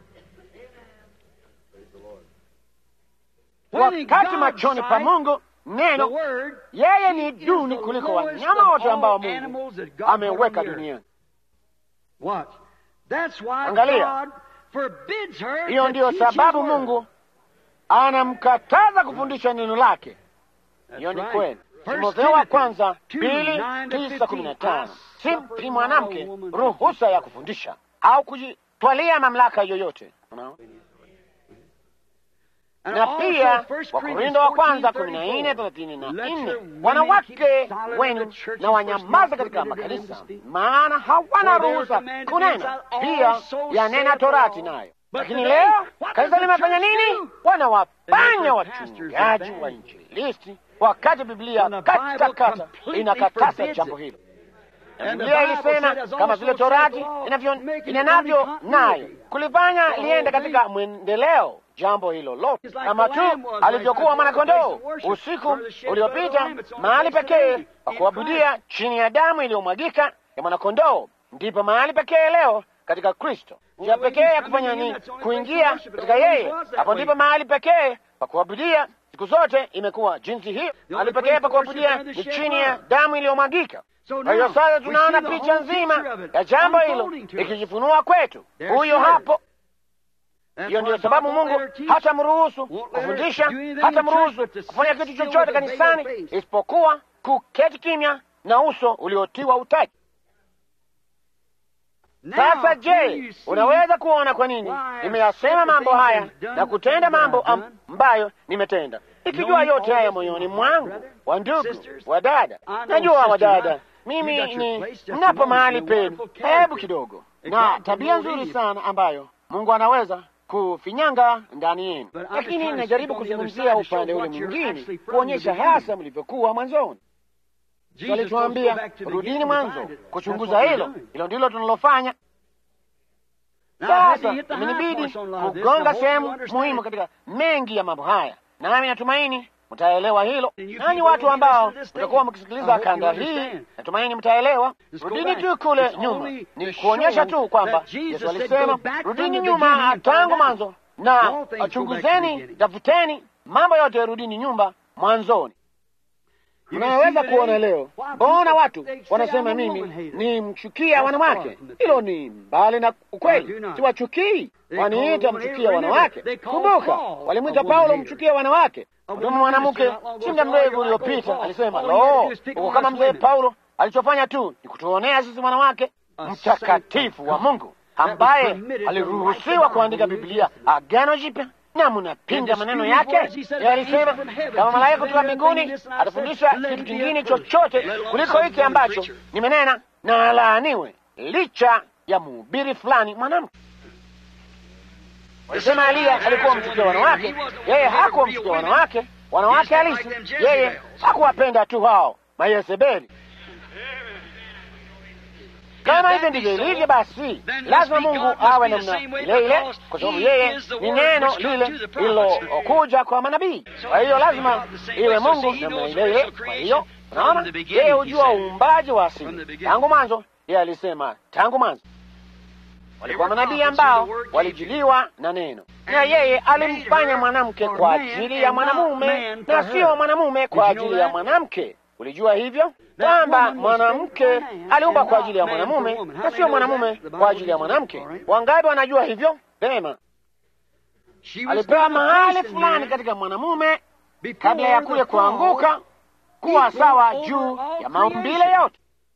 wakati machoni pa Mungu neno yeye ni duni kuliko wanyama wote ambao Mungu ameweka duniani. Angalia, hiyo ndiyo sababu Mungu anamkataza kufundisha neno lake. Hiyo ni kweli. Timotheo wa kwanza mbili tisa kumi na tano simpi mwanamke ruhusa ya kufundisha au kujitwalia mamlaka yoyote. Unaona? na pia Wakorindo wa kwanza kumi na nne thelathini na nne wanawake wenu na wanyamaza katika makanisa, maana hawana ruhusa kunena. Pia yanena Torati nayo. Lakini leo kanisa limefanya nini? Wanawafanya wachungaji wa injilisti, wakati Biblia katakata inakataza jambo hilo. Biblia ilisema kama vile Torati inenavyo, nayo kulifanya liende katika mwendeleo jambo hilo lote, kama tu alivyokuwa mwanakondoo usiku uliopita, mahali pekee pa kuabudia chini ya damu iliyomwagika ya mwanakondoo, ndipo mahali pekee leo katika Kristo. Njia pekee ya kufanya ni kuingia katika yeye. Hapo ndipo mahali pekee pa kuabudia siku zote imekuwa jinsi hiyo. Mahali pekee pa kuabudia ni chini ya damu iliyomwagika. Kwa hiyo sasa tunaona picha nzima ya jambo hilo ikijifunua kwetu. Huyo hapo. Hiyo ndiyo sababu Mungu hata mruhusu kufundisha, hata mruhusu kufanya kitu chochote kanisani isipokuwa kuketi kimya na uso uliotiwa utaji. Sasa je, unaweza kuona kwa nini nimeyasema mambo haya na kutenda mambo ambayo nimetenda, ikijua yote haya moyoni mwangu? Wa ndugu wa dada, najua wa dada, mimi ni mnapo mahali penu, hebu kidogo na tabia nzuri sana ambayo Mungu anaweza kufinyanga ndani yenu, lakini ninajaribu kuzungumzia upande ule mwingine, kuonyesha hasa mlivyokuwa mwanzoni. Alituambia rudini mwanzo kuchunguza hilo. Hilo ndilo tunalofanya sasa. Imenibidi kugonga sehemu muhimu katika mengi ya mambo haya, nami natumaini mtaelewa hilo. Nanyi watu ambao mtakuwa mkisikiliza kanda hii, natumaini mtaelewa. Rudini tu kule nyuma, ni kuonyesha tu kwamba Yesu alisema rudini nyuma tangu mwanzo na chunguzeni, tafuteni mambo yote, rudini nyumba mwanzoni. Unaweza kuona leo, mbona watu wanasema mimi ni mchukia wanawake? Hilo ni mbali na ukweli. Siwachukii, waniita mchukia wanawake. Kumbuka, walimwita Paulo mchukia wanawake. Mtume mwanamke si muda mrefu uliopita alisema, lo, uko kama mzee Paulo. Alichofanya tu ni kutuonea sisi wanawake. Mtakatifu wa Mungu ambaye aliruhusiwa kuandika Biblia Agano Jipya na mnapinga maneno yake. Alisema kama malaika kutoka mbinguni atafundisha kitu kingine chochote kuliko hiki ambacho nimenena, na alaaniwe, licha ya mhubiri fulani mwanamke. Walisema Eliya alikuwa mchukia wanawake, yeye hakuwa mchukia wanawake, wanawake halisi. Yeye hakuwapenda tu hao Mayezebeli. Kama hivyo ndivyo ilivyo, basi lazima Mungu awe namna ile ile, kwa sababu yeye ni neno lile lililokuja kwa manabii. Kwa hiyo lazima iwe Mungu namna ile ile. Kwa hiyo unaona, yeye hujua uumbaji wa asili tangu mwanzo. Yeye alisema tangu mwanzo walikuwa manabii ambao walijiliwa na neno, na yeye alimfanya mwanamke kwa ajili ya mwanamume na sio mwanamume kwa ajili ya mwanamke. Ulijua hivyo kwamba mwanamke aliumba kwa ajili ya mwanamume na sio mwanamume kwa ajili ya mwanamke? Wangapi wanajua hivyo? Vema, alipewa mahali fulani katika mwanamume kabla ya kule kuanguka kuwa sawa juu ya maumbile yote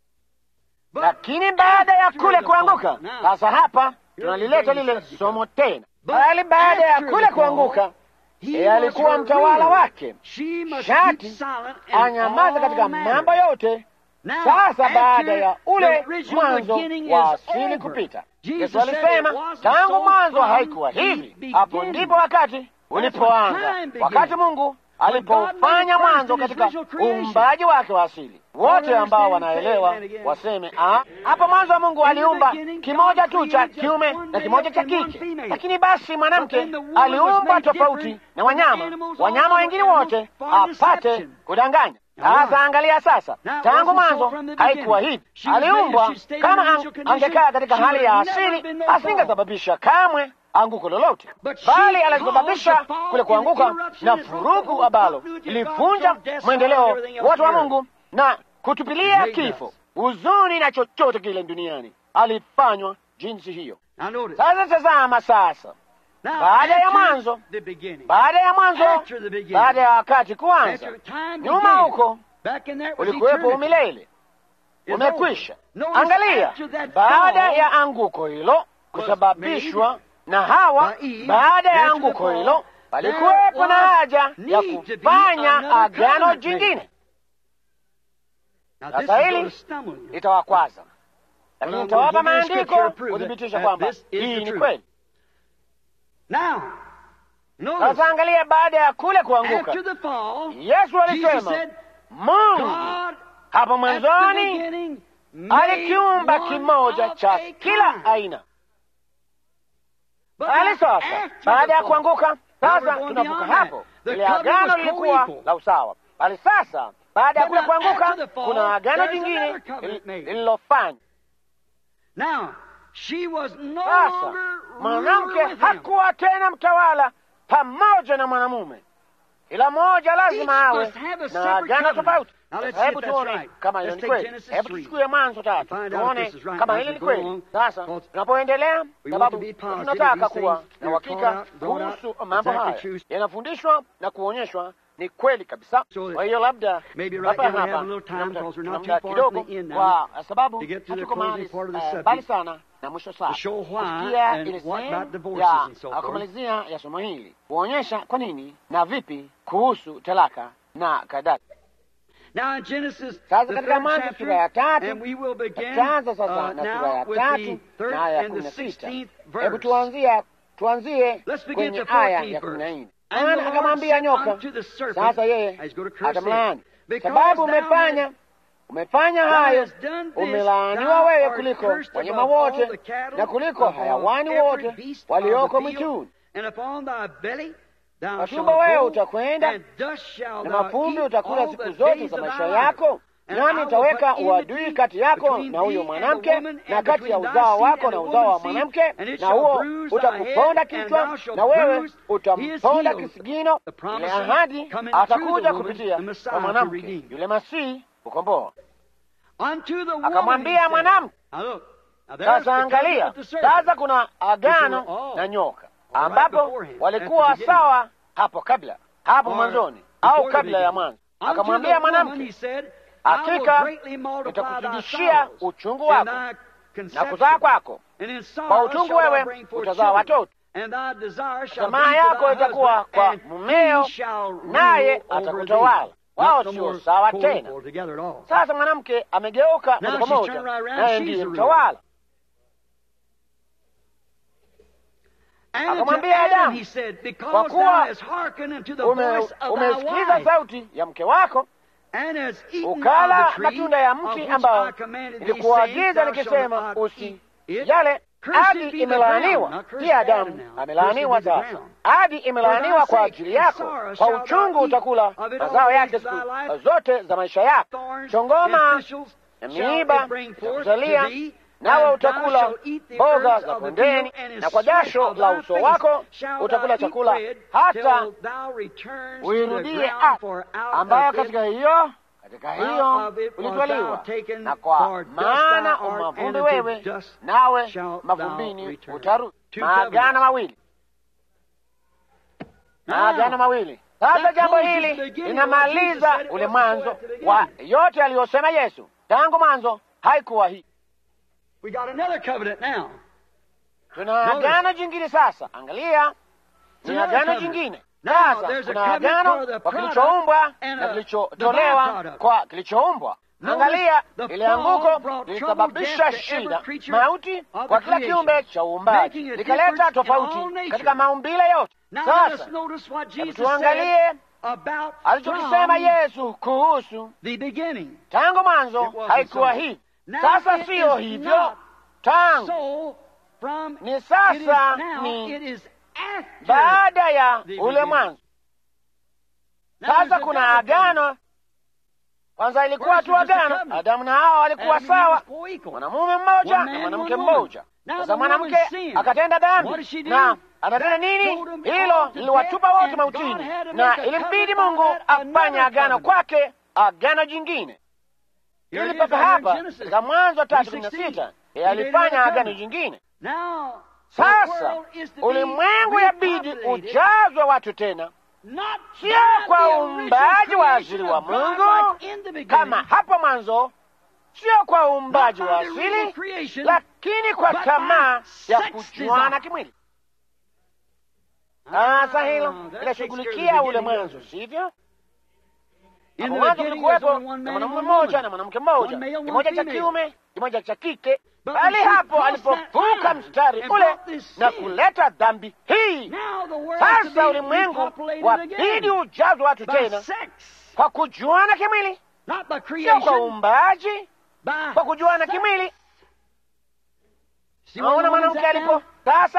lakini baada ya kule kuanguka, sasa hapa tunalileta lile somo tena, bali baada ya kule kuanguka, yeye alikuwa mtawala wake, shati anyamaza katika mambo yote. Sasa baada ya ule mwanzo wa asili kupita, Yesu alisema tangu mwanzo haikuwa hivi. Hapo ndipo wakati ulipoanza, wakati Mungu alipofanya mwanzo katika uumbaji wake wa asili. Wote ambao wanaelewa waseme ah, hapo mwanzo wa Mungu aliumba kimoja tu cha kiume na kimoja cha kike, lakini basi mwanamke aliumbwa tofauti na wanyama, wanyama wengine wote apate kudanganya. Sasa angalia sasa, tangu mwanzo haikuwa hivi. Aliumbwa kama ang angekaa katika hali ya asili, asingesababisha kamwe anguko lolote, bali alisababisha kule kuanguka na furugu ambalo lilivunja mwendeleo wote wa Mungu na kutupilia kifo, huzuni na chochote kile duniani. Alifanywa jinsi hiyo. Sasa tazama sasa, baada ya mwanzo, baada ya mwanzo, baada ya wakati kuanza, nyuma huko ulikuwepo umilele, umekwisha. Angalia, baada ya anguko hilo kusababishwa na Hawa, baada ya anguko hilo palikuwepo na haja ya kufanya agano jingine. Sasa hili litawakwaza, lakini nitawapa maandiko kuthibitisha kwamba hii ni kweli. Sasa angalia, baada ya kule kuanguka, Yesu alisema Mungu hapo mwanzoni alikiumba kimoja cha kila aina bali sasa baada ya kuanguka, sasa tunavuka hapo. Ile agano lilikuwa la usawa, bali sasa baada ya kule kuanguka, kuna agano jingine lililofanywa. Sasa mwanamke hakuwa tena mtawala pamoja na mwanamume, ila mmoja lazima awe na agano tofauti. Sasa hebu tuone kama hiyo ni kweli. Hebu tuchukue Mwanzo tatu tuone kama hili ni kweli. Sasa tunapoendelea, sababu tunataka kuwa na uhakika kuhusu mambo haya yanafundishwa na kuonyeshwa ni kweli kabisa. Kwa hiyo labda hapa hapa tuna muda kidogo, kwa sababu hatuko mahali mbali sana na mwisho saa kusikia ile sehemu ya kumalizia ya somo hili, kuonyesha kwa nini na vipi kuhusu talaka na kadhalika. Sasa katika Mwanzo sura ya tatu tutaanza sasa na sura ya tatu na aya ya kumi na sita. Hebu tuanzie tuanzie kwenye aya ya kumi na nne. Bwana akamwambia nyoka, sasa yeye atamlaani, sababu umefanya umefanya hayo, umelaaniwa wewe kuliko wanyama wote na kuliko hayawani wote walioko mwituni. Kwa tumbo wewe utakwenda na mavumbi utakula siku zote za maisha yako, nami nitaweka uadui kati yako na huyo mwanamke na kati ya uzao wako na uzao wa mwanamke, na huo utakuponda kichwa na wewe utamponda kisigino. Ile ahadi atakuja kupitia kwa mwanamke yule Masihi kukomboa. Akamwambia mwanamke, sasa angalia, sasa kuna agano na nyoka ambapo walikuwa sawa hapo kabla, hapo mwanzoni au kabla ya mwanzo. Akamwambia mwanamke, hakika nitakuzidishia uchungu wako na kuzaa kwako, And in sorrow kwa utungu shalt thou wewe bring forth utazaa children. watoto, And thy desire shall tamaa be for yako thy itakuwa husband, kwa and mumeo, he shall rule naye over atakutawala. thee. Wao Not no sio more sawa co-equal tena. together at all. Sasa mwanamke amegeuka Now moja kwa she's moja, turned right around, naye she's ndiye the ruler. mtawala. And to Akamwambia Adam Adamu, he said, kwa Because kuwa thou hast hearkened unto the Ume, voice of thy umesikiliza wife, sauti ya mke wako and hast eaten ukala of the tree matunda ya of mti which ambao I commanded thee, saying, nilikuagiza Thou shalt nikisema not usi eat it. yale Cursed adi be the imelaaniwa ground, not cursed si Adamu Adam now. amelaaniwa Cursed be the sasa. ground. Adi imelaaniwa For thy kwa sake ajili and yako, sorrow kwa shalt uchungu thou eat utakula of it all mazao the yake days of thy siku life. zote za maisha yako. Thorns Chongoma and thistles na shall miiba it bring forth itakuzalia, to thee, nawe and thou utakula shalt eat the mboga herbs za of the kondeni, field, and in na kwa sweat jasho of la thy uso face wako shalt utakula thou eat chakula bread hata till thou returns to the uirudie ground, ardhi for out ambayo of it katika hiyo katika Out hiyo of it was ulitwaliwa, thou taken, na kwa for dust maana thou art, umavumbi and unto wewe, dust nawe shalt mavumbini thou return. utarudi. Two Maagano covenants. mawili, Now, maagano mawili. Sasa that jambo closes hili the beginning of what Jesus linamaliza said it ule was mwanzo before at the wa beginning. yote aliyosema Yesu tangu mwanzo. Haikuwa hii. We got another covenant now. Tuna Notice. agano jingine sasa. Angalia, It's ni another agano covenant. jingine Now, sasa. there's a Kuna covenant agano for the kwa product kilichoumbwa and na a- kilichotolewa the byproduct. kwa kilichoumbwa. Notice Angalia, the ile fall anguko brought lilisababisha trouble, death to every shida, creature mauti of kwa the kila creation, kiumbe cha uumbaji, making a likaleta difference in tofauti all nature. katika maumbile yote. Now let us Sasa notice what hebu Jesus tuangalie said about alichokisema from Yesu kuhusu the beginning. tangu mwanzo. It wasn't Haikuwa so. hivi, Now sasa it siyo is hivyo not tangu So from Ni it is sasa now, ni it is after baada ya the ule beginning. mwanzo. Now there's Sasa a kuna double covenant. agano. Kwanza ilikuwa First tu was just a agano, covenant. Adamu na Hawa walikuwa Adam and Eve sawa, was co-equal. mwanamume mmoja One na man, mwanamke one woman. mmoja. Now Sasa the woman mwanamke sinned. akatenda What did dhambi she do? na anatenda That nini? told him Hilo all to liliwatupa death, wote and God mautini, had to na make a ilimbidi covenant Mungu on that, afanye another agano covenant. kwake, agano jingine. Here it Ili is papa right here in hapa Genesis katika Mwanzo tatu kumi na 3:16. sita He yeye made alifanya another agano covenant. jingine. Now, the Sasa world is to be ulimwengu yabidi repopulated, ujazwe watu tena, not sio by kwa the uumbaji original wa creation asili wa of God Mungu like in the beginning, kama hapo mwanzo, sio kwa uumbaji Not wa by the original asili, creation, lakini kwa but by tamaa ya sex kujuana desire. kimwili. Ah, Sasa hilo that takes care linashughulikia of the ule beginning, mwanzo, sivyo? In Hapo the mwanzo beginning, there's kulikuwepo only one na man and mwanamume one mmoja woman. na mwanamke mmoja, One male, one kimoja cha female. kiume, kimoja cha kike. But Bali when she hapo crossed that alipovuka line mstari and ule brought this na sin, kuleta dhambi hii, Now the world is to sasa be ulimwengu repopulated wabidi again ujazwe watu by tena sex, kwa kujuana kimwili, not by sio kwa creation, uumbaji, by kwa kujuana sex. kimwili. See where Naona the woman's mwanamke at alipo now? sasa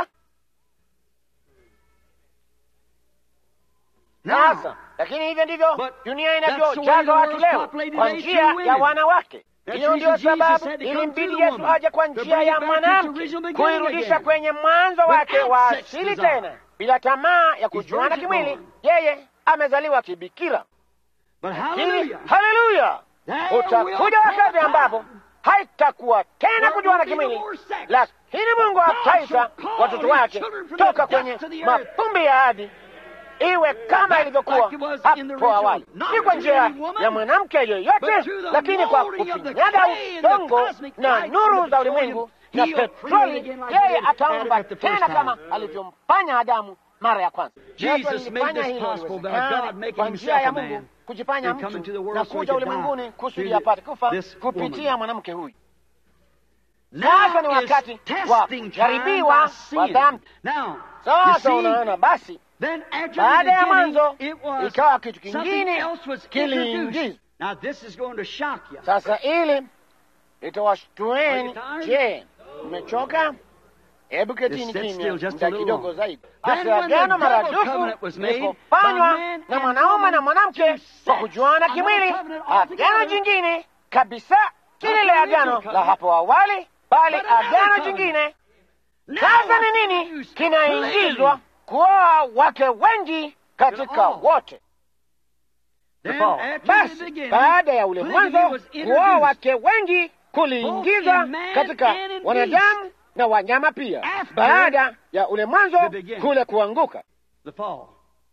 Now, sasa, lakini hivyo ndivyo But dunia that's the way the inavyojazwa watu world's leo populated kwa today njia through ya women. wanawake. That's Hiyo the ndio reason Jesus sababu had to come ilimbidi through the Yesu woman aje kwa to njia bring ya it back to its mwanamke original beginning kuirudisha again. kwenye mwanzo wake Without wa sex asili desire. tena, bila tamaa ya kujuana virgin kimwili. born. Yeye amezaliwa kibikira. But Lakini, hallelujah. haleluya, There will utakuja come wakati a ambapo time haitakuwa tena where kujuana there will be no kimwili, more sex. lakini Mungu God ataita shall call watoto his wake children from the toka dust kwenye of the earth. mapumbi ya adi iwe kama Back ilivyokuwa like it was in the hapo original. awali, Not si kwa through njia any woman, ya mwanamke but yoyote, through the lakini kwa molding of the kufinyaga clay and the udongo cosmic na light nuru and za the ulimwengu petroleum, na he'll create petroli. again like Yeye he did ataumba Adam at the first tena time. kama alivyomfanya Adamu mara ya kwanza. Jesus Yesu made alifanya this hilo possible by liwezekane God making kwa njia himself ya a Mungu man kujifanya and coming to the mtu world na so he kuja could die ulimwenguni kusudi through apate kufa this kupitia woman. mwanamke huyu. Now Sasa ni is wakati wa testing time kujaribiwa by sin. wa dhambi. Now, you Sasa see, unaona, basi then after baada ya the mwanzo beginning, it was ikawa kitu something kingine else was kiliingizwa. introduced. Now this is going to shock you. Sasa ili litawashtueni. Are you tired? Je, mmechoka? Hebu ketini Just sit kimya still just a muda little kidogo longer. zaidi. Then Basi when the agano double maradufu covenant was made lilipofanywa by man na and mwanaume woman na mwanamke to kwa set kujuana another kimwili, covenant agano altogether. jingine kabisa, si Not lile the original agano la covenant, hapo awali, bali but another agano covenant. jingine. Now Sasa what's ni nini used? kinaingizwa? Polygamy. Kuoa wake wengi katika all. wote. Then Paul. after the Basi beginning, baada ya ule polygamy mwanzo was kuoa introduced. wake wengi kuliingizwa in man katika and in wanadamu na wanyama pia, After baada ya ule mwanzo the beginning. kule kuanguka. The fall.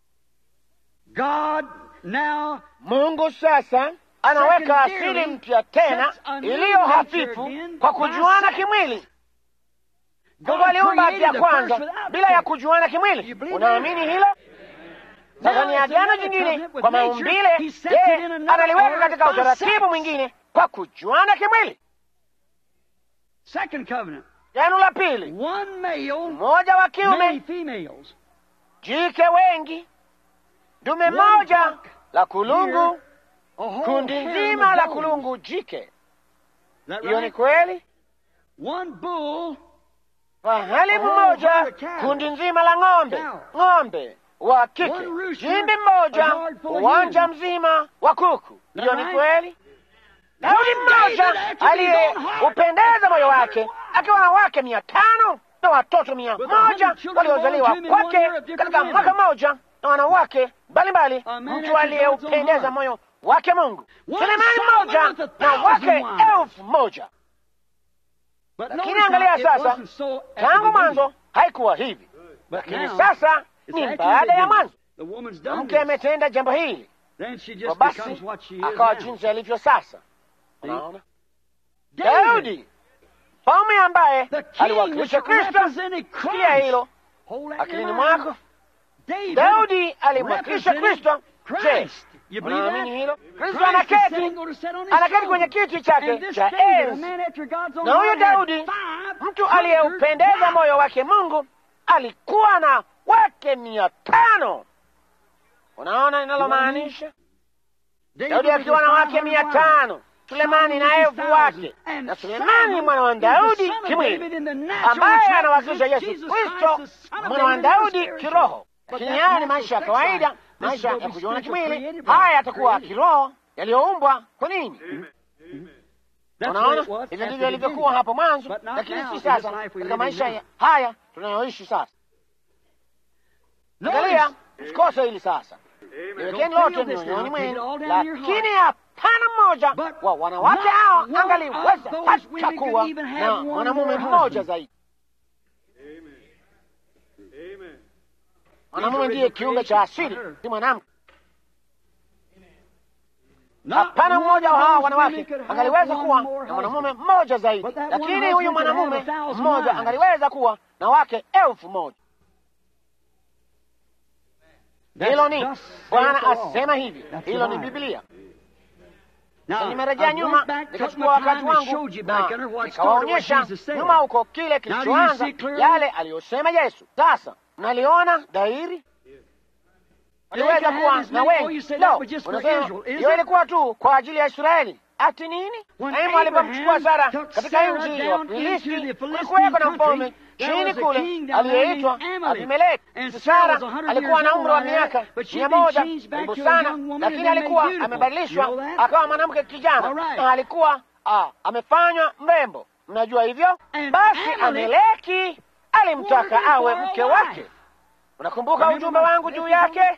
God now Mungu sasa anaweka asili Secondarily, mpya tena sets a new iliyo nature hafifu again kwa by kujuana sex. kimwili. Mungu aliumba ya kwanza bila ya kujuana kimwili. Unaamini hilo? Sasa ni agano jingine kwa maumbile, yeye analiweka katika utaratibu mwingine kwa kujuana kimwili. Agano la pili, mmoja wa kiume, jike wengi, dume moja la kulungu, kundi nzima la kulungu jike. Hiyo ni kweli. Fahali mmoja, kundi nzima la ng'ombe, ng'ombe wa kike, jimbi mmoja, uwanja mzima wa kuku. Hiyo ni kweli. Daudi mmoja aliyeupendeza moyo wake akiwa na wake mia tano na watoto mia moja waliozaliwa kwake katika mwaka mmoja na wanawake mbalimbali, mtu aliyeupendeza moyo wake Mungu. Sulemani mmoja na wake elfu moja. Lakini angalia sasa, tangu mwanzo haikuwa hivi, lakini sasa ni baada ya mwanzo. Mke ametenda jambo hili, kwa basi akawa jinsi alivyo sasa. Unaona, Daudi mfalme ambaye aliwakilisha Kristo, sikia hilo akilini mwako. Daudi alimwakilisha Kristo. Je, unaamini hilo? Kristo anaketi anaketi kwenye kiti chake cha enzi, na huyo Daudi, mtu aliyeupendeza moyo wake Mungu, alikuwa na wake mia tano. Unaona inalomaanisha? Daudi akiwa na wake mia tano Sulemani na elfu wake, na Sulemani mwana wa Daudi kimwili, ambaye anawakilisha Yesu Kristo mwana wa Daudi kiroho. Lakini haya ni maisha ya kawaida, maisha ya kujiona kimwili. Haya yatakuwa kiroho, yaliyoumbwa kwa nini? Unaona, hivyo ndivyo ilivyokuwa hapo mwanzo, lakini si sasa, katika maisha haya tunayoishi sasa. Angalia, usikose hili sasa, liwekeni lote mioyoni mwenu, lakini hapana mmoja wa wanawake hao angaliweza hata kuwa na mwanamume mmoja zaidi. Mwanamume ndiye kiumbe cha asili, si mwanamke. Hapana mmoja wa hawa wanawake angaliweza kuwa na mwanamume mmoja zaidi, lakini huyu mwanamume mmoja angaliweza kuwa na wake elfu moja. Hilo ni Bwana asema hivi, hilo ni Biblia. Sasa nimerejea nyuma nikachukua wakati wangu na nikawaonyesha nyuma huko kile kilichoanza, yale aliyosema Yesu. Sasa mnaliona dhahiri, waliweza kuwa na wengi. Lo, unasema hiyo ilikuwa tu kwa ajili ya Israeli. Ati nini? Ibrahimu alipomchukua Sara katika nchi ya Wafilisti, kulikuweko na mfalme chini kule aliyeitwa Abimeleki. Sara alikuwa na umri wa miaka mia moja karibu sana, lakini alikuwa amebadilishwa akawa mwanamke kijana, na alikuwa ah, amefanywa mrembo. Mnajua hivyo? Basi Ameleki alimtaka awe mke wake. Unakumbuka ujumbe wangu juu yake?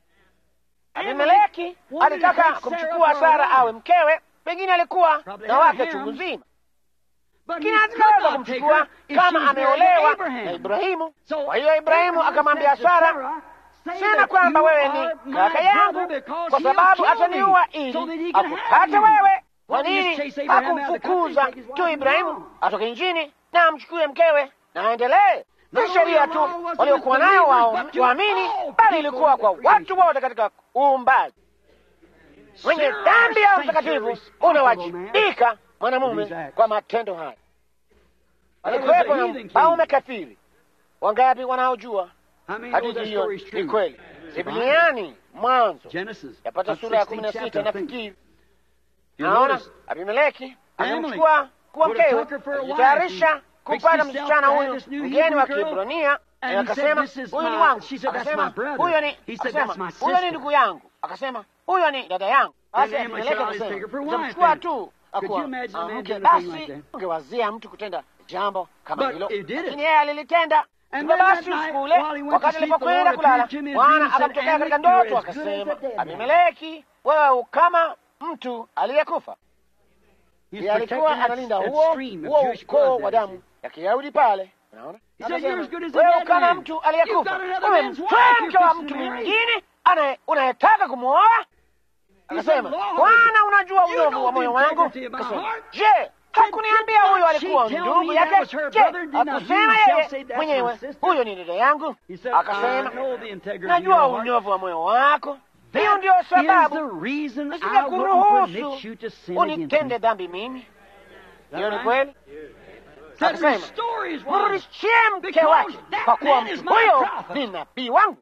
Abimeleki alitaka kumchukua Sara awe mkewe, pengine alikuwa na wake chungu nzima lakini hatukaweza kumchukua kama ameolewa na Ibrahimu. Kwa hiyo Ibrahimu akamwambia Sara, sema kwamba wewe ni kaka yangu, kwa sababu ataniua ili akupate wewe. Kwa nini hakumfukuza tu Ibrahimu atoke nchini na amchukue mkewe na aendelee? Si sheria tu waliokuwa nayo wao waamini, bali ilikuwa kwa watu wote katika uumbaji. Mwenye dhambi ya utakatifu unawajibika mwanamume kwa matendo haya. Alikuwepo na mpaume kafiri. Wangapi wanaojua hadithi hiyo? Ni kweli, Bibliani Mwanzo yapata sura ya kumi na sita nafikiri. Naona Abimeleki alimchukua kuwa mkewe, akijitayarisha kupata msichana huyu mgeni wa Kiebrania. Akasema huyu ni wangu, akasema huyo ni, akasema huyo ni ndugu yangu, akasema huyo ni dada yangu. Basi Abimeleki akasema utamchukua tu mke basi, ungewazia mtu kutenda jambo kama hilo, lakini yeye alilitenda. Hivyo basi, usiku ule wakati alipokwenda kulala, Bwana akamtokea katika ndoto akasema, Abimeleki, wewe kama mtu aliyekufa. Yeye alikuwa analinda huo huo ukoo wa damu ya Kiyahudi pale, unaona. Wewe kama mtu aliyekufa, umemtwaa mke wa mtu mwingine unayetaka kumwoa Akasema, Bwana, unajua unyovu wa moyo wangu. Akasema, je, hakuniambia huyo huyo alikuwa ndugu yake. Je, akusema yeye mwenyewe huyo ni dada yangu? Akasema, najua unyovu wa moyo wako, hiyo ndio sababu nisingekuruhusu unitende dhambi mimi. Hiyo ni kweli. Akasema, mrudishie mke wake, kwa kuwa mtu huyo ni nabii wangu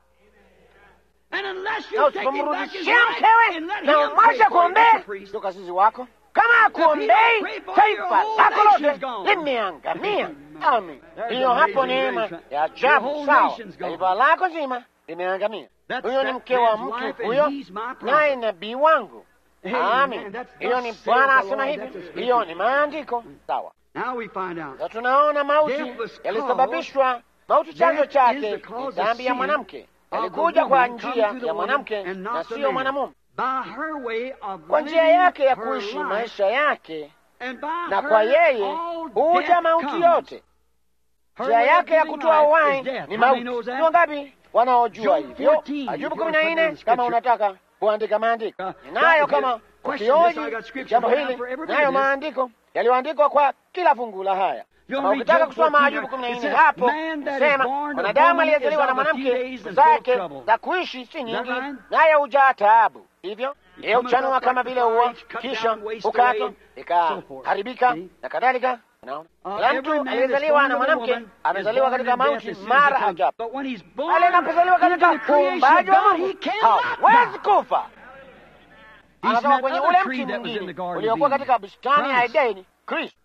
na usipomrudishia mkewe na umwacha kuombea ndio kasisi wako, kama akuombei taifa lako lote limeangamia. Amin. Hiyo hapo neema ya ajabu. Sawa, taifa lako zima limeangamia. Huyo ni mke wa mtu huyo, naye nabii wangu. Amin. Hiyo ni Bwana asema hivi, hiyo ni maandiko. Sawa. Na tunaona mauti yalisababishwa, mauti chanzo chake ni dhambi ya mwanamke alikuja kwa njia ya mwanamke na siyo mwanamume, kwa njia yake ya kuishi maisha yake, na kwa yeye huja mauti yote. Njia yake ya kutoa uhai ni mauti. Ni wangapi wanaojua hivyo? Ajubu kumi na nne, kama unataka kuandika maandiko ninayo, kama ukioji jambo hili, nayo maandiko yaliyoandikwa kwa kila fungu la haya kama ukitaka kusoma Ayubu kumi na nne hapo sema mwanadamu aliyezaliwa na mwanamke zake za kuishi si nyingi, naye hujaa taabu. Hivyo yeye huchanua kama vile ua, kisha ukatwa ikaharibika na kadhalika. Kila mtu aliyezaliwa na mwanamke amezaliwa katika mauti mara ajabu, bali anapozaliwa katika uumbaji wa Mungu hawezi kufa. Anatoka kwenye ule mti mwingine uliokuwa katika bustani ya Edeni, Kristo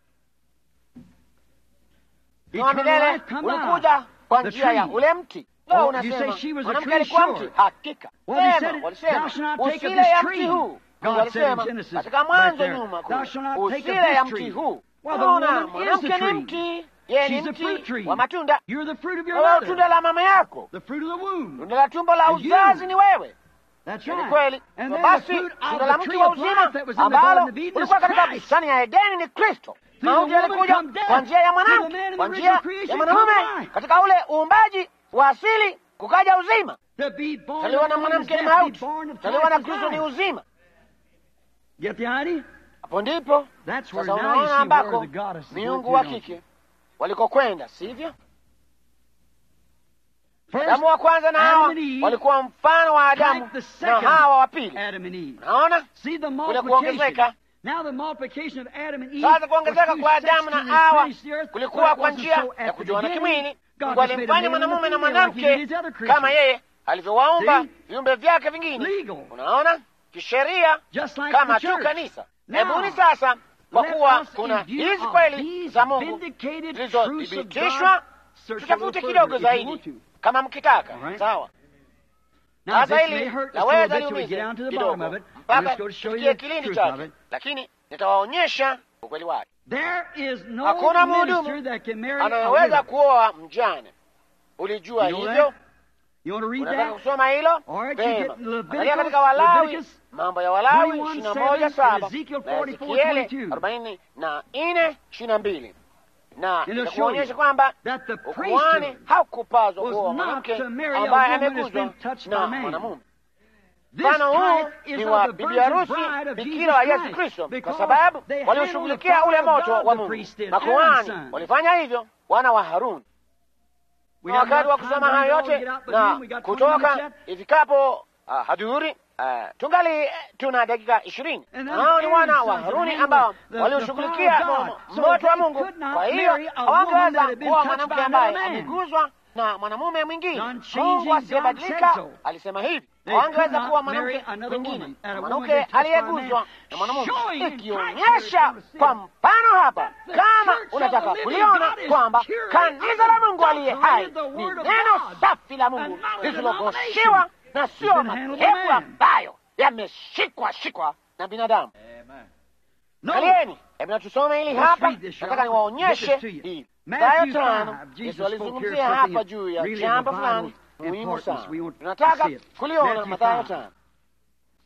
wa milele ulikuja kwa njia ya ule mti. Unasema mwanamke alikuwa mti? Hakika sema, walisema usile ya mti huu. Mungu alisema katika Mwanzo nyuma, usile ya mti huu. Unaona, mwanamke ni mti, yeye ni mti wa matunda. Wewe tunda la mama yako, tunda la tumbo la uzazi ni wewe. Ni kweli. Basi tunda la mti wa uzima ambalo ulikuwa katika bustani ya Edeni ni Kristo. Mauti yalikuja kwa njia ya mwanamke, kwa njia ya mwanamume. Katika ule uumbaji wa asili kukaja uzima. Zaliwa na mwanamke ni mauti, zaliwa na Kristo ni uzima. Hapo ndipo sasa unaona ambako miungu wa kike walikokwenda, sivyo? Adamu wa kwanza na Hawa walikuwa mfano wa Adamu na Hawa wa pili. Unaona kule kuongezeka sasa kuongezeka kwa Adamu na Hawa kulikuwa kwa njia ya kujuana kimwili. Mungu alimfanya mwanamume na mwanamke kama yeye alivyowaumba viumbe vyake vingine. Unaona, kisheria kama tu kanisa. Hebuni sasa, kwa kuwa kuna hizi kweli za Mungu zilizothibitishwa, tutafute kidogo zaidi kama mkitaka. Sawa. Sasa hili laweza liumize kidogo mpaka tufikie kilindi chake, lakini nitawaonyesha ukweli wake. Hakuna mhudumu anayeweza kuoa mjane. Ulijua hivyo? Unataka kusoma hilo pema? Angalia katika Walawi, mambo ya Walawi ishirini na moja saba na Ezekieli arobaini na nne ishirini na mbili na itakuonyesha kwamba ukuhani haukupazwa kuoa mwanamke ambaye ameguzwa na mwanamume. Mfano huu ni wa bibi harusi bikira wa Yesu Kristo, kwa sababu walioshughulikia ule moto wa Mungu. Makuhani walifanya hivyo, wana wa Haruni. Na wakati wa kusoma hayo yote na kutoka ifikapo uh, hadhuri uh, tungali tuna dakika ishirini. Hao ni wana wa Haruni ambao walioshughulikia moto wa Mungu. Kwa hiyo hawangeweza kuwa mwanamke ambaye ameguzwa na mwanamume mwingine. Mungu asiyebadilika alisema hivi, hawangeweza kuwa mwanamke mwingine, mwanamke aliyeguzwa na mwanamume, ikionyesha kwa mfano hapa, kama unataka kuliona kwamba kanisa la Mungu aliye hai ni neno safi la Mungu lisilogoshiwa na sio madhehebu ambayo yameshikwa shikwa na binadamu. Angalieni, hebu na tusome hili hapa. Nataka niwaonyeshe hili Mathayo tano. Yesu alizungumzia hapa juu ya jambo fulani muhimu sana, tunataka kuliona. Mathayo tano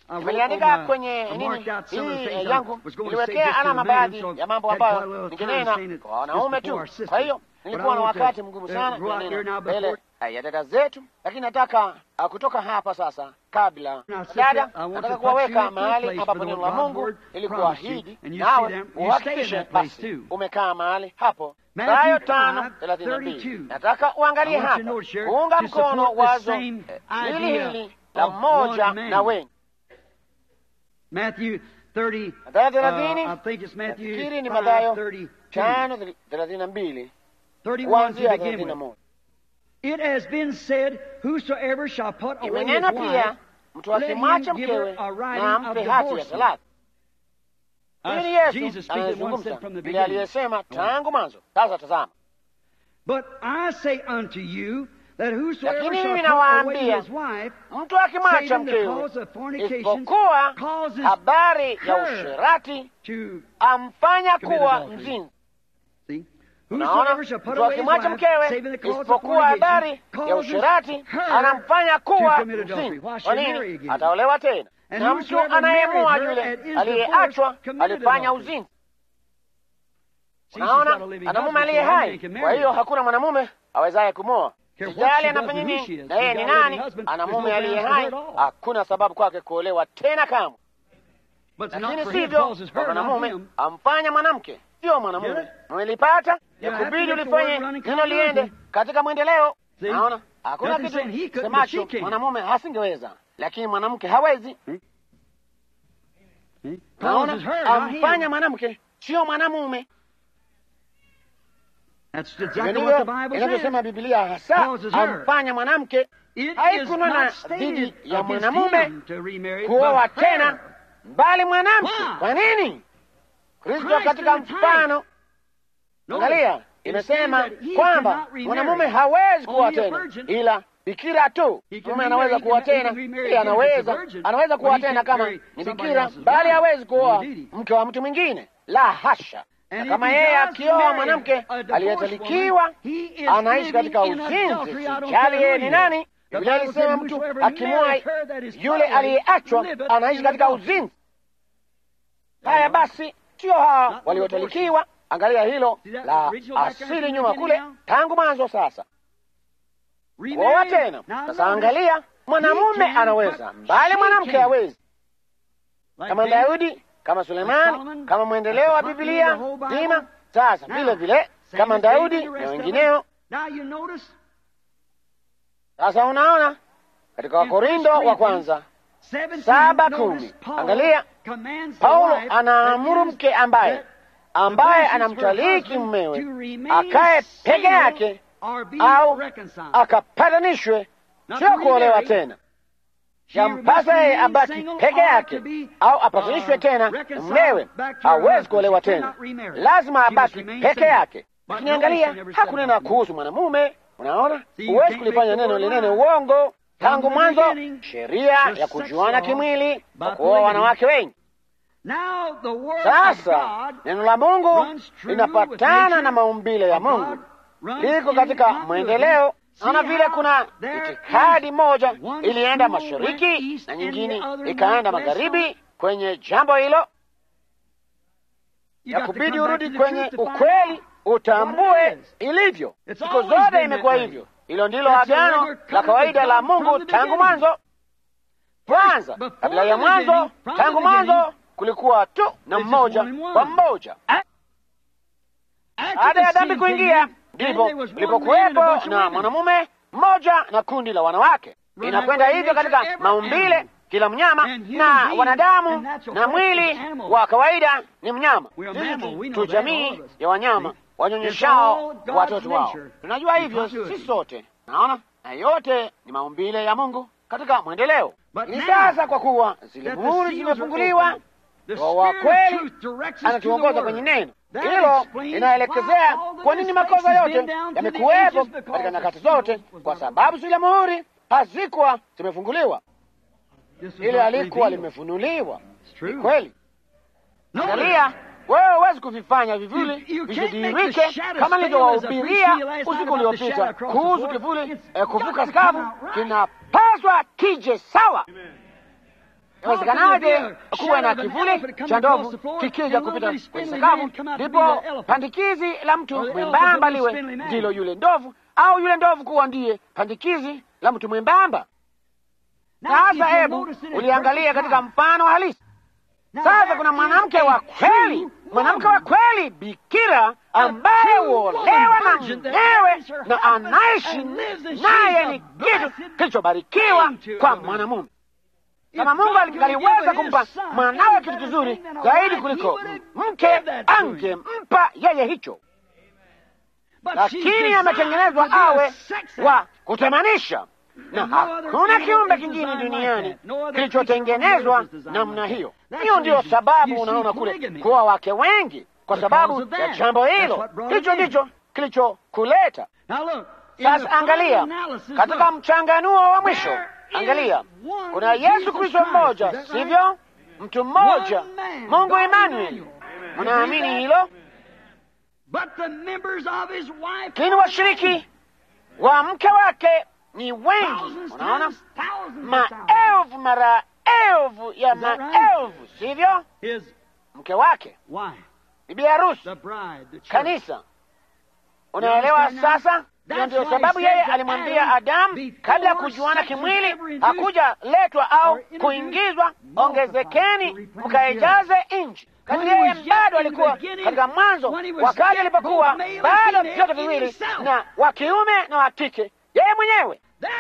Nimeliandika kwenye nini hii yangu, niliwekea alama baadhi ya mambo ambayo ningenena kwa wanaume tu. Kwa hiyo nilikuwa na wakati mgumu sana kunena mbele ya dada zetu, lakini nataka kutoka hapa sasa, kabla dada, nataka kuwaweka mahali ambapo neno la Mungu ilikuahidi, nawe uhakikishe basi umekaa mahali hapo. Mathayo tano thelathini na mbili. Nataka uangalie hapa kuunga mkono wazo hili hili la mmoja na wengi. Matthew 30, Mathayo uh, thelathini I think it's Matthew nafikiri ni 5, Mathayo 32. tano thelathini na mbili 31 kuanzia to begin thelathini na with. moja. It has been said, Whosoever shall put away his Imenena wife, pia mtu let akimwacha him give her mkewe a writing na of ampe hati ya divorcement. talaka. Uh, Hili ni Yesu Jesus speaking once anayezungumza said from the vile beginning. aliyesema tangu mwanzo. Sasa tazama, But I say unto you that whosoever Lakini shall mimi put away nawaambia, his wife, mtu akimwacha saving the mkewe, cause of fornication, isipokuwa causes habari ya her usherati to amfanya commit kuwa adultery. mzinzi. see. Unaona, Whosoever shall put mtu away his akimwacha wife, mkewe, saving the cause of isipokuwa habari fornication, ya causes usherati her anamfanya to kuwa commit adultery. mzinzi. Why should Kwa he marry nini? again? Ataolewa tena. And Na mtu whosoever anayemua married her yule and is aliyeachwa divorced committed alifanya adultery. uzinzi. See, she's got a Unaona, living ana mume husband, aliye so no man hai, can kwa marry hiyo her. hakuna mwanamume awezaye kumoa. Care what Sijali she anafanya does and who she nini is. na yeye She's ni got a living nani, husband. ana There's no mume aliye grounds for hai, her at all. hakuna sababu kwake kuolewa tena kamwe. But it's not Lakini for him, sivyo causes kwa her, not mwanamume him. amfanya mwanamke, sio mwanamume. Get it? Umelipata? You Ya have to kubidi let the ulifanye word run in neno liende continuity. katika mwendeleo. See? Naona hakuna Nothing kitu saying he couldn't, but semacho she can. mwanamume hasingeweza, lakini mwanamke hawezi. See? Naona Causes her, not amfanya him. mwanamke, sio mwanamume. That's Hivyo exactly ndivyo what the Bible says. inavyosema Biblia, hasa Causes her. amfanya mwanamke It is haikunena not stated dhidi ya against mwanamume him to remarry, kuoa but tena, her. bali mwanamke. Why? Kwa nini? Kristo Christ katika in the time. mfano, Notice, angalia, it imesema says that he kwamba cannot remarry. mwanamume hawezi kuoa Only a tena, virgin. ila bikira tu. He can Mume remarry, anaweza he kuoa can- he tena, can remarry pia again if it's a anaweza virgin, anaweza but kuoa he tena can't kama marry ni somebody bikira, else's bali wife. hawezi kuoa Indeed. mke wa mtu mwingine, la hasha. And Na if kama he yeye does akioa marry mwanamke a divorced aliyetalikiwa woman, he is anaishi living katika in uzinzi, adultery. I don't sijali care yeye who ni he nani. is. The Biblia Bible ilisema said, mtu "Whosoever akimwoa marrieth her that is yule following aliyeachwa liveth anaishi in katika adultery." uzinzi. Haya basi, sio hawa Not waliotalikiwa. Angalia hilo See that la original background asili from the nyuma beginning kule, now? tangu mwanzo. Sasa kuoa Remarry. tena. Now Sasa notice, angalia, mwanamume he can, anaweza, but bali she mwanamke can't. hawezi. Like Kama David, Daudi, kama Sulemani, Solomon, kama mwendeleo wa like the Biblia company of the whole nzima. Bible. Sasa Now, vile vile same kama as David Daudi and the na rest of wengineo. Now you notice Sasa unaona katika In Wakorindo First wa Corinthians, kwanza 17, Saba notice kumi. Paul Angalia, commands the Paulo wife anaamuru that mke is- ambaye that ambaye the her anamtaliki husband mmewe to remain akae peke single yake or be au reconciled. akapatanishwe, Not sio to kuolewa remarry. tena. She must Yampasa yeye remain abaki single peke or yake to be, au apatanishwe uh, tena na reconciled mmewe. back to her Hawezi husband. kuolewa She tena, cannot remarry. lazima She must abaki remain peke single. yake. But Lakini notice angalia, she never said hakunena about kuhusu mwanamume. Unaona, See, you huwezi can't kulifanya make the neno word linene lie. uongo. Tangu From the mwanzo, beginning, sheria the ya sex kujuana law kimwili by kwa kuoa polygamy. wanawake wengi. Now the word of Sasa God neno la Mungu runs true with linapatana nature na maumbile ya of God, Mungu, runs liko in katika continuity. mwendeleo. See Naona vile how kuna there itikadi is moja one ilienda school went mashariki east na and nyingine the other ikaenda went west magharibi kwenye jambo hilo. You Ya got to kubidi come back urudi to the kwenye truth to find ukweli, out. utambue what it is. ilivyo. It's Siku always zote been imekuwa that way. hivyo. Hilo ndilo That's the agano regular la covenant kawaida of la God Mungu from the tangu beginning. mwanzo. Kwanza, Before kabla ya the mwanzo, beginning, from tangu the beginning, mwanzo kulikuwa tu na there's just mmoja one and one. kwa mmoja. After Baada ya the dhambi sin kuingia, came in, ndipo then there was one man and a bunch ulipokuwepo of na women. mwanamume mmoja na kundi la wanawake. Right Inakwenda away, hivyo nature, katika every maumbile, animal. kila mnyama And human na being wanadamu and natural na flesh mwili is animal. wa kawaida ni mnyama. We are Sisi mammal, we tu know that, all jamii of us. ya wanyama See? It's wanyonyeshao all God's watoto wao. nature. Tunajua In hivyo continuity. sisi sote, naona na yote ni maumbile ya Mungu katika mwendeleo. But Ni now sasa kwa kuwa zile that the muhuri seals are zimefunguliwa opened, the Roho wa Spirit of kweli truth directs us to the anatuongoza Word. kwenye neno That hilo. explains Inaelekezea why all the kwa nini mistakes makosa has yote been down through the yamekuwepo ages because katika the nyakati seal zote, was kwa not sababu zile muhuri hazikuwa zimefunguliwa, This was ile not alikuwa revealed. limefunuliwa. It's true. Ni kweli. Notice, Angalia, wewe huwezi kuvifanya You- vivuli you can't make visidirike the shadows kama fail nilivyowahubiria as I preached to you last night usiku about the uliopita shadow across the kuhusu floor. kivuli It's eh, kuvuka got to skavu, come out right. kinapaswa kije sawa. Inawezekanaje kuwa na kivuli cha ndovu kikija kupita kwenye sakafu, ndipo pandikizi la mtu mwembamba liwe ndilo yule ndovu, au yule ndovu kuwa ndiye pandikizi la mtu mwembamba? Sasa hebu uliangalia katika mfano halisi. Sasa kuna mwanamke wa kweli, mwanamke wa kweli, bikira ambaye huolewa na mmewe na anaishi naye, ni kitu kilichobarikiwa kwa mwanamume. Kama Mungu aliweza kumpa mwanawe kitu kizuri zaidi kuliko mke, angempa yeye hicho, lakini ametengenezwa awe wa kutamanisha na hakuna kiumbe kingine duniani kilichotengenezwa namna hiyo. Hiyo ndiyo sababu unaona kule kuwa wake wengi, kwa sababu ya jambo hilo. Hicho ndicho kilichokuleta. Sasa angalia katika mchanganuo wa mwisho, angalia, kuna Yesu Kristo mmoja, sivyo? Mtu mmoja, Mungu Emanueli. Mnaamini hilo? Lakini washiriki wa mke wake ni wengi. Unaona, maelfu mara elfu ya maelfu, sivyo? Mke wake, bibi harusi, kanisa. Unaelewa sasa? Hiyo ndiyo sababu yeye alimwambia Adamu kabla ya kujuana kimwili, hakuja letwa au kuingizwa, ongezekeni mkaijaze nchi. Kati yeye bado alikuwa katika mwanzo, wakati alipokuwa bado vyote viwili, na wa kiume na wa kike, yeye mwenyewe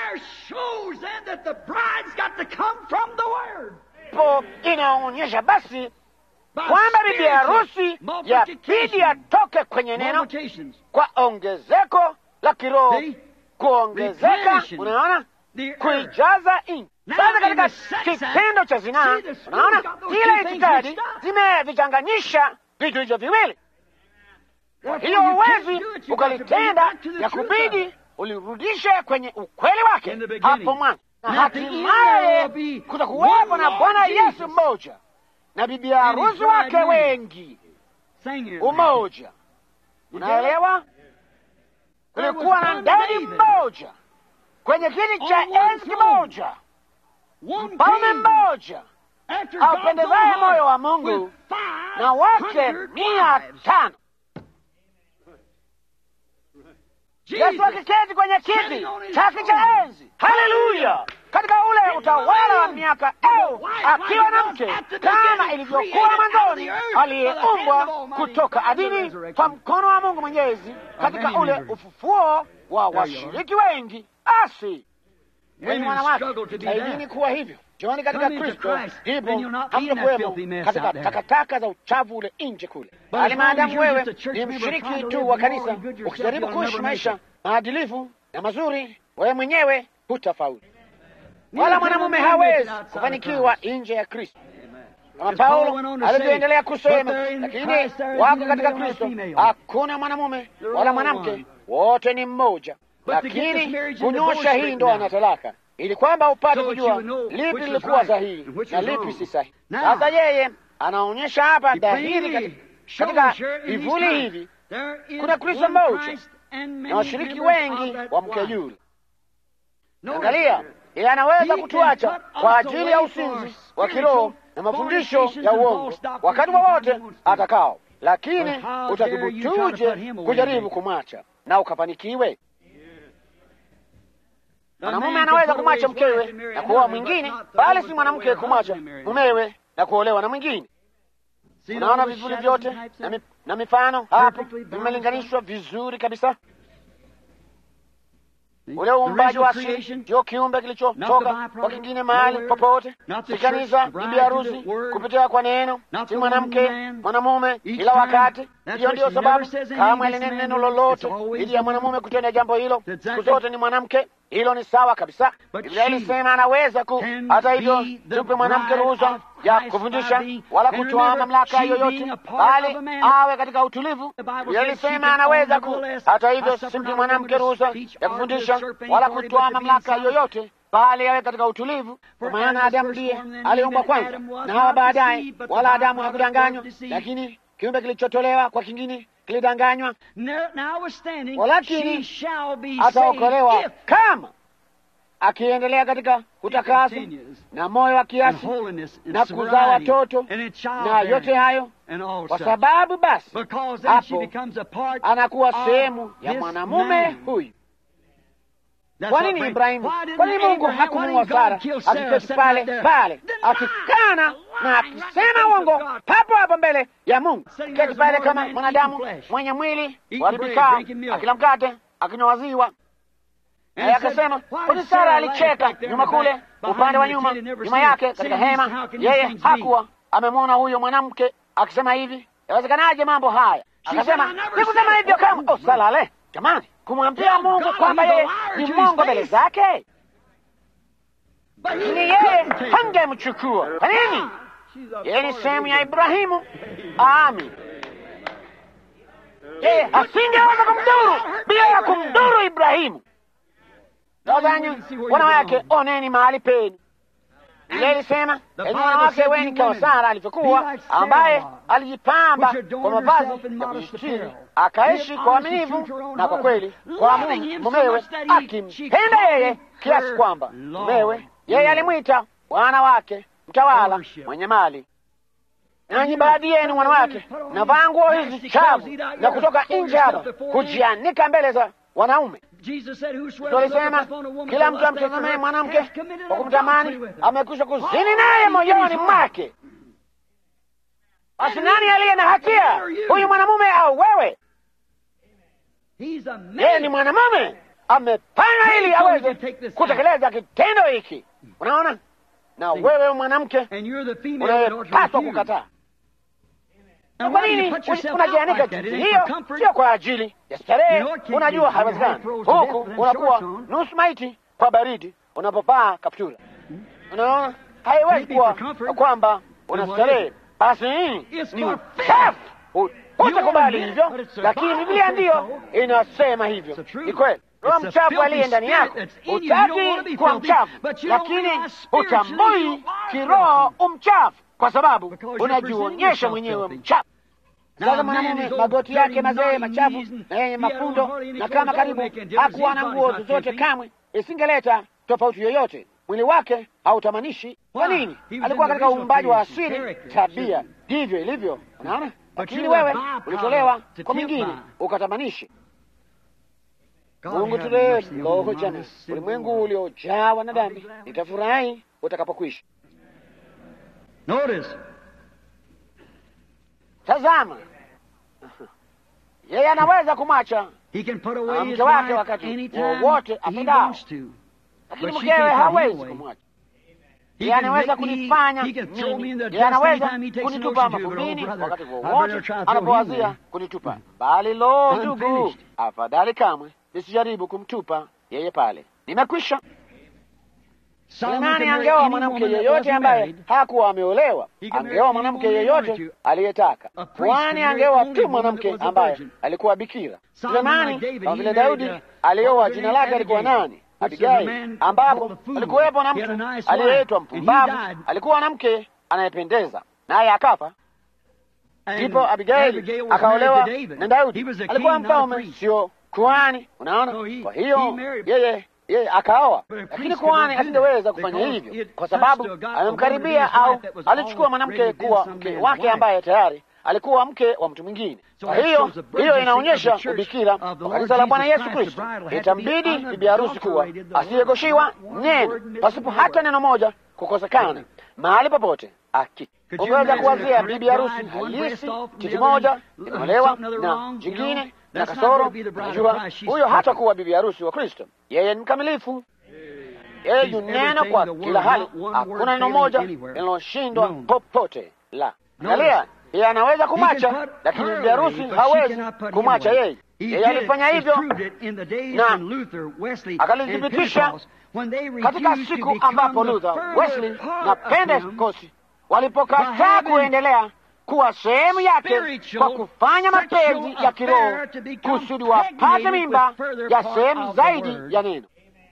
po inaonyesha basi kwamba bibi harusi yabidi atoke kwenye neno kwa ongezeko la kiroho, kuongezeka. Unaona, kuijaza nchi. Sasa katika kitendo cha zinaa, unaona zile itikadi zimevichanganyisha vitu hivyo viwili. Kwa hiyo huwezi ukalitenda, ya kubidi ulirudishe kwenye ukweli wake hapo mwanzo, na hatimaye kutakuwepo na Bwana Yesu mmoja na bibi harusi wake wengi, umoja. Unaelewa? Kulikuwa na ndani mmoja kwenye kiti cha enzi kimoja, mfalme mmoja aupendezaye moyo wa Mungu na wake mia tano. Yesu akiketi kwenye kiti chake cha enzi. Haleluya! Katika ule utawala wa miaka elfu akiwa na mke kama ilivyokuwa mwanzoni, aliyeumbwa kutoka adini kwa mkono wa Mungu Mwenyezi, katika ule ufufuo wa washiriki wengi. Basi wenye wanawake jitahidini kuwa hivyo Joni katika Kristo, ndipo hamtakuwemo katika takataka za uchafu ule nje kule, bali maadamu wewe ni mshiriki tu wa kanisa, ukijaribu kuishi maisha maadilifu na mazuri, wewe mwenyewe hutafaulu, wala mwanamume hawezi kufanikiwa nje ya Kristo, kama Paulo alivyoendelea kusema. Lakini wako katika Kristo hakuna mwanamume wala mwanamke, wote ni mmoja. Lakini kunyosha hii ndoa na talaka ili kwamba upate kujua lipi lilikuwa sahihi na lipi si sahihi. Sasa yeye anaonyesha hapa dhahiri katika vivuli hivi, kuna Kristo mmoja na washiriki wengi wa mke yule. Angalia, yeye anaweza kutuacha kwa ajili ya usinzi wa kiroho na mafundisho ya uongo wakati wowote atakao, lakini utathubutuje kujaribu kumwacha na ukafanikiwe? Mwanamume anaweza kumwacha mkewe na kuoa mwingine, bali si mwanamke kumwacha mumewe na kuolewa na mwingine. Unaona vivuli vyote na, mi, na mifano hapo vimelinganishwa vizuri kabisa. Ule uumbaji wa asili ndio kiumbe kilichotoka kwa kingine mahali popote, si kanisa, bibi harusi kupitia kwa neno, si mwanamke mwanamume kila wakati. Hiyo ndiyo sababu kama alinena neno lolote ili ya mwanamume kutenda jambo hilo, siku zote ni mwanamke. Hilo ni sawa kabisa. Biblia ilisema anaweza ku. Hata hivyo, tupe mwanamke ruhusa ya kufundisha wala kutoa mamlaka yoyote, bali awe katika utulivu. Biblia ilisema anaweza ku. Hata hivyo, simpi mwanamke ruhusa ya kufundisha wala kutoa mamlaka yoyote, bali awe katika utulivu, kwa maana Adamu ndiye aliumbwa kwanza na Hawa baadaye, wala Adamu hakudanganywa, lakini kiumbe kilichotolewa kwa kingine kilidanganywa, walakini ataokolewa kama akiendelea katika utakaso na moyo wa kiasi na kuzaa watoto na yote hayo, kwa sababu basi hapo anakuwa sehemu ya mwanamume huyu. Kwa nini Ibrahimu? Kwa nini Mungu hakumuua Sara akiketi pale pale akikana na akisema uongo papo hapo mbele ya Mungu, keti pale kama mwanadamu mwenye mwili waribikaa, akila mkate akinywa maziwa naye akasema, kwani Sara alicheka nyuma kule upande wa nyuma nyuma yake katika hema, yeye hakuwa amemwona huyo mwanamke akisema hivi, yawezekanaje mambo haya? Akasema, sikusema hivyo kama oh, salale jamani, kumwambia Mungu kwamba yeye ni Mungu mbele zake, lakini yeye hangemchukua. Kwa nini? Yeye ni sehemu ya Ibrahimu. Amin. Yeye asingeweza kumdhuru bila ya kumdhuru Ibrahimu. Tazanyi wanawake, oneni mahali penu. Ile ilisema enyi wanawake weni kama Sara alivyokuwa, ambaye alijipamba kwa mavazi ya kujistiri, akaishi kwa uaminifu na kwa kweli kwa mumewe, akimpenda yeye kiasi kwamba mumewe yeye alimwita bwana wake, mtawala, mwenye mali. Nanyi baadhi yenu wanawake, navaa nguo hizi chafu na kutoka nje hapa kujianika mbele za wanaume. Tulisema kila mtu amtazamaye mwanamke kwa kumtamani amekwisha kuzini naye moyoni mwake. Basi nani aliye na hatia, huyu mwanamume au wewe? Yeye ni mwanamume, amefanya ili aweze kutekeleza kitendo hiki. Unaona, na wewe mwanamke unayepaswa kukataa. Kwa nini unajianika jinsi hiyo? Sio kwa ajili ya starehe. Unajua haiwezekani, huku unakuwa nusu maiti kwa baridi unapopaa kaptura. Unaona, haiwezi kuwa kwamba una starehe. Basi nini? Ni uchafu, utakubali hivyo, lakini Biblia ndiyo inasema hivyo. Ni kweli. Roho mchafu aliye ndani yako, utaki kuwa mchafu, lakini utambui kiroho umchafu kwa sababu unajionyesha mwenyewe mchafu. Sasa mwanamume magoti yake mazee machafu na yenye mafundo, na kama karibu hakuwa na nguo zozote kamwe, isingeleta tofauti yoyote. Mwili wake hautamanishi. Kwa nini? Alikuwa katika uumbaji wa asili, tabia ndivyo ilivyo. Unaona, lakini wewe ulitolewa kwa mwingine ukatamanishi. Mungu turehemu jana, ulimwengu uliojawa na dhambi, nitafurahi utakapokwisha. Tazama, yeye anaweza kumwacha mke wake wakati wowote apendao, lakini mkewe hawezi kumwacha. Yeye anaweza kunifanya mimi, yeye anaweza kunitupa mavumbini wakati wowote anapowazia kunitupa, bali lo, ndugu, afadhali kamwe nisijaribu kumtupa yeye pale. Nimekwisha. Nani angeoa mwanamke yeyote ambaye hakuwa ameolewa? Angeoa mwanamke yeyote aliyetaka, kwani angeoa tu mwanamke ambaye alikuwa bikira. Sulemani, kama vile Daudi alioa, jina lake alikuwa nani? Abigaili, ambapo alikuwepo na mtu aliyeitwa mpumbavu, alikuwa na mke anayependeza, naye akafa. Ndipo Abigaili akaolewa na Daudi, alikuwa mfalme, sio kuhani. Unaona, kwa hiyo yeye yeye akaoa, lakini kuhani asingeweza kufanya hivyo kwa sababu amemkaribia au alichukua mwanamke kuwa mke wake ambaye tayari alikuwa mke wa mtu mwingine. Kwa hiyo hiyo inaonyesha ubikira wa kanisa la Bwana Yesu Kristo. Itambidi bibi harusi kuwa asiyegoshiwa neno, pasipo hata neno moja kukosekana mahali popote. Aki ungeweza kuwazia bibi harusi halisi, titi moja imeolewa na jingine na kasoro. Najua huyo hata kuwa bibi harusi wa Kristo. Yeye ni mkamilifu, yeye yu neno kwa kila hali. Hakuna neno moja linaloshindwa popote. La, angalia, yeye anaweza kumwacha, lakini bibi harusi hawezi kumwacha yeye. Yeye alifanya hivyo na akalithibitisha katika siku ambapo Luther, Wesley na Pentecost walipokataa kuendelea kuwa sehemu yake kwa kufanya mapenzi ya kiroho kusudi wapate mimba ya sehemu zaidi ya neno.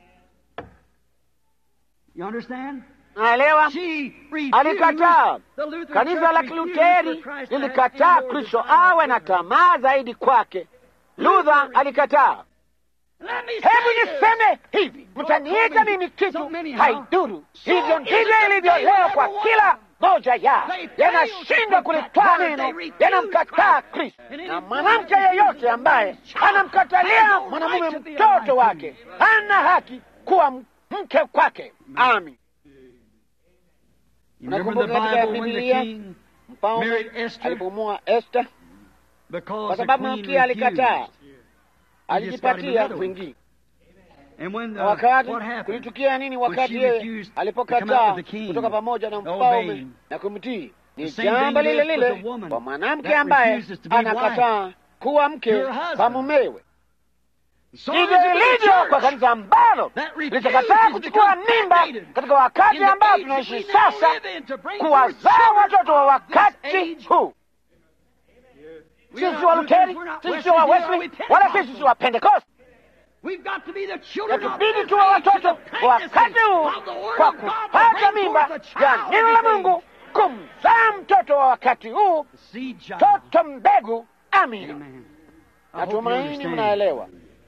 Naelewa, alikataa. Kanisa la Kiluteri lilikataa Kristo awe na tamaa zaidi kwake. Luther alikataa. Hebu niseme hivi, mtaniita mimi kitu haiduru. Hivyo ndivyo ilivyo leo kwa kila moja ya yanashindwa kulitwaa neno, yanamkataa Kristo. Na mwanamke yeyote ambaye anamkatalia mwanamume mtoto wake hana haki kuwa mke kwake. Amin. Nakumbuka katika Biblia mfalme alipomua Esta kwa sababu mkia alikataa, alijipatia mwingine. Wakati kulitukia nini? Wakati yeye alipokataa kutoka pamoja na mfalme na kumtii, ni jambo lile lile kwa mwanamke ambaye anakataa kuwa mke kwa mumewe. Ndivyo ilivyo kwa kanisa ambalo litakataa kuchukua mimba katika wakati ambao tunaishi sasa, kuwazaa watoto wa wakati huu. Sisi si wa Luteri, sisi si wa Wesley, wala sisi si wa Pentekoste. Yatubidi tuwa watoto wa wakati huu kwa kupata mimba ya neno la Mungu, kumzaa mtoto wa wakati huu, toto mbegu. Amina. Natumaini mnaelewa.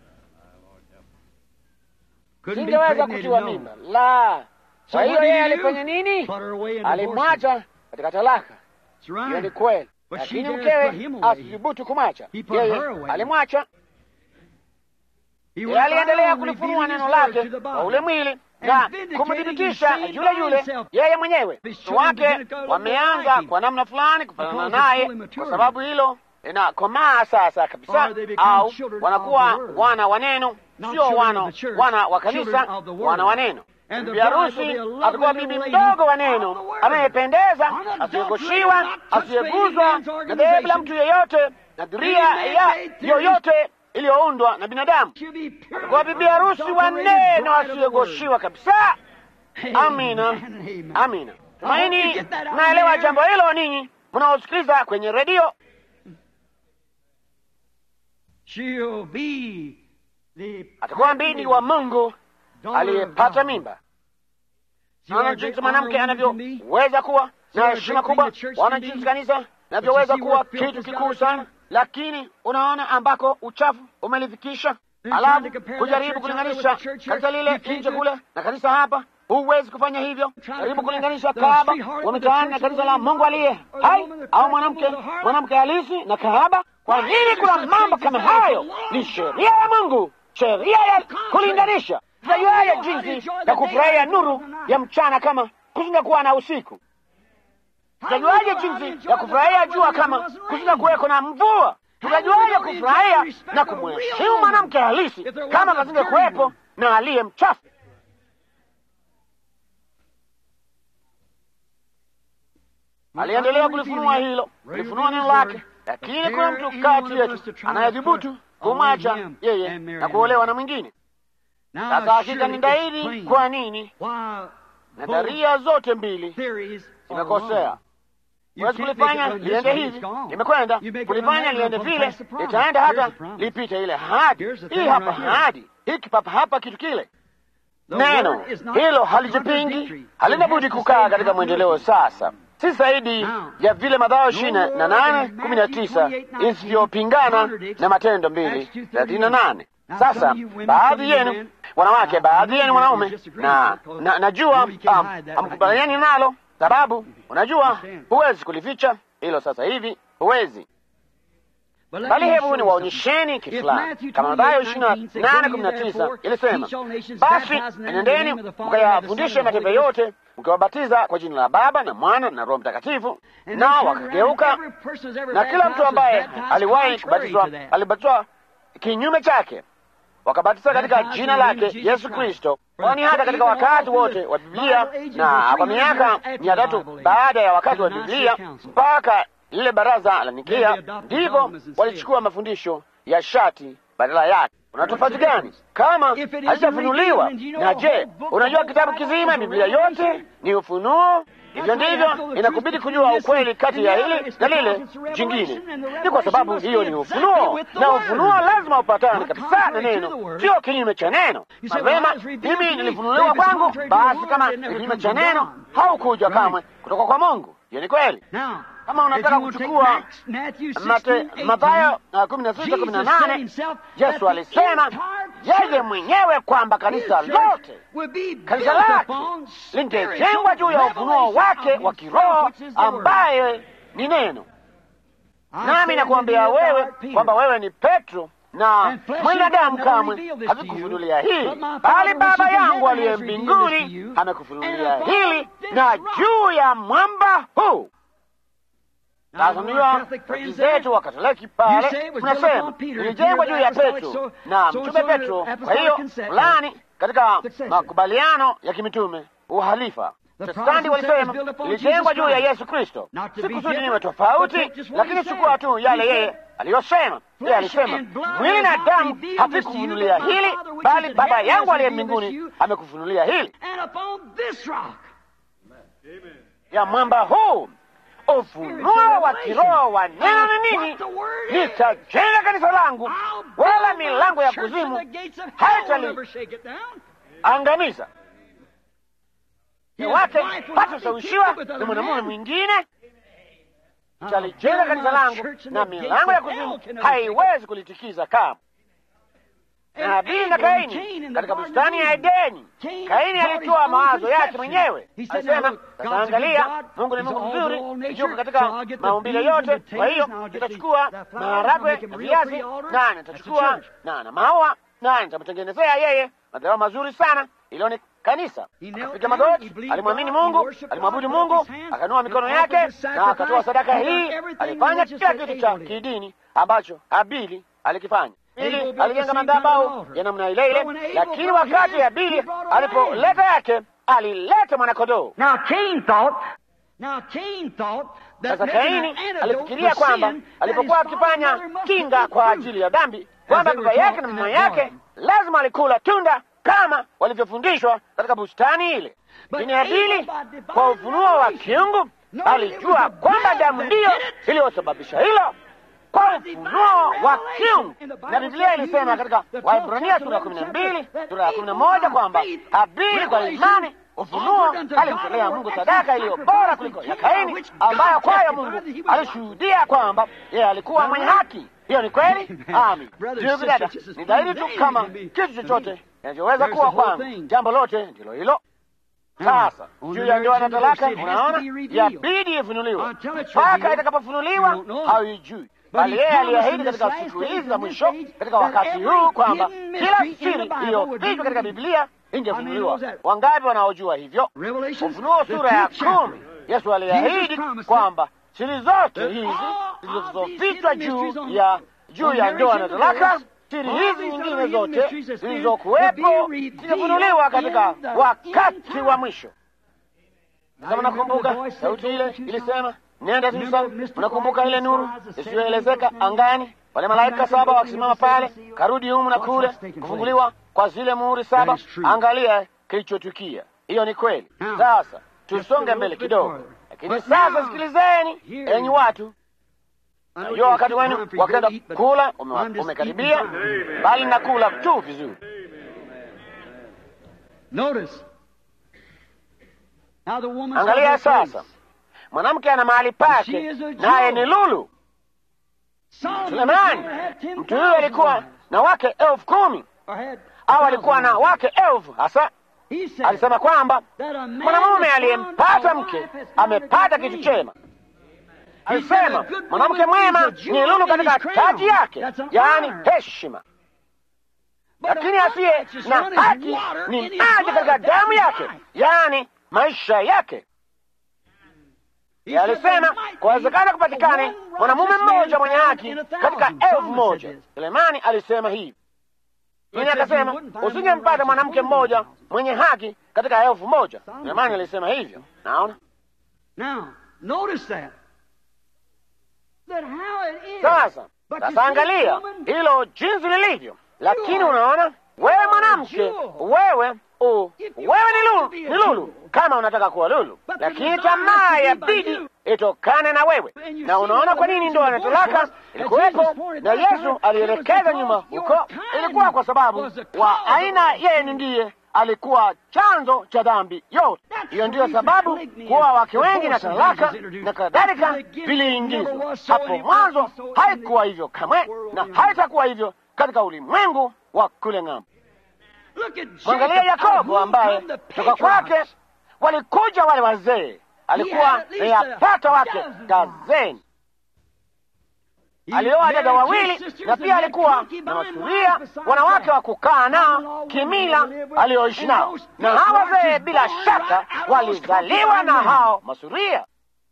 Singeweza kutiwa mimba la. Kwa hiyo yeye alifanya nini? Alimwacha katika talaka. Hiyo ni kweli, lakini mkewe asithubutu kumwacha yeye, alimwacha yeye. Aliendelea kulifunua neno lake kwa ule mwili na kumthibitisha yule yule yeye mwenyewe. Wake wameanza kwa namna fulani kufanana naye, kwa sababu hilo inakomaa sasa kabisa, au wanakuwa wana wa neno sio wana wana wa kanisa, wana wa neno. Bibi harusi atakuwa bibi mdogo wa neno, anayependeza, asiyegoshiwa, asiyeguzwa na dhehebu la mtu yeyote na dhuria ya yoyote iliyoundwa na binadamu. Atakuwa bibi harusi wa neno, asiyegoshiwa kabisa. Amina, amina. Tumaini naelewa jambo hilo, ninyi mnaosikiliza kwenye redio. Atakuwa mbindi wa Mungu aliyepata mimba. Naona jinsi mwanamke anavyoweza kuwa na heshima kubwa, wana jinsi kanisa navyoweza kuwa kitu kikuu sana, lakini unaona ambako uchafu umelifikisha. Alafu kujaribu kulinganisha kanisa lile nje kule na kanisa hapa, huwezi kufanya hivyo. Jaribu kulinganisha kahaba wa mitaani na kanisa la Mungu aliye hai, au mwanamke mwanamke halisi na kahaba. Kwa nini kuna mambo kama hayo? Ni sheria ya Mungu, sheria ya kulinganisha. Tutajuaje jinsi ya kufurahia nuru ya mchana kama kusinga kuwa na usiku? Tutajuaje jinsi ya kufurahia jua kama kusinga kuweko na mvua? Tutajuaje kufurahia na kumheshimu mwanamke halisi kama kasinge kuwepo na aliye mchafu? Aliendelea kulifunua hilo, kulifunua neno lake, lakini kuna mtu kati yetu anayedhubutu kumwacha yeye na kuolewa na mwingine. Sasa hakika ni dhahiri kwa nini nadharia zote mbili zimekosea. Huwezi kulifanya liende hivi, limekwenda kulifanya liende vile, litaenda hata lipite ile hadi hii hapa hadi hiki papa hapa kitu kile. Neno hilo halijipingi, halina budi kukaa katika mwendeleo sasa si zaidi ya vile Mathayo ishirini na nane kumi na tisa isivyopingana na Matendo mbili thelathini na nane. Sasa baadhi yenu wanawake, baadhi yenu wanaume, na najua hamkubaliani nalo, sababu unajua huwezi kulificha hilo sasa hivi, huwezi bali hebu ni waonyesheni kitu fulani, kama Mathayo ishirini na nane kumi na tisa ilisema, basi enendeni mkayafundishe mataifa yote mkiwabatiza kwa jina la Baba na Mwana na Roho Mtakatifu. Nao wakageuka, na kila mtu ambaye aliwahi kubatizwa alibatizwa kinyume chake, wakabatiza katika jina lake Yesu Kristo. Kwani hata katika wakati wote wa Biblia na kwa miaka mia tatu baada ya wakati wa Biblia mpaka lile baraza la Nikea, ndipo walichukua mafundisho ya shati badala yake. Una tofauti gani kama halijafunuliwa? Na je, unajua kitabu kizima, Biblia yote ni ufunuo? Hivyo ndivyo inakubidi kujua ukweli kati ya hili na lile jingine. Ni kwa sababu hiyo ni ufunuo, na ufunuo lazima upatane kabisa na neno, sio kinyume cha neno. Mapema mimi nilifunuliwa kwangu, basi kama ni kinyume cha neno, haukuja kamwe kutoka kwa Mungu. Hiyo ni kweli. Kama unataka kuchukua Mathayo kumi na sita kumi na nane Yesu alisema yeye mwenyewe kwamba kanisa lote kanisa lake lingejengwa juu ya ufunuo wake wa kiroho ambaye ni neno. Nami nakuambia wewe kwamba wewe ni Petro, na mwanadamu kamwe havikufunulia hili, bali Baba yangu aliye mbinguni amekufunulia hili, na juu ya mwamba huu sasa ndiyo zetu wa Katoliki pale tunasema ilijengwa juu ya Petro na mtume Petro. Kwa hiyo fulani katika makubaliano ya kimitume uhalifa Protestanti walisema ilijengwa juu ya Yesu Kristo. Si kusudi niwe tofauti, lakini chukua tu yale yeye aliyosema. Yeye alisema mwili na damu havikufunulia hili, bali Baba yangu aliye mbinguni amekufunulia hili. Ya mwamba huu ufunuo wa kiroho wa neno ni nini? Nitajenga kanisa langu, wala milango ya kuzimu haitaliangamiza. Wake hatashawishiwa na mwanamume mwingine. Nitalijenga kanisa langu, na milango ya kuzimu haiwezi kulitikiza kama na Habili na Kaini katika bustani ya Edeni. Kaini alitoa mawazo yake mwenyewe, alisema, sasa angalia, Mungu ni Mungu mzuri, yuko katika maumbile yote. Kwa hiyo nitachukua maharagwe na viazi, na nitachukua na na maua, na nitamtengenezea yeye madhabahu mazuri sana. Ilo ni kanisa. Akapiga magoti, alimwamini Mungu, alimwabudu Mungu, akanua mikono yake na akatoa sadaka hii. Alifanya kila kitu cha kidini ambacho Habili alikifanya ili alijenga madhabahu ya namna ile ile, lakini wakati Habili alipoleta yake alileta mwanakodoo. Sasa Kaini alifikiria kwamba alipokuwa akifanya kinga kwa ajili ya dhambi, kwamba baba yake na mama yake lazima alikula tunda kama walivyofundishwa katika bustani ile. Lakini Habili kwa ufunuo wa kiungu alijua kwamba damu ndiyo iliyosababisha hilo kwa ufunuo wa kiungu. Na Biblia ilisema katika Waebrania sura ya kumi na mbili sura ya kumi na moja kwamba Habili kwa imani ufunuo alimtolea Mungu sadaka iliyo bora kuliko ya Kaini, ambayo kwayo Mungu alishuhudia kwamba yeye alikuwa mwenye haki. Hiyo ni kweli. Amin. Ndugu dada, ni dhahiri tu kama kitu chochote kinachoweza kuwa kwamba jambo lote ndilo hilo. Sasa juu ya ndoa na talaka, unaona, yabidi ifunuliwe. Mpaka itakapofunuliwa haijui bali yeye aliahidi katika siku hizi za mwisho, katika wakati huu, kwamba kila siri iliyofichwa katika Biblia ingefunuliwa. Wangapi wanaojua hivyo? Ufunuo sura ya kumi, Yesu aliahidi kwamba siri zote hizi zilizofichwa juu ya juu ya ndoa na talaka, siri hizi nyingine zote zilizokuwepo zitafunuliwa katika wakati wa mwisho. Kama nakumbuka sauti ile ilisema Nenda sasa, unakumbuka ile nuru isiyoelezeka angani, wale malaika saba wakisimama pale, karudi humu na kule, kufunguliwa kwa zile muhuri saba. Angalia kilichotukia. Hiyo ni kweli. Sasa tusonge mbele kidogo, lakini sasa sikilizeni, enyi watu, najua wakati wenu wakenda kula umekaribia, bali nakula tu vizuri. Angalia sasa mwanamke ana mahali pake, naye ni lulu. Sulemani, mtu huyo alikuwa na wake elfu kumi au alikuwa na wake elfu hasa. Alisema kwamba mwanamume aliyempata mke amepata kitu chema. Alisema mwanamke mwema ni lulu katika taji yake, yaani heshima, lakini asiye na haki ni maji katika damu yake, yaani maisha yake. Alisema kuwezekana kupatikane mwanamume mmoja mwenye haki katika elfu moja. Sulemani alisema hivi, lakini akasema usingempata mwanamke mmoja mwenye haki katika elfu moja. Sulemani alisema hivyo. Naona sasa, sasa angalia hilo jinsi lilivyo. Lakini unaona, wewe mwanamke, wewe u wewe ni lulu, ni lulu kama unataka kuwa lulu, lakini tamaa ya bidi itokane na wewe. Na unaona kwa nini ndoa na talaka ilikuwepo, na Yesu alielekeza nyuma huko, ilikuwa kwa sababu wa aina yenu ndiye alikuwa chanzo cha dhambi yote. Hiyo ndiyo sababu kuwa wake wengi na talaka na kadhalika viliingizwa hapo mwanzo. Haikuwa hivyo kamwe na haitakuwa hivyo katika ulimwengu wa kule ng'ambo. Look at Mwangalia Jacob, out of Yakobo whom ambaye come the kutoka kwake patriarchs. walikuja wale wazee, alikuwa had at least ni yapata a wake dozen dazeni. He Alioa dada married two wawili sisters na and pia had alikuwa concubine na wives masuria, besides wanawake that. wa kukaa nao kimila alioishi nao, na hawa wazee bila shaka walizaliwa na hao masuria,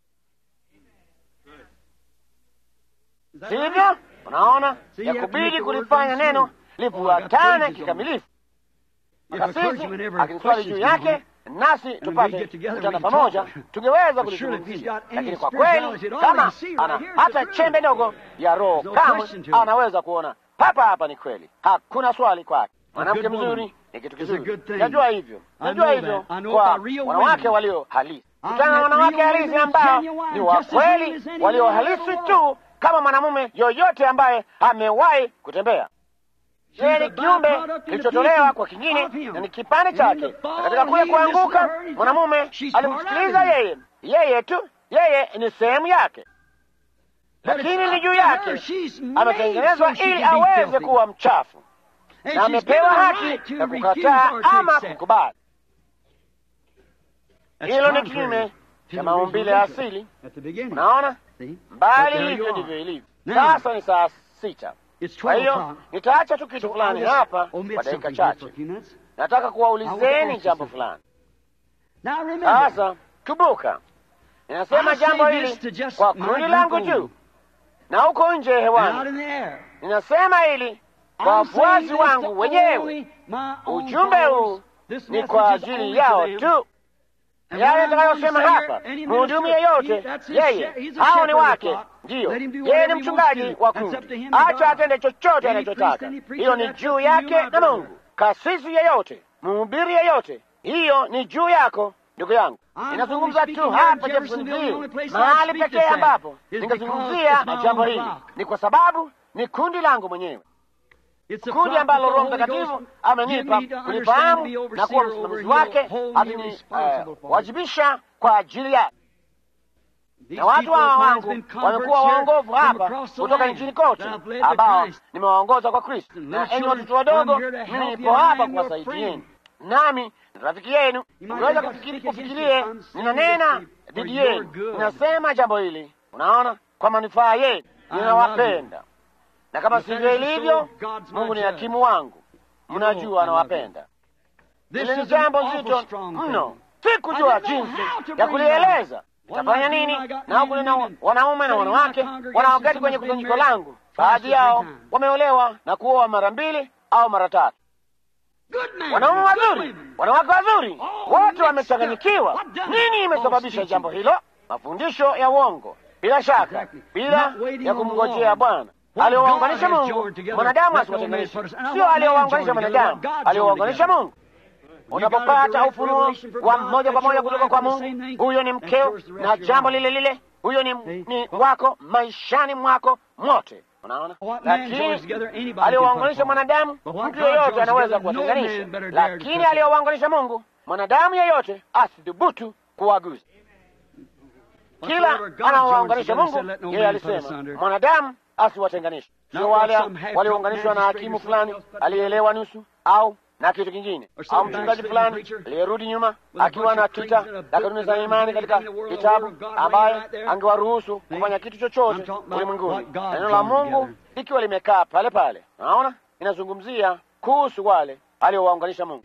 sivyo? Unaona, ya kubidi kulifanya neno lifuatane kikamilifu. Kasisi akiniswali juu yake nasi tupate kutana pamoja, tungeweza kulizungumzia. Lakini kwa kweli, kama ana hata chembe ndogo ya roho, kamwe anaweza kuona papa hapa. Ni kweli, hakuna swali kwake. Mwanamke mzuri ni kitu kizuri, najua hivyo, najua hivyo kwa wanawake walio halisi. Kutana na wanawake halisi ambao ni wa kweli, walio halisi tu kama mwanamume yoyote ambaye amewahi kutembea yeye ni kiumbe kilichotolewa kwa kingine na ni kipande chake, na katika kule kuanguka mwanamume alimsikiliza yeye, yeye tu, yeye ni sehemu yake, lakini ni juu yake ametengenezwa ili aweze kuwa mchafu, na amepewa haki ya kukataa ama kukubali. Hilo ni kinyume cha maumbile ya asili. Unaona, mbali hivyo ndivyo ilivyo. Sasa ni saa sita. Kwa hiyo nitaacha tu kitu fulani hapa kwa dakika chache. Nataka kuwaulizeni jambo fulani. Sasa kumbuka, ninasema jambo hili kwa kundi langu juu na huko nje hewani. Ninasema hili kwa wafuasi wangu wenyewe. Ujumbe huu ni kwa ajili yao tu. Yale nitakayosema hapa, mhudumu yeyote, yeye hao ni wake, ndiyo, yeye ni mchungaji wa kundi, acha atende chochote anachotaka. Hiyo ni juu yake na Mungu. Kasisi yeyote, mhubiri yeyote, hiyo ni juu yako, ndugu yangu. Ninazungumza tu hapa Jeffersonville, mahali pekee ambapo ningazungumzia jambo hili ni kwa sababu ni kundi langu mwenyewe kundi ambalo Roho Mtakatifu amenipa kulifahamu na kuwa msimamizi wake, akiniwajibisha kwa ajili yake. Na watu hawa wangu wamekuwa waongovu hapa kutoka nchini kote, ambao nimewaongoza kwa Kristo. Na enyi watoto wadogo, mimi nipo hapa kuwasaidieni, nami rafiki yenu. Unaweza kufikirie ninanena dhidi yenu, ninasema jambo hili, unaona, kwa manufaa yenu. Ninawapenda na kama sivyo ilivyo, Mungu ni hakimu wangu, mnajua anawapenda. Hili ni jambo zito mno, si kujua jinsi ya kulieleza. Itafanya nini? Na huku nina wanaume na wanawake wanaoketi kwenye kusanyiko langu, baadhi yao wameolewa na kuoa mara mbili au mara tatu, wanaume wazuri, wanawake wazuri, wote wamechanganyikiwa. Nini imesababisha jambo hilo? Mafundisho ya uongo, bila shaka, bila ya kumngojea Bwana aliowaunganisha Mungu, mwanadamu asiwatenganishe. Sio aliowaunganisha mwanadamu, aliowaunganisha Mungu. Unapopata ufunuo wa moja kwa moja kutoka kwa Mungu, huyo ni mkeo, na jambo lile lile, huyo ni, ni wako maishani mwako mote. Unaona, lakini aliowaunganisha mwanadamu, mtu yeyote anaweza kuwatenganisha, lakini aliowaunganisha Mungu, mwanadamu yeyote asidhubutu kuwaguza. Kila anaowaunganisha Mungu, yeye alisema mwanadamu asiwatenganishe. Sio wale waliounganishwa na hakimu fulani aliyeelewa nusu au na kitu kingine, au mchungaji fulani aliyerudi nyuma akiwa na kita na kanuni za imani katika kitabu, ambaye angewaruhusu kufanya kitu chochote ulimwenguni, neno la Mungu likiwa limekaa pale pale. Naona inazungumzia kuhusu wale aliowaunganisha Mungu.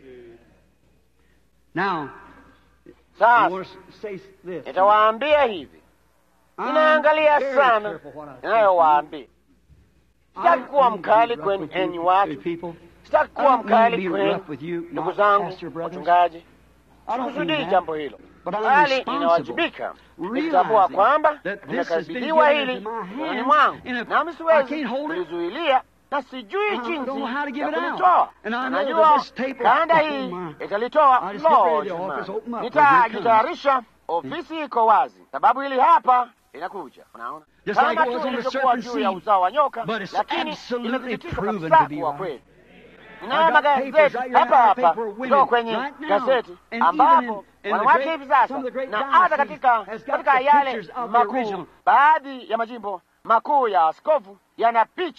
Sasa nitawaambia hivi, ninaangalia sana ninayowaambia. Sitaki kuwa mkali kwenu enyi watu, sitaki kuwa mkali kwenu ndugu zangu wachungaji. Sikusudii jambo hilo, bali ninawajibika nikitambua kwamba nimekabidhiwa hili mikononi mwangu, nami siwezi kulizuilia na sijui jinsi ya kulitoa. Najua kanda hii italitoa. Lo, nitajitayarisha. Ofisi iko wazi, sababu hili hapa inakuja. Unaona, kama tu ilivyokuwa juu ya uzao wa nyoka, lakini imethibitishwa kabisa kuwa kweli. Ninayo magazeti hapa hapa kutoka kwenye gazeti ambapo wanawake hivi sasa, na hata katika katika yale makuu, baadhi ya majimbo makuu ya askofu yana picha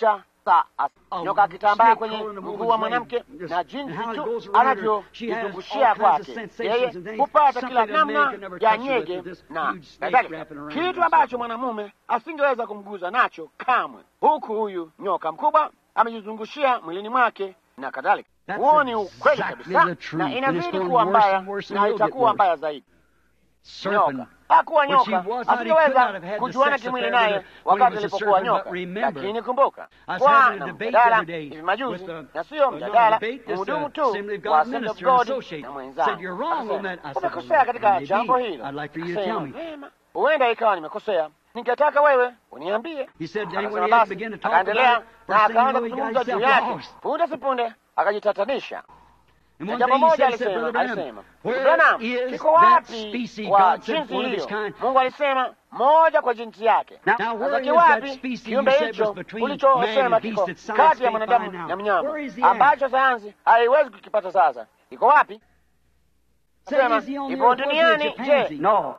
hasa nyoka akitambaa kwenye mguu wa mwanamke na jinsi tu anavyojizungushia kwake yeye hupata kila namna ya nyege na kadhalika, kitu ambacho mwanamume asingeweza kumguza nacho kamwe, huku huyu nyoka mkubwa amejizungushia mwilini mwake na kadhalika. Huo ni ukweli kabisa, na inazidi kuwa mbaya na itakuwa mbaya zaidi. Nyoka hakuwa nyoka, asingeweza kujuana kimwili naye wakati alipokuwa nyoka. Lakini kumbuka, kwa na mjadala hivi majuzi, na siyo mjadala, mhudumu tu wa Assembly of God na mwenzangu umekosea katika jambo hilo. Akasema vema, huenda ikawa nimekosea, ningetaka wewe uniambie. Akasema basi, akaendelea na akaanza kuzungumza juu yake. Punde si punde akajitatanisha na jambo moja alisema, alisema Branham, kiko wapi kwa jinsi hiyo? Mungu alisema moja kwa jinsi yake. Sasa kiwapi kiumbe hicho ulichosema kiko kati ya mwanadamu na mnyama ambacho sayansi haiwezi kukipata? Sasa iko wapi? Sema ipo duniani. Je,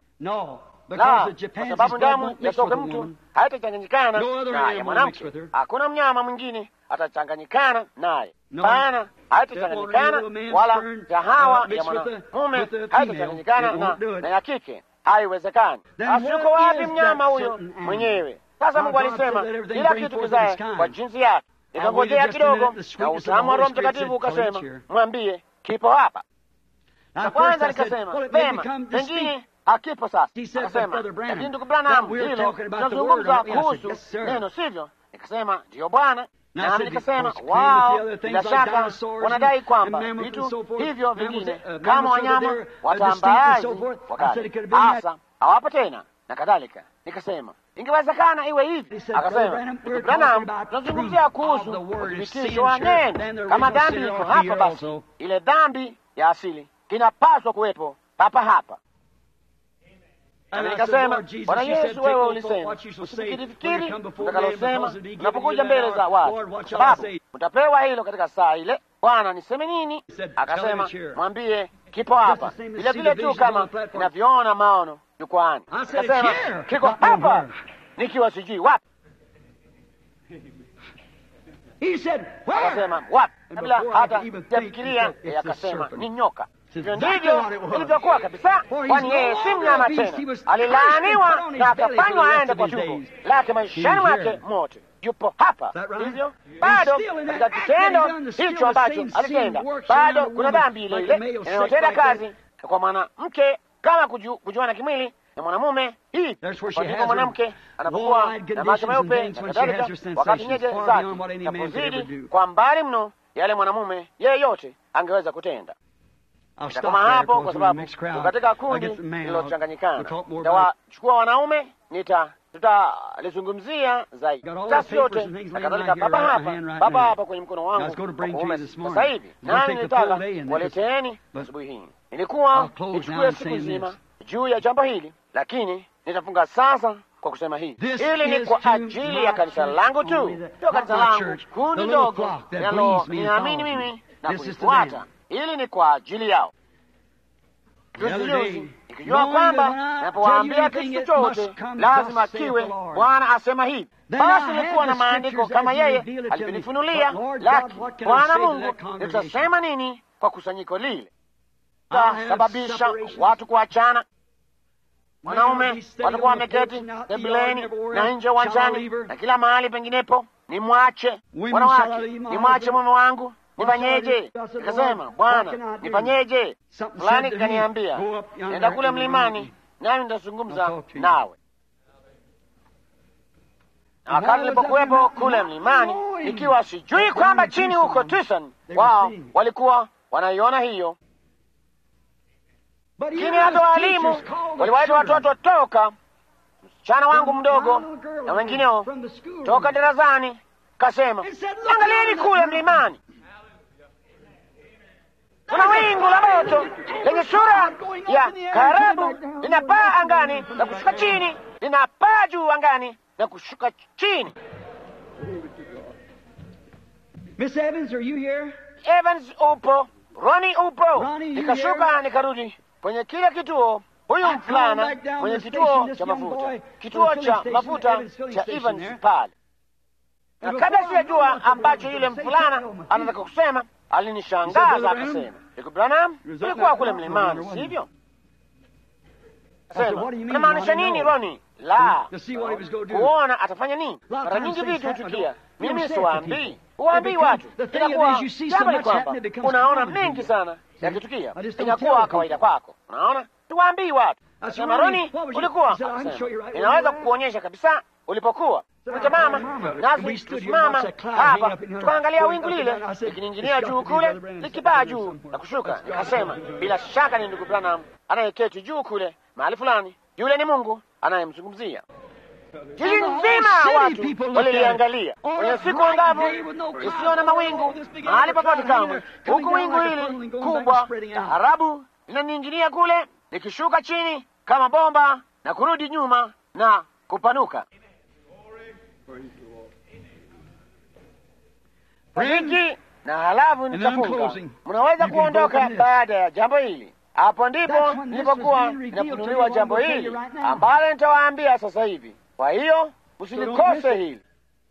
la, kwa sababu damu ya soke mtu haitachanganyikana na ya mwanamke. Hakuna mnyama mwingine atachanganyikana naye pana haitachanganyikana wala ya hawa ya mwanamume haitachanganyikana na, na ya kike, haiwezekani. Asiyuko wapi mnyama huyo mwenyewe? Sasa Mungu alisema kila kitu kizae kwa jinsi yake. Nikangojea kidogo, na utamu wa Roho Mtakatifu ukasema, mwambie kipo hapa. Na kwanza nikasema vema, pengine hakipo sasa. Akasema lakini ndugu Branham, hilo tunazungumza kuhusu neno, sivyo? Nikasema ndiyo Bwana nami nikasema wao, bila shaka wanadai kwamba vitu hivyo vingine kama wanyama watambaaji wakati hasa hawapo tena na kadhalika. Nikasema ingewezekana iwe hivi. Akasema ndugu Branham, tunazungumzia kuhusu uthibitisho wa neno. Kama dhambi iko hapa, basi ile dhambi ya asili inapaswa kuwepo papa hapa. Nikasema Bwana Yesu, wewe ulisema usifikirifikiri utakalosema unapokuja mbele za watu, kwa sababu utapewa hilo katika saa ile. Bwana, niseme nini? Akasema mwambie kipo hapa, vile vile tu kama inavyoona maono jukwani. Akasema kiko hapa, nikiwa sijui wapi. Akasema wapi, kabla hata sijafikiria. Akasema ni nyoka. Hivyo ndivyo ilivyokuwa kabisa, kwani yeye si mnyama tena, alilaaniwa na akafanywa aende kwa tumbo lake maishani mwake mote. Yupo hapa, hivyo bado katika kitendo hicho ambacho alitenda, bado kuna dhambi ile ile inayotenda kazi kwa mwanamke kama kuju, kujuana kimwili na mwanamume. Hii ndipo mwanamke anapokuwa na macho meupe na kadhalika, wakati nyege zake napozidi kwa mbali mno yale mwanamume yeyote angeweza kutenda Nitakoma hapo kwa sababu katika kundi lililochanganyikana. Nitawachukua wanaume, nita tutalizungumzia zaidi tasi yote na kadhalika. Baba hapa, baba hapa kwenye mkono wangu kuume sasa hivi, nani nilitaka waleteeni asubuhi hii. Nilikuwa nichukue siku nzima juu ya jambo hili, lakini nitafunga sasa kwa kusema hivi, hili ni kwa ajili ya kanisa langu tu, sio kanisa langu, kundi ndogo linalo ninaamini mimi na kulifuata Hili ni kwa ajili yao. Juzi ikijua kwamba napowaambia kitu chochote lazima kiwe Bwana asema hivi, basi nilikuwa na maandiko kama yeye alivyonifunulia, lakini Bwana Mungu, nitasema nini kwa kusanyiko lile? Tasababisha watu kuachana. Wanaume watakuwa wameketi sebuleni na nje uwanjani na kila mahali penginepo. Nimwache wanawake, nimwache mume wangu Nifanyeje? Nikasema, Bwana, nifanyeje? Fulani kaniambia nenda kule mlimani, nami nitazungumza nawe. Na wakati nilipokuwepo kule mlimani, ikiwa sijui kwamba chini huko Tucson wao walikuwa wanaiona hiyo, lakini hata waalimu waliwaita watoto toka, msichana wangu mdogo na wengineo toka darasani, kasema, angalieni kule mlimani kuna wingu la moto lenye sura ya karabu linapaa angani na kushuka chini, linapaa juu angani na kushuka chini. Miss Evans, are you here? Evans upo, Roni upo. Nikashuka nikarudi kwenye kile kituo, huyu mvulana mwenye kituo cha mafuta, kituo cha mafuta cha Evans pale na kabla sijajua ambacho yule mfulana anataka kusema, alinishangaza akasema, ndugu Branham, ulikuwa kule mlimani, sivyo? Sema, unamaanisha nini Roni? La, kuona atafanya nini. Mara nyingi vitu hutukia, mimi siwaambii, huwaambii watu. Inakuwa jambo ni kwamba unaona mengi sana yakitukia, inakuwa kawaida kwako. Unaona, tuwaambii watu. Sema, Roni, ulikuwa inaweza kukuonyesha kabisa ulipokuwa Kuja mama, nasi tusimama hapa tukaangalia wingu lile likininginia juu kule likipaa juu na kushuka. Nikasema bila shaka ni ndugu Branham anayeketi juu kule mahali fulani, yule ni Mungu anayemzungumzia. Jiji nzima watu waliliangalia kwenye siku angavu isiyo na mawingu mahali popote kamwe, huku wingu hili kubwa taarabu linaninginia kule likishuka chini kama bomba na kurudi nyuma na kupanuka. hiki na halafu nitafunga. Mnaweza kuondoka baada ya jambo hili. Hapo ndipo nilipokuwa ninafunuliwa jambo hili ambalo nitawaambia sasa hivi. Kwa hiyo msilikose hili.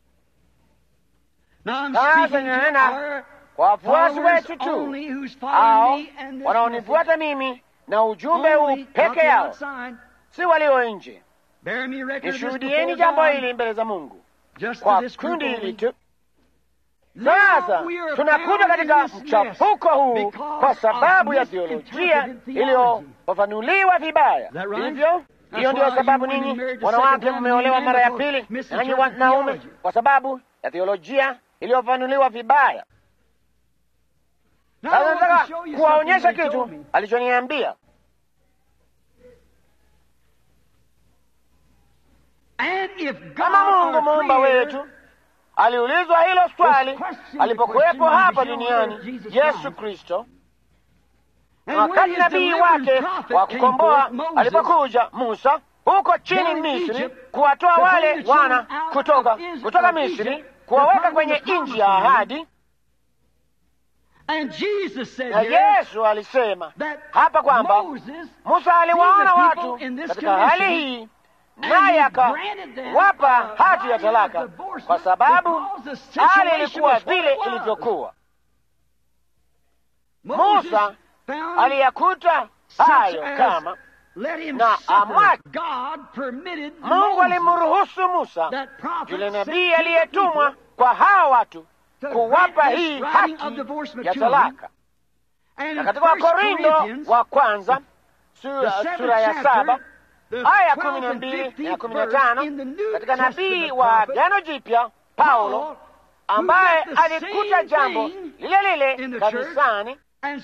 Sasa ninanena kwa wafuasi wetu tu, hao wanaonifuata mimi na ujumbe huu peke yao, si walio nje. Nishuhudieni jambo hili mbele za Mungu kwa kundi hili tu. Sasa tunakuja katika mchafuko huu kwa sababu ya theolojia iliyofafanuliwa vibaya. Hivyo hiyo ndiyo sababu ninyi wanawake mmeolewa mara ya pili, nanyi wanaume, kwa sababu ya theolojia iliyofafanuliwa vibaya. Sasa nataka kuwaonyesha kitu alichoniambia. Kama Mungu muumba wetu aliulizwa hilo swali alipokuwepo hapa duniani Yesu Kristo, wakati nabii wake wa kukomboa alipokuja Musa huko chini Misri, kuwatoa wale wana kutoka kutoka Misri, kuwaweka kwenye nchi ya ahadi. Na Yesu alisema hapa kwamba Musa aliwaona watu katika hali hii naye akawapa hati ya talaka kwa sababu hali ilikuwa vile ilivyokuwa. Musa aliyakuta hayo kama na amwache. Mungu alimruhusu Musa, yule nabii aliyetumwa kwa hawa watu, kuwapa hii haki ya talaka. Na katika Wakorindo wa kwanza sura, sura ya saba aya kumi na mbili na kumi na tano katika nabii wa Agano Jipya Paulo, ambaye alikuta jambo lile lile kanisani,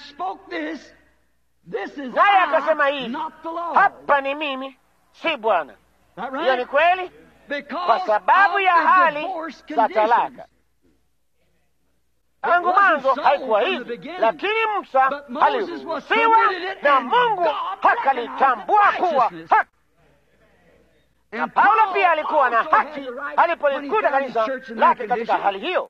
naye akasema hivi, hapa ni mimi, si Bwana. Hiyo ni kweli, kwa sababu ya hali za talaka. Tangu mwanzo haikuwa hivi, lakini Musa aliruhusiwa na Mungu akalitambua kuwa haki na Paulo pia alikuwa na haki alipolikuta kanisa lake katika hali hiyo.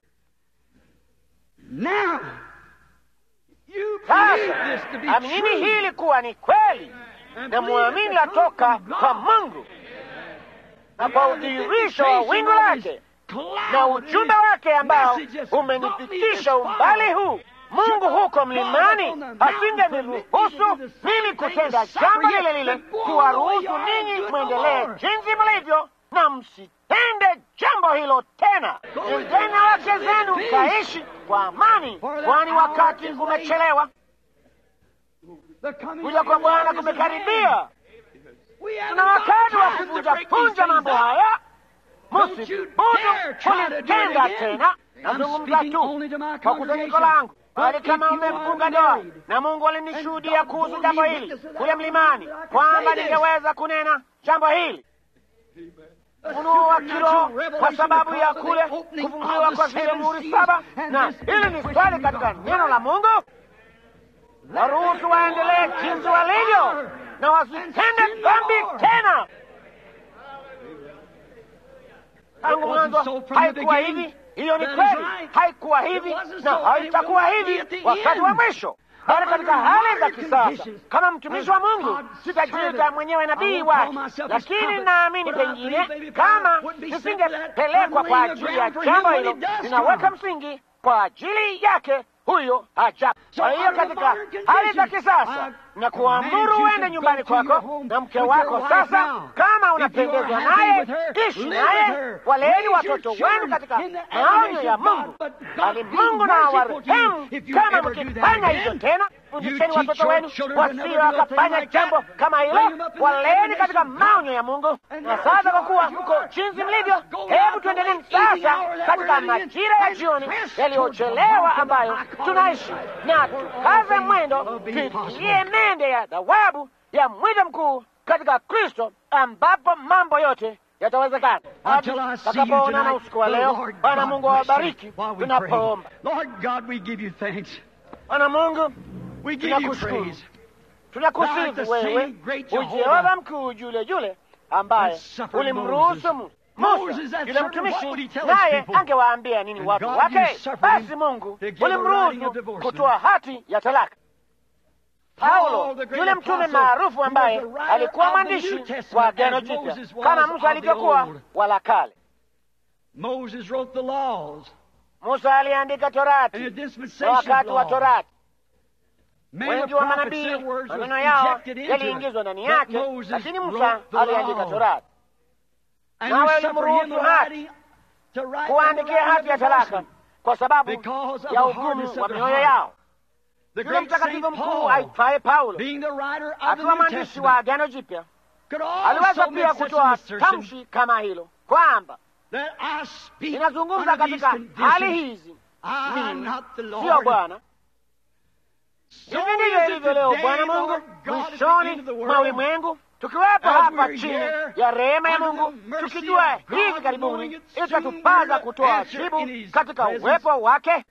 Sasa aminini hili kuwa ni kweli, na mwamini latoka kwa Mungu, na kwa udhihirisho wa wingu lake na ujumbe wake ambao umenifikisha umbali huu. Mungu huko mlimani asingeniruhusu mimi kutenda jambo lile lile, kuwaruhusu ninyi mwendelee jinsi mlivyo, na msitende jambo hilo tena. Nendeni na wake zenu mkaishi kwa amani, kwani wakati umechelewa. Kuja kwa Bwana kumekaribia. Tuna wakati wa kuvunjapunja mambo haya. Msithubutu kulitenda tena. Nazungumza tu kwa kusanyiko langu bali kama umefunga ndoa na Mungu alinishuhudia kuhusu jambo hili kule mlimani, kwamba ningeweza kunena jambo hili ufunuo wa kiroho kwa sababu ya kule kufunguliwa kwa zile muhuri saba. Na hili ni swali katika neno la Mungu, waruhusu waendelee jinsi walivyo na wasitende dhambi tena. Tangu mwanzo haikuwa hivi. Hiyo ni kweli, haikuwa hivi na haitakuwa hivi wakati wa mwisho. bali katika hali za kisasa. Kama mtumishi wa Mungu sitajiita mwenyewe nabii wake, lakini naamini pengine kama nisingepelekwa kwa ajili ya jambo hilo, ninaweka msingi kwa ajili yake huyo haja. Kwa hiyo katika hali za kisasa na kuamuru uende nyumbani kwako na mke wako. Sasa kama unapendezwa naye, ishi naye, waleeni watoto wenu katika maonyo ya Mungu, bali Mungu na warehemu kama mkifanya hivyo tena. Fundisheni watoto wenu wasio wakafanya jambo kama hilo, waleeni katika maonyo ya Mungu. Na sasa kwa kuwa mko jinsi mlivyo, hebu tuendeleni sasa katika majira ya jioni yaliyochelewa ambayo tunaishi, na tukaze mwendo, tuitie mende ya thawabu ya mwito mkuu katika Kristo, ambapo mambo yote yatawezekana. Takapoonana usiku wa leo, Bwana Mungu awabariki tunapoomba. Bwana Mungu tunakushukuru, tunakusifu wewe ujehova mkuu yule yule ambaye ulimruhusu Musa yule mtumishi, naye angewaambia nini watu wake? Basi Mungu ulimruhusu kutoa hati ya talaka. Paulo yule mtume maarufu ambaye alikuwa mwandishi wa Agano Jipya kama Musa alivyokuwa wa la Kale. Musa aliandika Torati na wakati wa Torati wengi wa manabii maneno yao yaliingizwa ndani yake, lakini Musa aliandika Torati. Nawe ulimruhusu hati kuandikia hati ya talaka kwa sababu ya ugumu wa mioyo yao. Yule mtakatifu mkuu aitwaye Paulo akiwa mwandishi wa Agano Jipya aliweza pia kutoa tamshi kama hilo kwamba inazungumza katika hali hizi, mimi siyo Bwana. Hivi ndivyo ilivyo leo, Bwana Mungu, mwishoni mwa ulimwengu, tukiwepo hapa chini ya rehema ya Mungu, tukijua hivi karibuni itatupaza kutoa jibu katika uwepo wake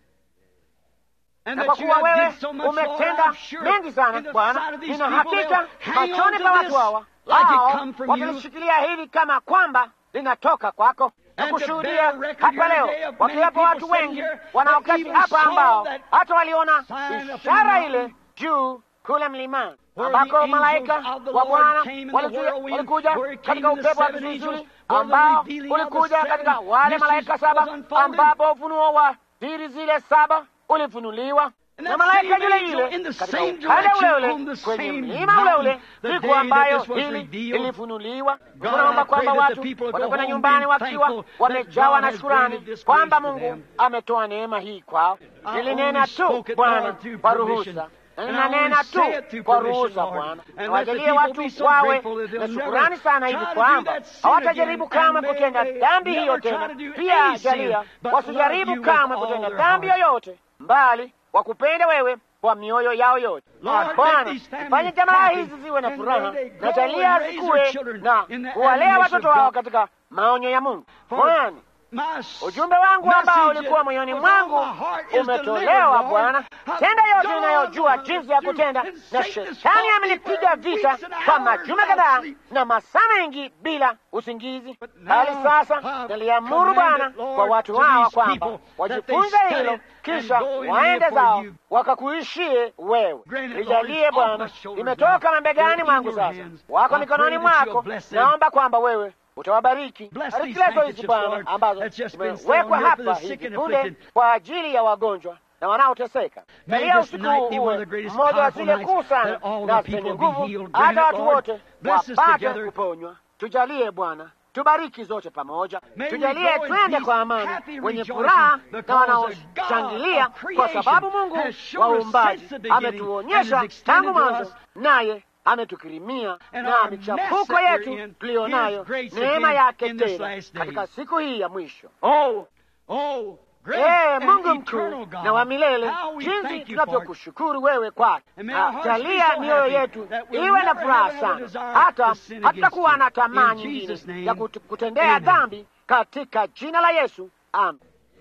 na kwa kuwa wewe umetenda mengi sana Bwana, nina hakika machoni pa watu hawa hao watalishikilia hili kama kwamba linatoka kwako na kushuhudia hapa leo, wakiwepo watu wengi wanaoketi hapa ambao hata waliona ishara ile juu kule mlimani ambako malaika wa Bwana walikuja katika upepo wa kisulisuli ambao ulikuja katika wale malaika saba, ambapo ufunuo wa siri zile saba ulifunuliwa na malaika yule yule katika ukanda ule ule kwenye mlima ule ule siku ambayo hili ilifunuliwa. Tunaomba kwamba watu watakwenda nyumbani wakiwa wamejawa na shukurani kwamba Mungu ametoa neema hii kwao. Nilinena tu Bwana kwa ruhusa na ninanena tu kwa ruhusa Bwana, nawajalie watu wawe na shukurani sana hivi kwamba hawatajaribu kamwe kutenda dhambi hiyo tena. Pia jalia wasijaribu kamwe kutenda dhambi yoyote, mbali wakupende wewe kwa mioyo yao yote. Bwana, fanye jamaa hizi ziwe na furaha, na jalia zikuwe na kuwalea watoto wao katika maonyo ya Mungu. Bwana, ujumbe wangu ambao ulikuwa moyoni mwangu umetolewa Bwana. Tenda yote inayojua jinsi ya kutenda, na shetani amenipiga vita kwa majuma kadhaa na masaa mengi bila usingizi. Bali sasa naliamuru Bwana kwa watu hawa kwamba wajifunze hilo, kisha waende zao wakakuishie wewe. Lijalie Bwana, limetoka mabegani mwangu, sasa wako mikononi mwako. Naomba kwamba wewe utawabariki bariki lezo hizi Bwana ambazo zimewekwa hapa hivi punde kwa ajili ya wagonjwa na wanaoteseka. Jalia usiku uwe mmoja wa zile kuu sana na zenye nguvu, hata watu wote wapate kuponywa. Tujalie Bwana, tubariki zote pamoja, tujalie twende kwa amani, wenye furaha na wanaoshangilia, kwa sababu Mungu wa uumbaji ametuonyesha tangu mwanzo, naye ametukirimia na michafuko yetu tuliyo nayo neema yake tena katika siku hii ya mwisho. Oh, oh, Ee Mungu mkuu na wa milele, jinsi tunavyokushukuru wewe kwake. Jalia mioyo yetu iwe na furaha sana, hata hatutakuwa na tamaa nyingine ya kutendea dhambi, katika jina la Yesu, amen.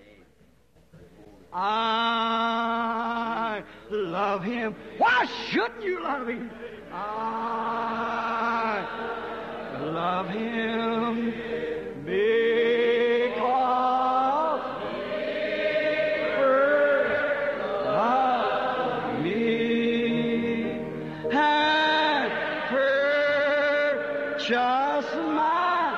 I love him. Why shouldn't you love him? I love him because first loved me. precious my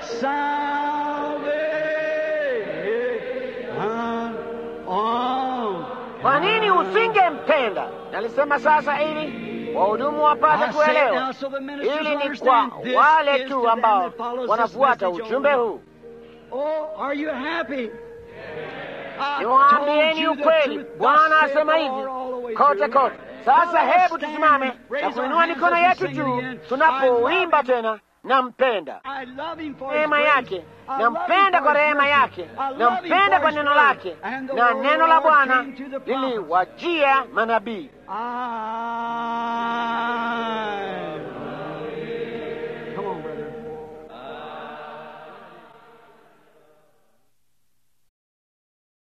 salvation. Oh, Kwa nini usingempenda? Nalisema sasa ili wahudumu wapate I say it now kuelewa. so the ministers Hili ni kwa understand. This wale is to tu them ambao that follows this wanafuata message ujumbe only. huu. Oh, are you happy? I Niwaambieni told you the ukweli, truth. Bwana Thus saith asema the hivi Lord all the way kote through. kote. Sasa Let us hebu stand, tusimame raise na our kuinua hands mikono as we yetu sing juu again. tunapoimba I love him. tena, nampenda I love him for his rehema grace. yake, I love him nampenda for kwa his rehema mercy. yake, I love him nampenda for kwa his neno word. lake, And the na word of neno the la Lord Bwana came to the prophets. liliwajia manabii. I